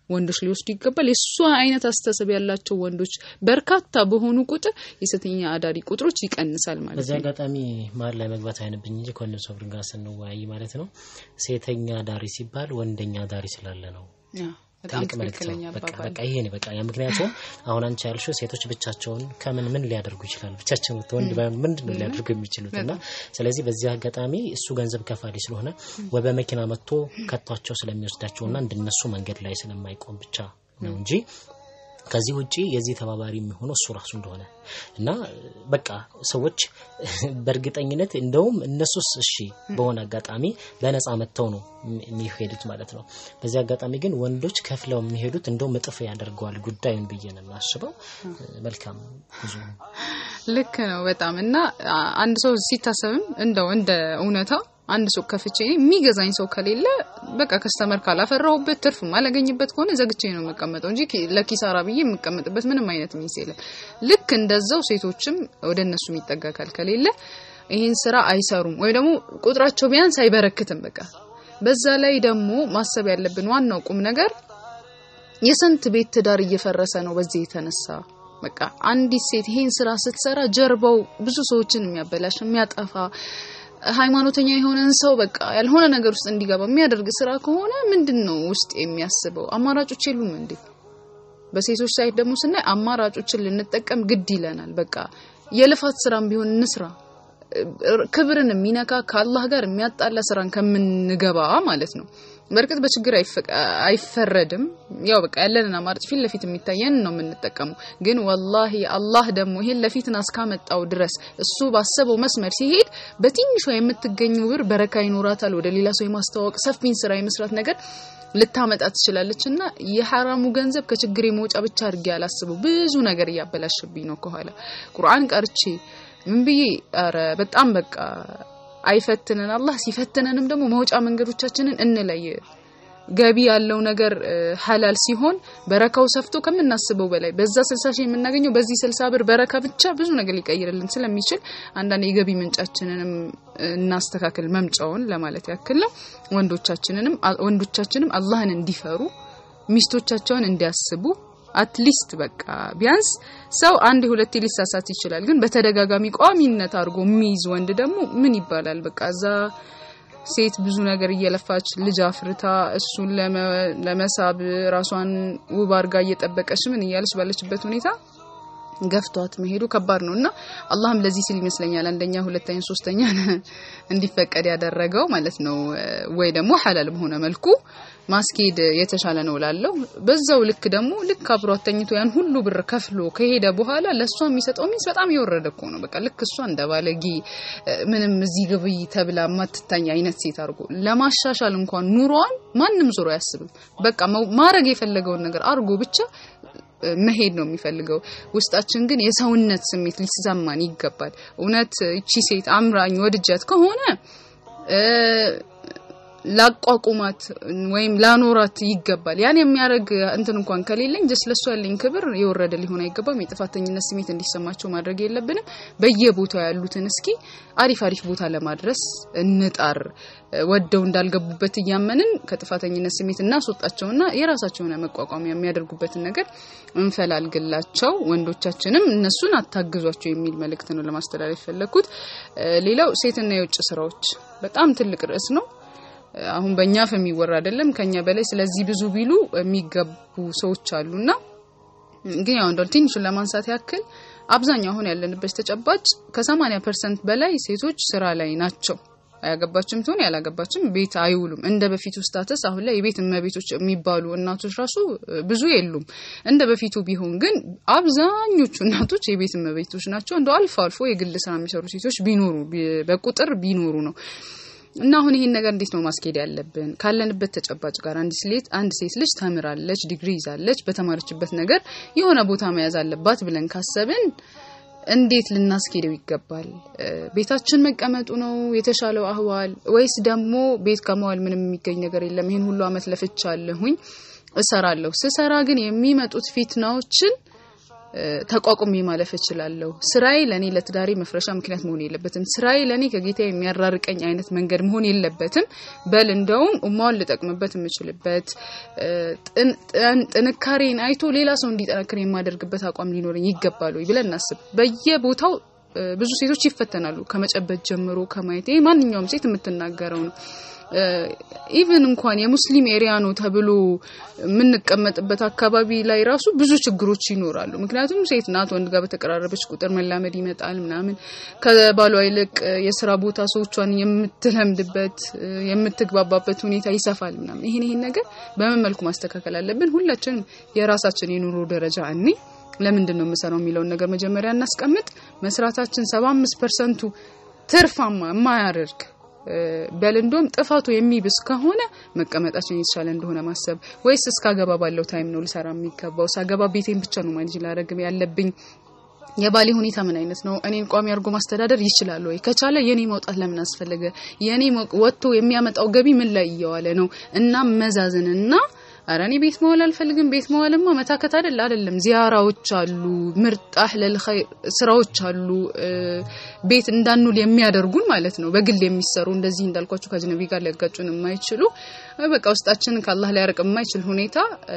ወንዶች ሊወስዱ ይገባል። የእሷ አይነት አስተሳሰብ ያላቸው ወንዶች በርካታ በሆኑ ቁጥር የሴተኛ አዳሪ ቁጥሮች ይቀንሳል ማለት በዚህ ነው። አጋጣሚ መሀል ላይ መግባት አይነብኝ እንጂ ከወንድም ሶብርን ጋር ስንወያይ ማለት ነው ሴተኛ ዳሪ ሲባል ወንደኛ ዳሪ ስላለ ነው። ያ፣ በጣም ትልቅ መልእክት ነው። ትክክለኛ በቃ አባባል በቃ ይሄ ነው በቃ ያ ምክንያቱም አሁን አንቺ ያልሽው ሴቶች ብቻቸውን ከምን ምን ሊያደርጉ ይችላሉ? ብቻቸውን ወንድ ምንድን ነው ሊያደርጉ የሚችሉት? እና ስለዚህ በዚህ አጋጣሚ እሱ ገንዘብ ከፋሊ ስለሆነ ወይ በመኪና መጥቶ ከቷቸው ስለሚወስዳቸውና እንደነሱ መንገድ ላይ ስለማይቆም ብቻ ነው እንጂ ከዚህ ውጪ የዚህ ተባባሪ የሚሆነው እሱ ራሱ እንደሆነ እና በቃ ሰዎች በእርግጠኝነት እንደውም እነሱስ እሺ በሆነ አጋጣሚ በነፃ መጥተው ነው የሚሄዱት ማለት ነው። በዚህ አጋጣሚ ግን ወንዶች ከፍለው የሚሄዱት እንደውም እጥፍ ያደርገዋል ጉዳዩን ብዬ ነው የማስበው። መልካም ጉዞ ልክ ነው በጣም እና አ- አንድ ሰው ሲታሰብም እንደው እንደ እውነታ አንድ ሱቅ ከፍቼ የሚገዛኝ ሰው ከሌለ በቃ ከስተመር ካላፈራሁበት ትርፍ ማላገኝበት ከሆነ ዘግቼ ነው የምቀመጠው እንጂ ኪ- ለኪሳራ ብዬ የምቀመጥበት ምንም አይነት ሚስ የለም። ልክ እንደዛው ሴቶችም ወደ እነሱ የሚጠጋ አካል ከሌለ ይህን ስራ አይሰሩም ወይ ደግሞ ቁጥራቸው ቢያንስ አይበረክትም። በቃ በዛ ላይ ደግሞ ማሰብ ያለብን ዋናው ቁም ነገር የስንት ቤት ትዳር እየፈረሰ ነው በዚህ የተነሳ በቃ አንዲት ሴት ይሄን ስራ ስትሰራ ጀርባው ብዙ ሰዎችን የሚያበላሽ የሚያጠፋ ሃይማኖተኛ የሆነን ሰው በቃ ያልሆነ ነገር ውስጥ እንዲገባ የሚያደርግ ስራ ከሆነ ምንድን ነው ውስጥ የሚያስበው? አማራጮች የሉም እንዴ? በሴቶች ሳይት ደግሞ ስናይ አማራጮችን ልንጠቀም ግድ ይለናል። በቃ የልፋት ስራም ቢሆን እንስራ። ክብርን የሚነካ ከአላህ ጋር የሚያጣላ ስራን ከምንገባ ማለት ነው። በእርግጥ በችግር አይፈ- አይፈረድም። ያው በቃ ያለንን አማራጭ ፊት ለፊት የሚታየን ነው የምንጠቀመው። ግን ወላሂ አላህ ደግሞ ይሄን ለፊትና እስካመጣው ድረስ እሱ ባሰበው መስመር ሲሄድ በትንሿ የምትገኝ ብር በረካ ይኖራታል። ወደ ሌላ ሰው የማስተዋወቅ ሰፊን ስራ የመስራት ነገር ልታመጣ ትችላለች። እና የሐራሙ ገንዘብ ከችግሬ መውጫ ብቻ አድርጌ አላስበው ብዙ ነገር እያበላሸብኝ ነው። ከኋላ ቁርአን ቀርቼ ምን ብዬ ኧረ በጣም በቃ አይፈትነን አላህ። ሲፈትነንም ደግሞ መውጫ መንገዶቻችንን እንለይ። ገቢ ያለው ነገር እ፣ ሐላል ሲሆን በረካው ሰፍቶ ከምናስበው በላይ በዛ ስልሳ ሺህ የምናገኘው በዚህ ስልሳ ብር በረካ ብቻ ብዙ ነገር ሊቀይርልን ስለሚችል አንዳንድ የገቢ ምንጫችንንም እ፣ እናስተካክል መምጫውን ለማለት ያክል ነው። ወንዶቻችንንም አ- ወንዶቻችንም አላህን እንዲፈሩ ሚስቶቻቸውን እንዲያስቡ አትሊስት በቃ ቢያንስ ሰው አንድ ሁለቴ ሊሳሳት ይችላል፣ ግን በተደጋጋሚ ቋሚነት አድርጎ የሚይዝ ወንድ ደግሞ ምን ይባላል? በቃ እዛ ሴት ብዙ ነገር እየለፋች ልጅ አፍርታ እሱን ለመ- ለመሳብ ራሷን ውብ አድርጋ እየጠበቀች ምን እያለች ባለችበት ሁኔታ ገፍቷት መሄዱ ከባድ ነው እና አላህም ለዚህ ሲል ይመስለኛል አንደኛ፣ ሁለተኛ፣ ሶስተኛ እንዲፈቀድ ያደረገው ማለት ነው። ወይ ደግሞ ሐላል በሆነ መልኩ ማስኬድ የተሻለ ነው ላለው። በዛው ልክ ደግሞ ልክ አብሯት ተኝቶ ያን ሁሉ ብር ከፍሎ ከሄደ በኋላ ለእሷ የሚሰጠው ሚንስ በጣም የወረደ እኮ ነው። በቃ ልክ እሷ እንደ ባለጌ እ፣ ምንም እዚህ ግብይ ተብላ ማትታኝ አይነት ሴት አድርጎ ለማሻሻል እንኳን ኑሯን ማንም ዞሮ አያስብም። በቃ መው- ማድረግ የፈለገውን ነገር አድርጎ ብቻ እ፣ መሄድ ነው የሚፈልገው። ውስጣችን ግን የሰውነት ስሜት ሊሰማን ይገባል። እውነት እቺ ሴት አምራኝ ወድጃት ከሆነ እ፣ ላቋቁማት ወይም ላኖራት ይገባል። ያን የሚያደርግ እንትን እንኳን ከሌለኝ ጀስ ለሱ ያለኝ ክብር የወረደ ሊሆን አይገባም። የጥፋተኝነት ስሜት እንዲሰማቸው ማድረግ የለብንም። በየቦታው ያሉትን እስኪ አሪፍ አሪፍ ቦታ ለማድረስ እንጣር። ወደው እንዳልገቡበት እያመንን ከጥፋተኝነት ስሜት እናስወጣቸውና የራሳቸውን መቋቋሚያ የሚያደርጉበትን ነገር እንፈላልግላቸው። ወንዶቻችንም እነሱን አታግዟቸው የሚል መልእክት ነው ለማስተላለፍ የፈለግኩት። ሌላው ሴትና የውጭ ስራዎች በጣም ትልቅ ርዕስ ነው። አሁን በእኛ አፍ የሚወራ አይደለም። ከኛ በላይ ስለዚህ ብዙ ቢሉ የሚገቡ ሰዎች አሉና ግን ያው እንደው ትንሹን ለማንሳት ያክል አብዛኛው አሁን ያለንበት ተጨባጭ ከ80 ፐርሰንት በላይ ሴቶች ስራ ላይ ናቸው። አያገባችም ትሆን ያላገባችም ቤት አይውሉም። እንደ በፊቱ ስታተስ አሁን ላይ የቤት እመቤቶች የሚባሉ እናቶች ራሱ ብዙ የሉም። እንደ በፊቱ ቢሆን ግን አብዛኞቹ እናቶች የቤት እመቤቶች ናቸው። እንደው አልፎ አልፎ የግል ስራ የሚሰሩ ሴቶች ቢኖሩ በቁጥር ቢኖሩ ነው እና አሁን ይሄን ነገር እንዴት ነው ማስኬድ ያለብን? ካለንበት ተጨባጭ ጋር አንድ ሴት አንድ ሴት ልጅ ተምራለች፣ ዲግሪ ይዛለች፣ በተማረችበት ነገር የሆነ ቦታ መያዝ አለባት ብለን ካሰብን እንዴት ልናስኬደው ይገባል? ቤታችን መቀመጡ ነው የተሻለው አህዋል ወይስ ደግሞ ቤት ከመዋል ምንም የሚገኝ ነገር የለም፣ ይሄን ሁሉ አመት ለፍቻለሁኝ እሰራለሁ። ስሰራ ግን የሚመጡት ፊትናዎችን እ፣ ተቋቁሜ ማለፍ እችላለሁ። ስራዬ ለእኔ ለትዳሬ መፍረሻ ምክንያት መሆን የለበትም። ስራዬ ለእኔ ከጌታ የሚያራርቀኝ አይነት መንገድ መሆን የለበትም። በል እንደውም ኡማውን ልጠቅምበት የምችልበት እ፣ ጥን- ጥን- ጥንካሬን አይቶ ሌላ ሰው እንዲጠነክር የማደርግበት አቋም ሊኖረኝ ይገባል ወይ ብለን እናስብ። በየቦታው እ፣ ብዙ ሴቶች ይፈተናሉ። ከመጨበት ጀምሮ ከማየት ይሄ ማንኛውም ሴት የምትናገረው ነው። ኢቨን እንኳን የሙስሊም ኤሪያ ነው ተብሎ የምንቀመጥበት አካባቢ ላይ ራሱ ብዙ ችግሮች ይኖራሉ። ምክንያቱም ሴት ናት፣ ወንድ ጋር በተቀራረበች ቁጥር መላመድ ይመጣል ምናምን። ከባሏ ይልቅ የስራ ቦታ ሰዎቿን የምትለምድበት የምትግባባበት ሁኔታ ይሰፋል ምናምን። ይሄን ይሄን ነገር በምን መልኩ ማስተካከል አለብን? ሁላችንም የራሳችን የኑሮ ደረጃ እኔ ለምንድን ነው የምሰራው የሚለውን ነገር መጀመሪያ እናስቀምጥ። መስራታችን 75 ፐርሰንቱ ትርፋማ የማያደርግ በል እንደውም ጥፋቱ የሚብስ ከሆነ መቀመጣችን የተሻለ እንደሆነ ማሰብ ወይስ እስካገባ ባለው ታይም ነው ልሰራ የሚገባው? ሳገባ ቤቴን ብቻ ነው ማኔጅ ላደርግ ያለብኝ? የባሌ ሁኔታ ምን አይነት ነው? እኔን ቋሚ አድርጎ ማስተዳደር ይችላል ወይ? ከቻለ የኔ መውጣት ለምን አስፈለገ? የኔ ወጥቶ የሚያመጣው ገቢ ምን ላይ እየዋለ ነው? እና መዛዝንና ኧረ እኔ ቤት መዋል አልፈልግም። ቤት መዋልማ መታከት አይደል አይደለም። ዚያራዎች አሉ፣ ምርጥ አህለል ኸይር ስራዎች አሉ፣ ቤት እንዳንውል የሚያደርጉን ማለት ነው። በግል የሚሰሩ እንደዚህ እንዳልኳችሁ ከአጅነቢ ጋር ሊያጋጩን የማይችሉ በቃ ውስጣችንን ከአላህ ሊያርቅ የማይችል ሁኔታ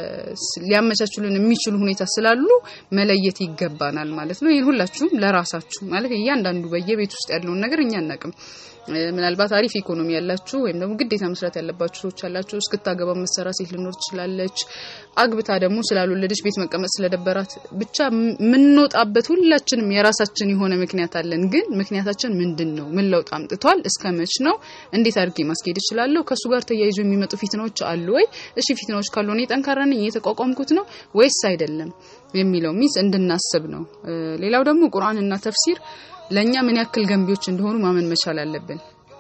ሊያመቻቹልን የሚችሉ ሁኔታ ስላሉ መለየት ይገባናል ማለት ነው። ይህን ሁላችሁም ለራሳችሁ ማለት እያንዳንዱ በየቤት ውስጥ ያለውን ነገር እኛ አናቅም። ምናልባት አሪፍ ኢኮኖሚ ያላችሁ ወይም ደግሞ ግዴታ መስራት ያለባችሁ ሰዎች ያላችሁ እስክታገባ መሰራ ሴት ልኖር ትችላለች። አግብታ ደግሞ ስላልወለደች ቤት መቀመጥ ስለደበራት ብቻ የምንወጣበት ሁላችንም የራሳችን የሆነ ምክንያት አለን። ግን ምክንያታችን ምንድን ነው? ምን ለውጥ አምጥቷል? እስከ መች ነው? እንዴት አድርጌ ማስኬድ እችላለሁ? ከእሱ ጋር ተያይዞ የሚመጡ ፊትናዎች አሉ ወይ? እሺ ፊትናዎች ካሉ እኔ ጠንካራ ነኝ እየተቋቋምኩት ነው ወይስ አይደለም የሚለው ሚስ እንድናስብ ነው። ሌላው ደግሞ ቁርአንና ተፍሲር ለኛ ምን ያክል ገንቢዎች እንደሆኑ ማመን መቻል አለብን።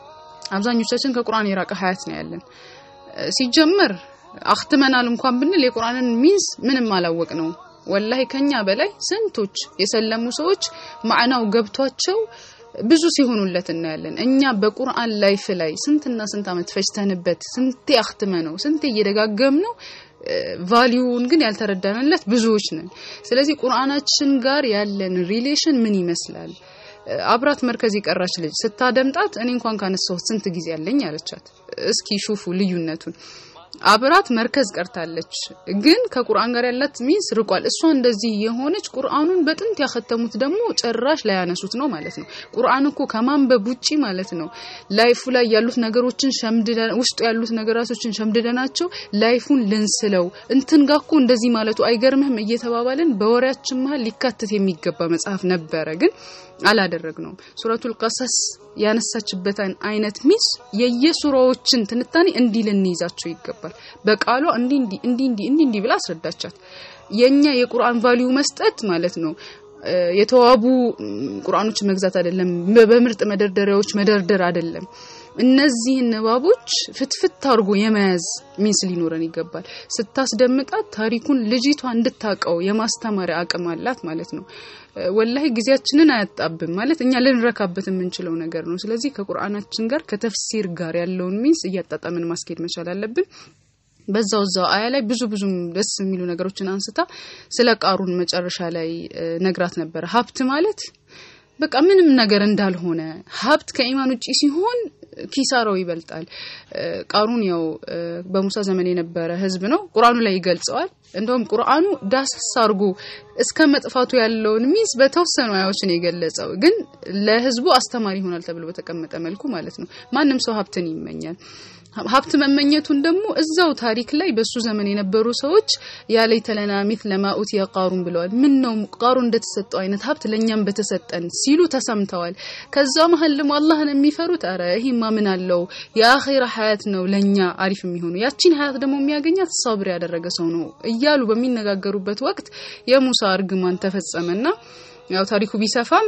አብዛኞቻችን ከቁርአን የራቀ ሀያት ነው ያለን። ሲጀመር አክትመናል እንኳን ብንል የቁርአንን ሚንስ ምንም አላወቅ ነው። ወላሂ ከኛ በላይ ስንቶች የሰለሙ ሰዎች ማዕናው ገብቷቸው ብዙ ሲሆኑለት እናያለን። እኛ በቁርአን ላይፍ ላይ ስንትና ስንት ዓመት ፈጅተንበት ስንቴ አክትመ ነው ስንቴ እየደጋገም ነው ቫሊዩን ግን ያልተረዳንለት ብዙዎች ነን። ስለዚህ ቁርአናችን ጋር ያለን ሪሌሽን ምን ይመስላል? አብራት መርከዝ የቀራች ልጅ ስታደምጣት እኔ እንኳን ካነሳሁት ስንት ጊዜ ያለኝ አለቻት። እስኪ ሹፉ ልዩነቱን። አብራት መርከዝ ቀርታለች፣ ግን ከቁርአን ጋር ያላት ሚንስ ርቋል። እሷ እንደዚህ የሆነች ቁርአኑን በጥንት ያከተሙት ደግሞ ጭራሽ ላያነሱት ነው ማለት ነው። ቁርአን እኮ ከማንበብ ውጪ ማለት ነው ላይፉ ላይ ያሉት ነገሮችን ሸምድደን ውስጡ ያሉት ነገራቶችን ሸምድደናቸው ላይፉን ልንስለው እንትን ጋር እኮ እንደዚህ ማለቱ አይገርምህም እየተባባልን በወሬያችን መሀል ሊካተት የሚገባ መጽሐፍ ነበረ ግን አላደረግነውም። ሱረቱል ቀሰስ ያነሳችበትን አይነት ሚስ የየሱራዎችን ትንታኔ እንዲህ ልንይዛቸው ይገባል። በቃሏ እንዲህ እንዲህ እንዲህ እንዲህ እንዲህ እንዲህ ብላ አስረዳቻት። የኛ የቁርአን ቫልዩ መስጠት ማለት ነው የተዋቡ ቁርአኖችን መግዛት አይደለም፣ በምርጥ መደርደሪያዎች መደርደር አይደለም። እነዚህን ንባቦች ፍትፍት አድርጎ የመያዝ ሚንስ ሊኖረን ይገባል። ስታስደምጣት ታሪኩን ልጅቷ እንድታቀው የማስተማሪያ አቅም አላት ማለት ነው። ወላሂ ጊዜያችንን አያጣብም ማለት እኛ ልንረካበት የምንችለው ነገር ነው። ስለዚህ ከቁርአናችን ጋር ከተፍሲር ጋር ያለውን ሚንስ እያጣጣምን ማስኬድ መቻል አለብን። በዛው እዛው አያ ላይ ብዙ ብዙ ደስ የሚሉ ነገሮችን አንስታ ስለ ቃሩን መጨረሻ ላይ ነግራት ነበረ። ሀብት ማለት በቃ ምንም ነገር እንዳልሆነ ሀብት ከኢማን ውጪ ሲሆን ኪሳራው ይበልጣል። ቃሩን ያው በሙሳ ዘመን የነበረ ህዝብ ነው። ቁርአኑ ላይ ይገልጸዋል። እንደውም ቁርአኑ ዳሰስ አድርጎ እስከ መጥፋቱ ያለውን ሚስ በተወሰኑ አያዎችን የገለጸው ግን ለህዝቡ አስተማሪ ይሆናል ተብሎ በተቀመጠ መልኩ ማለት ነው። ማንም ሰው ሀብትን ይመኛል። ሀብት መመኘቱን ደግሞ እዛው ታሪክ ላይ በሱ ዘመን የነበሩ ሰዎች ያለይተ ለና ሚስለ ማ ኡቲየ ቃሩን ብለዋል። ምን ነው ቃሩን እንደተሰጠው አይነት ሀብት ለእኛም በተሰጠን ሲሉ ተሰምተዋል። ከዛ መሀል ደግሞ አላህን የሚፈሩት አረ ይሄማ ምን አለው የአኺራ ሀያት ነው ለኛ አሪፍ የሚሆኑ ያቺን ሀያት ደግሞ የሚያገኛት ሰብር ያደረገ ሰው ነው እያሉ በሚነጋገሩበት ወቅት የሙሳ እርግማን ተፈጸመና ያው ታሪኩ ቢሰፋም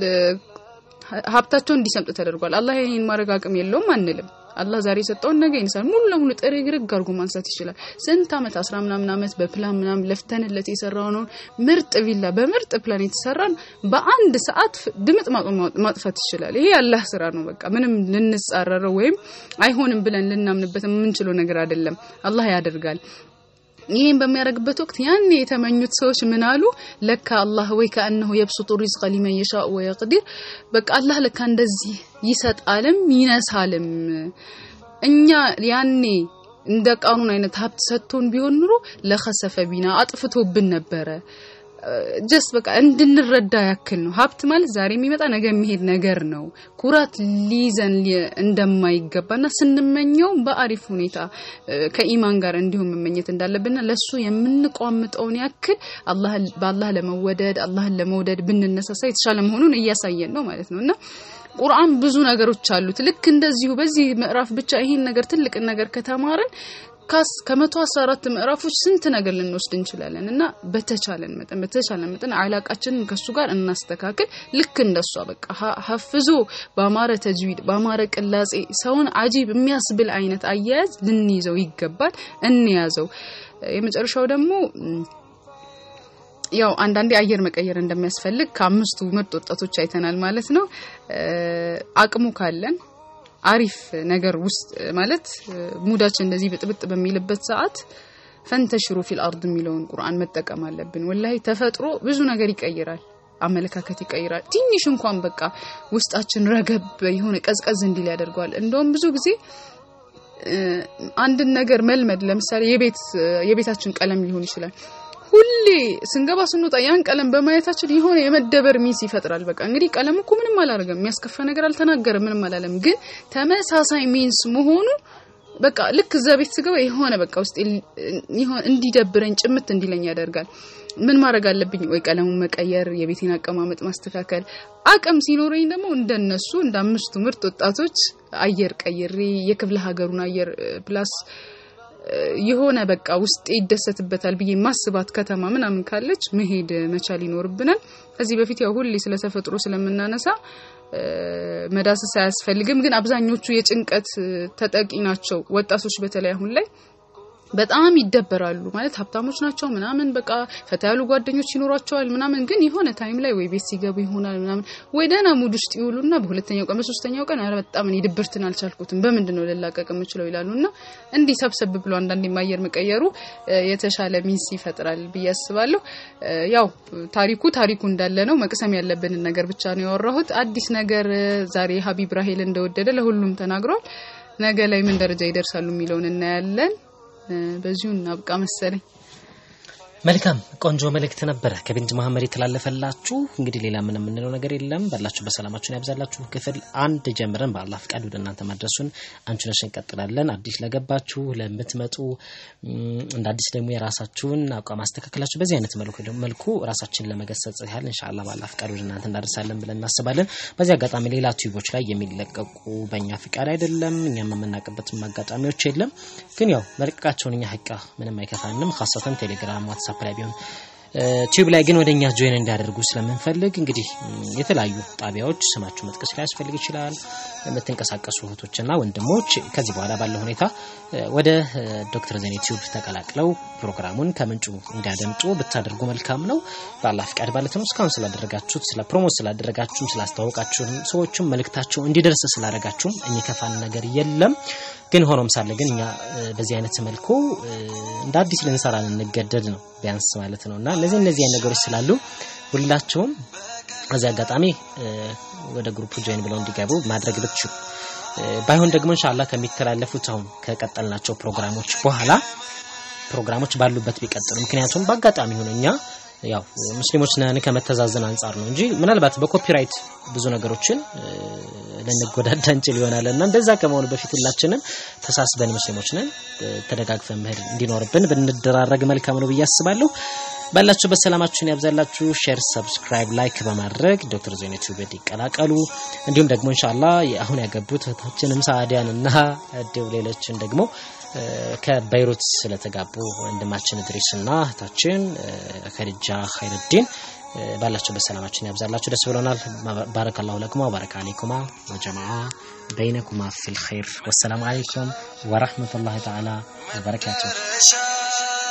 ሀብታቸው እንዲሰምጥ ተደርጓል። አላህ ይሄን ማድረግ አቅም የለውም አንልም። አላህ ዛሬ የሰጠውን ነገ ይንሳል። ሙሉ ለሙሉ ጥሬ ግርግ አድርጎ ማንሳት ይችላል። ስንት አመት አስራ ምናምን አመት በፕላን ምናምን ለፍተንለት የሰራው ነው ምርጥ ቪላ በምርጥ ፕላን የተሰራን በአንድ ሰዓት ድምጥ ማጥፋት ይችላል። ይሄ ያላህ ስራ ነው። በቃ ምንም ልንጻረረው ወይም አይሆንም ብለን ልናምንበት የምንችለው ነገር አይደለም። አላህ ያደርጋል። ይህን በሚያደርግበት ወቅት ያኔ የተመኙት ሰዎች ምን አሉ? ለካ አላህ ወይ ከአነሁ የብሱጡ ሪዝቀ ሊመን የሻኡ ወየቅዲር በቃ አላህ ለካ እንደዚህ ይሰጣልም ይነሳልም። እኛ ያኔ እንደ ቃኑን አይነት ሀብት ሰጥቶን ቢሆን ኑሮ ለኸሰፈ ቢና አጥፍቶብን ነበረ። ጀስት በቃ እንድንረዳ ያክል ነው። ሀብት ማለት ዛሬ የሚመጣ ነገ የሚሄድ ነገር ነው። ኩራት ሊይዘን ሊ- እንደማይገባና ስንመኘው በአሪፍ ሁኔታ እ፣ ከኢማን ጋር እንዲሁም መመኘት እንዳለብንና ለሱ የምንቋምጠውን ያክል አላህ በአላህ ለመወደድ አላህን ለመውደድ ብንነሳሳ የተሻለ መሆኑን እያሳየን ነው ማለት ነው እና ቁርአን ብዙ ነገሮች አሉት። ልክ እንደዚሁ በዚህ ምዕራፍ ብቻ ይህን ነገር ትልቅን ነገር ከተማርን ካስ ከመቶ አስራ አራት ምዕራፎች ስንት ነገር ልንወስድ እንችላለን እና በተቻለን መጠን በተቻለን መጠን አላቃችንን ከሱ ጋር እናስተካክል። ልክ እንደሷ በቃ ሀ- ሀፍዞ በአማረ ተጅዊድ በአማረ ቅላጼ ሰውን አጂብ የሚያስብል አይነት አያያዝ ልንይዘው ይገባል። እንያዘው። የመጨረሻው ደግሞ ም፣ ያው አንዳንዴ አየር መቀየር እንደሚያስፈልግ ከአምስቱ ምርጥ ወጣቶች አይተናል ማለት ነው። እ፣ አቅሙ ካለን አሪፍ ነገር ውስጥ ማለት እ፣ ሙዳችን እንደዚህ ብጥብጥ በሚልበት ሰዓት ፈንተሽሩ ፊል አርድ የሚለውን ቁርአን መጠቀም አለብን። ወላሂ ተፈጥሮ ብዙ ነገር ይቀይራል። አመለካከት ይቀይራል። ትንሽ እንኳን በቃ ውስጣችን ረገብ የሆነ ቀዝቀዝ እንዲል ያደርገዋል። እንደውም ብዙ ጊዜ እ፣ አንድን ነገር መልመድ ለምሳሌ የቤት የቤታችን ቀለም ሊሆን ይችላል። ሁሌ ስንገባ ስንወጣ ያን ቀለም በማየታችን የሆነ የመደበር ሚስ ይፈጥራል። በቃ እንግዲህ ቀለም እኮ ምንም አላደረገም፣ የሚያስከፋ ነገር አልተናገረም፣ ምንም አላለም። ግን ተመሳሳይ ሚንስ መሆኑ በቃ ልክ እዛ ቤት ስገባ የሆነ በቃ ውስጥ የሆነ እንዲደብረኝ ጭምት እንዲለኝ ያደርጋል። ምን ማድረግ አለብኝ? ወይ ቀለሙን መቀየር፣ የቤቴን አቀማመጥ ማስተካከል። አቅም ሲኖረኝ ደግሞ እንደነሱ እንደ አምስቱ ምርጥ ወጣቶች አየር ቀይሬ የክፍለ ሀገሩን አየር ፕላስ የሆነ በቃ ውስጥ ይደሰትበታል ብዬ ማስባት ከተማ ምናምን ካለች መሄድ መቻል ይኖርብናል። ከዚህ በፊት ያው ሁሌ ስለ ተፈጥሮ ስለምናነሳ እ፣ መዳሰስ አያስፈልግም። ግን አብዛኞቹ የጭንቀት እ፣ ተጠቂ ናቸው። ወጣቶች በተለይ አሁን ላይ በጣም ይደበራሉ። ማለት ሀብታሞች ናቸው ምናምን በቃ ፈታ ያሉ ጓደኞች ይኖሯቸዋል ምናምን፣ ግን የሆነ ታይም ላይ ወይ ቤት ሲገቡ ይሆናል ምናምን ወይ ደህና ሙድ ውስጥ ይውሉና በሁለተኛው ቀን በሶስተኛው ቀን ኧረ በጣም እኔ ድብርትን አልቻልኩትም በምንድን ነው ልላቀቅ የምችለው ይላሉ። እና እንዲህ ሰብሰብ ብሎ አንዳንድ የማየር መቀየሩ እ፣ የተሻለ ሚንስ ይፈጥራል ብዬ አስባለሁ። እ፣ ያው ታሪኩ ታሪኩ እንዳለ ነው። መቅሰም ያለብንን ነገር ብቻ ነው ያወራሁት። አዲስ ነገር እ፣ ዛሬ ሀቢብ ራሄል እንደወደደ ለሁሉም ተናግሯል። ነገ ላይ ምን ደረጃ ይደርሳሉ የሚለውን እናያለን። እ፣ በዚሁ እናብቃ መሰለኝ። መልካም ቆንጆ መልእክት ነበረ ከቢንት መሀመድ የተላለፈላችሁ። እንግዲህ ሌላ ምን የምንለው ነገር የለም። ባላችሁ በሰላማችሁን ያብዛላችሁ። ክፍል አንድ ጀምረን በአላህ ፍቃድ ወደ እናንተ ማድረሱን አንቹነሽ እንቀጥላለን። አዲስ ለገባችሁ ለምትመጡ እም፣ እንደ አዲስ ደግሞ የራሳችሁን አቋም አስተካክላችሁ በዚህ አይነት መልኩ መልኩ ራሳችን ለመገሰጽ ያህል እንሻላ በአላህ ፍቃድ ወደ እናንተ እንዳደርሳለን ብለን እናስባለን። በዚህ አጋጣሚ ሌላ ቲዩቦች ላይ የሚለቀቁ በእኛ ፍቃድ አይደለም፣ እኛም የምናውቅበትም አጋጣሚዎች የለም። ግን ያው መልቀቃቸውን እኛ ሀቃ ምንም አይከፋንም። ካሰተን ቴሌግራም፣ ዋትሳፕ ላይ ቢሆን ቲዩብ ላይ ግን ወደኛ ጆይን እንዲያደርጉ ስለምንፈልግ እንግዲህ ም፣ የተለያዩ ጣቢያዎች ስማችሁ መጥቀስ ሊያስፈልግ ይችላል። የምትንቀሳቀሱ እህቶችና ወንድሞች ከዚህ በኋላ ባለው ሁኔታ እ፣ ወደ እ፣ ዶክተር ዜኔ ቲዩብ ተቀላቅለው ፕሮግራሙን ከምንጩ እንዲያደምጡ ብታደርጉ መልካም ነው። በአላህ ፍቃድ ማለት ነው። እስካሁን ስላደረጋችሁት፣ ስለ ፕሮሞት ስላደረጋችሁም፣ ስላስተዋወቃችሁም፣ ሰዎችም መልእክታቸው እንዲደርስ ስላደረጋችሁም የሚከፋን ነገር የለም። ግን ሆኖም ሳለ ግን እኛ እ፣ በዚህ አይነት መልኩ እ፣ እንደ አዲስ ልንሰራ ልንገደድ ነው ቢያንስ ማለት ነው እና እነዚህ እነዚህ አይነት ነገሮች ስላሉ ሁላቸውም በዚህ አጋጣሚ እ፣ ወደ ግሩፕ ጆይን ብለው እንዲገቡ ማድረግ ብትችሉ እ፣ ባይሆን ደግሞ ኢንሻአላህ ከሚተላለፉት አሁን ከቀጠልናቸው ፕሮግራሞች በኋላ ፕሮግራሞች ባሉበት ቢቀጥሉ ምክንያቱም በአጋጣሚ ሆነ እኛ ያው ሙስሊሞች ነን ከመተዛዘን አንጻር ነው እንጂ ምናልባት በኮፒራይት ብዙ ነገሮችን እ፣ ልንጎዳዳ እንችል ይሆናል እና እንደዛ ከመሆኑ በፊት ሁላችንም ተሳስበን ሙስሊሞች ነን እ፣ ተደጋግፈን መሄድ እንዲኖርብን ብንደራረግ መልካም ነው ብዬ አስባለሁ። ባላችሁበት ሰላማችሁን ያብዛላችሁ። ሼር፣ ሰብስክራይብ፣ ላይክ በማድረግ ዶክተር ዜና ቲዩብ ይቀላቀሉ። እንዲሁም ደግሞ ኢንሻአላህ አሁን ያገቡት እህታችንም ሳዲያን እና እንዲሁም ሌሎችን ደግሞ እ፣ ከበይሩት ስለተጋቡ ወንድማችን እድሪስ እና እህታችን እ፣ ከድጃ ኸይረዲን እ፣ ባላችሁበት ሰላማችሁን ያብዛላችሁ። ደስ ብሎናል። ባረከላሁ ለኩማ ወባረከ አለይኩማ ወጀማዓ በይነኩማ ፊል ኸይር ወሰላሙ አለይኩም ወራህመቱላሂ ተዓላ ወበረካቱሁ። شاء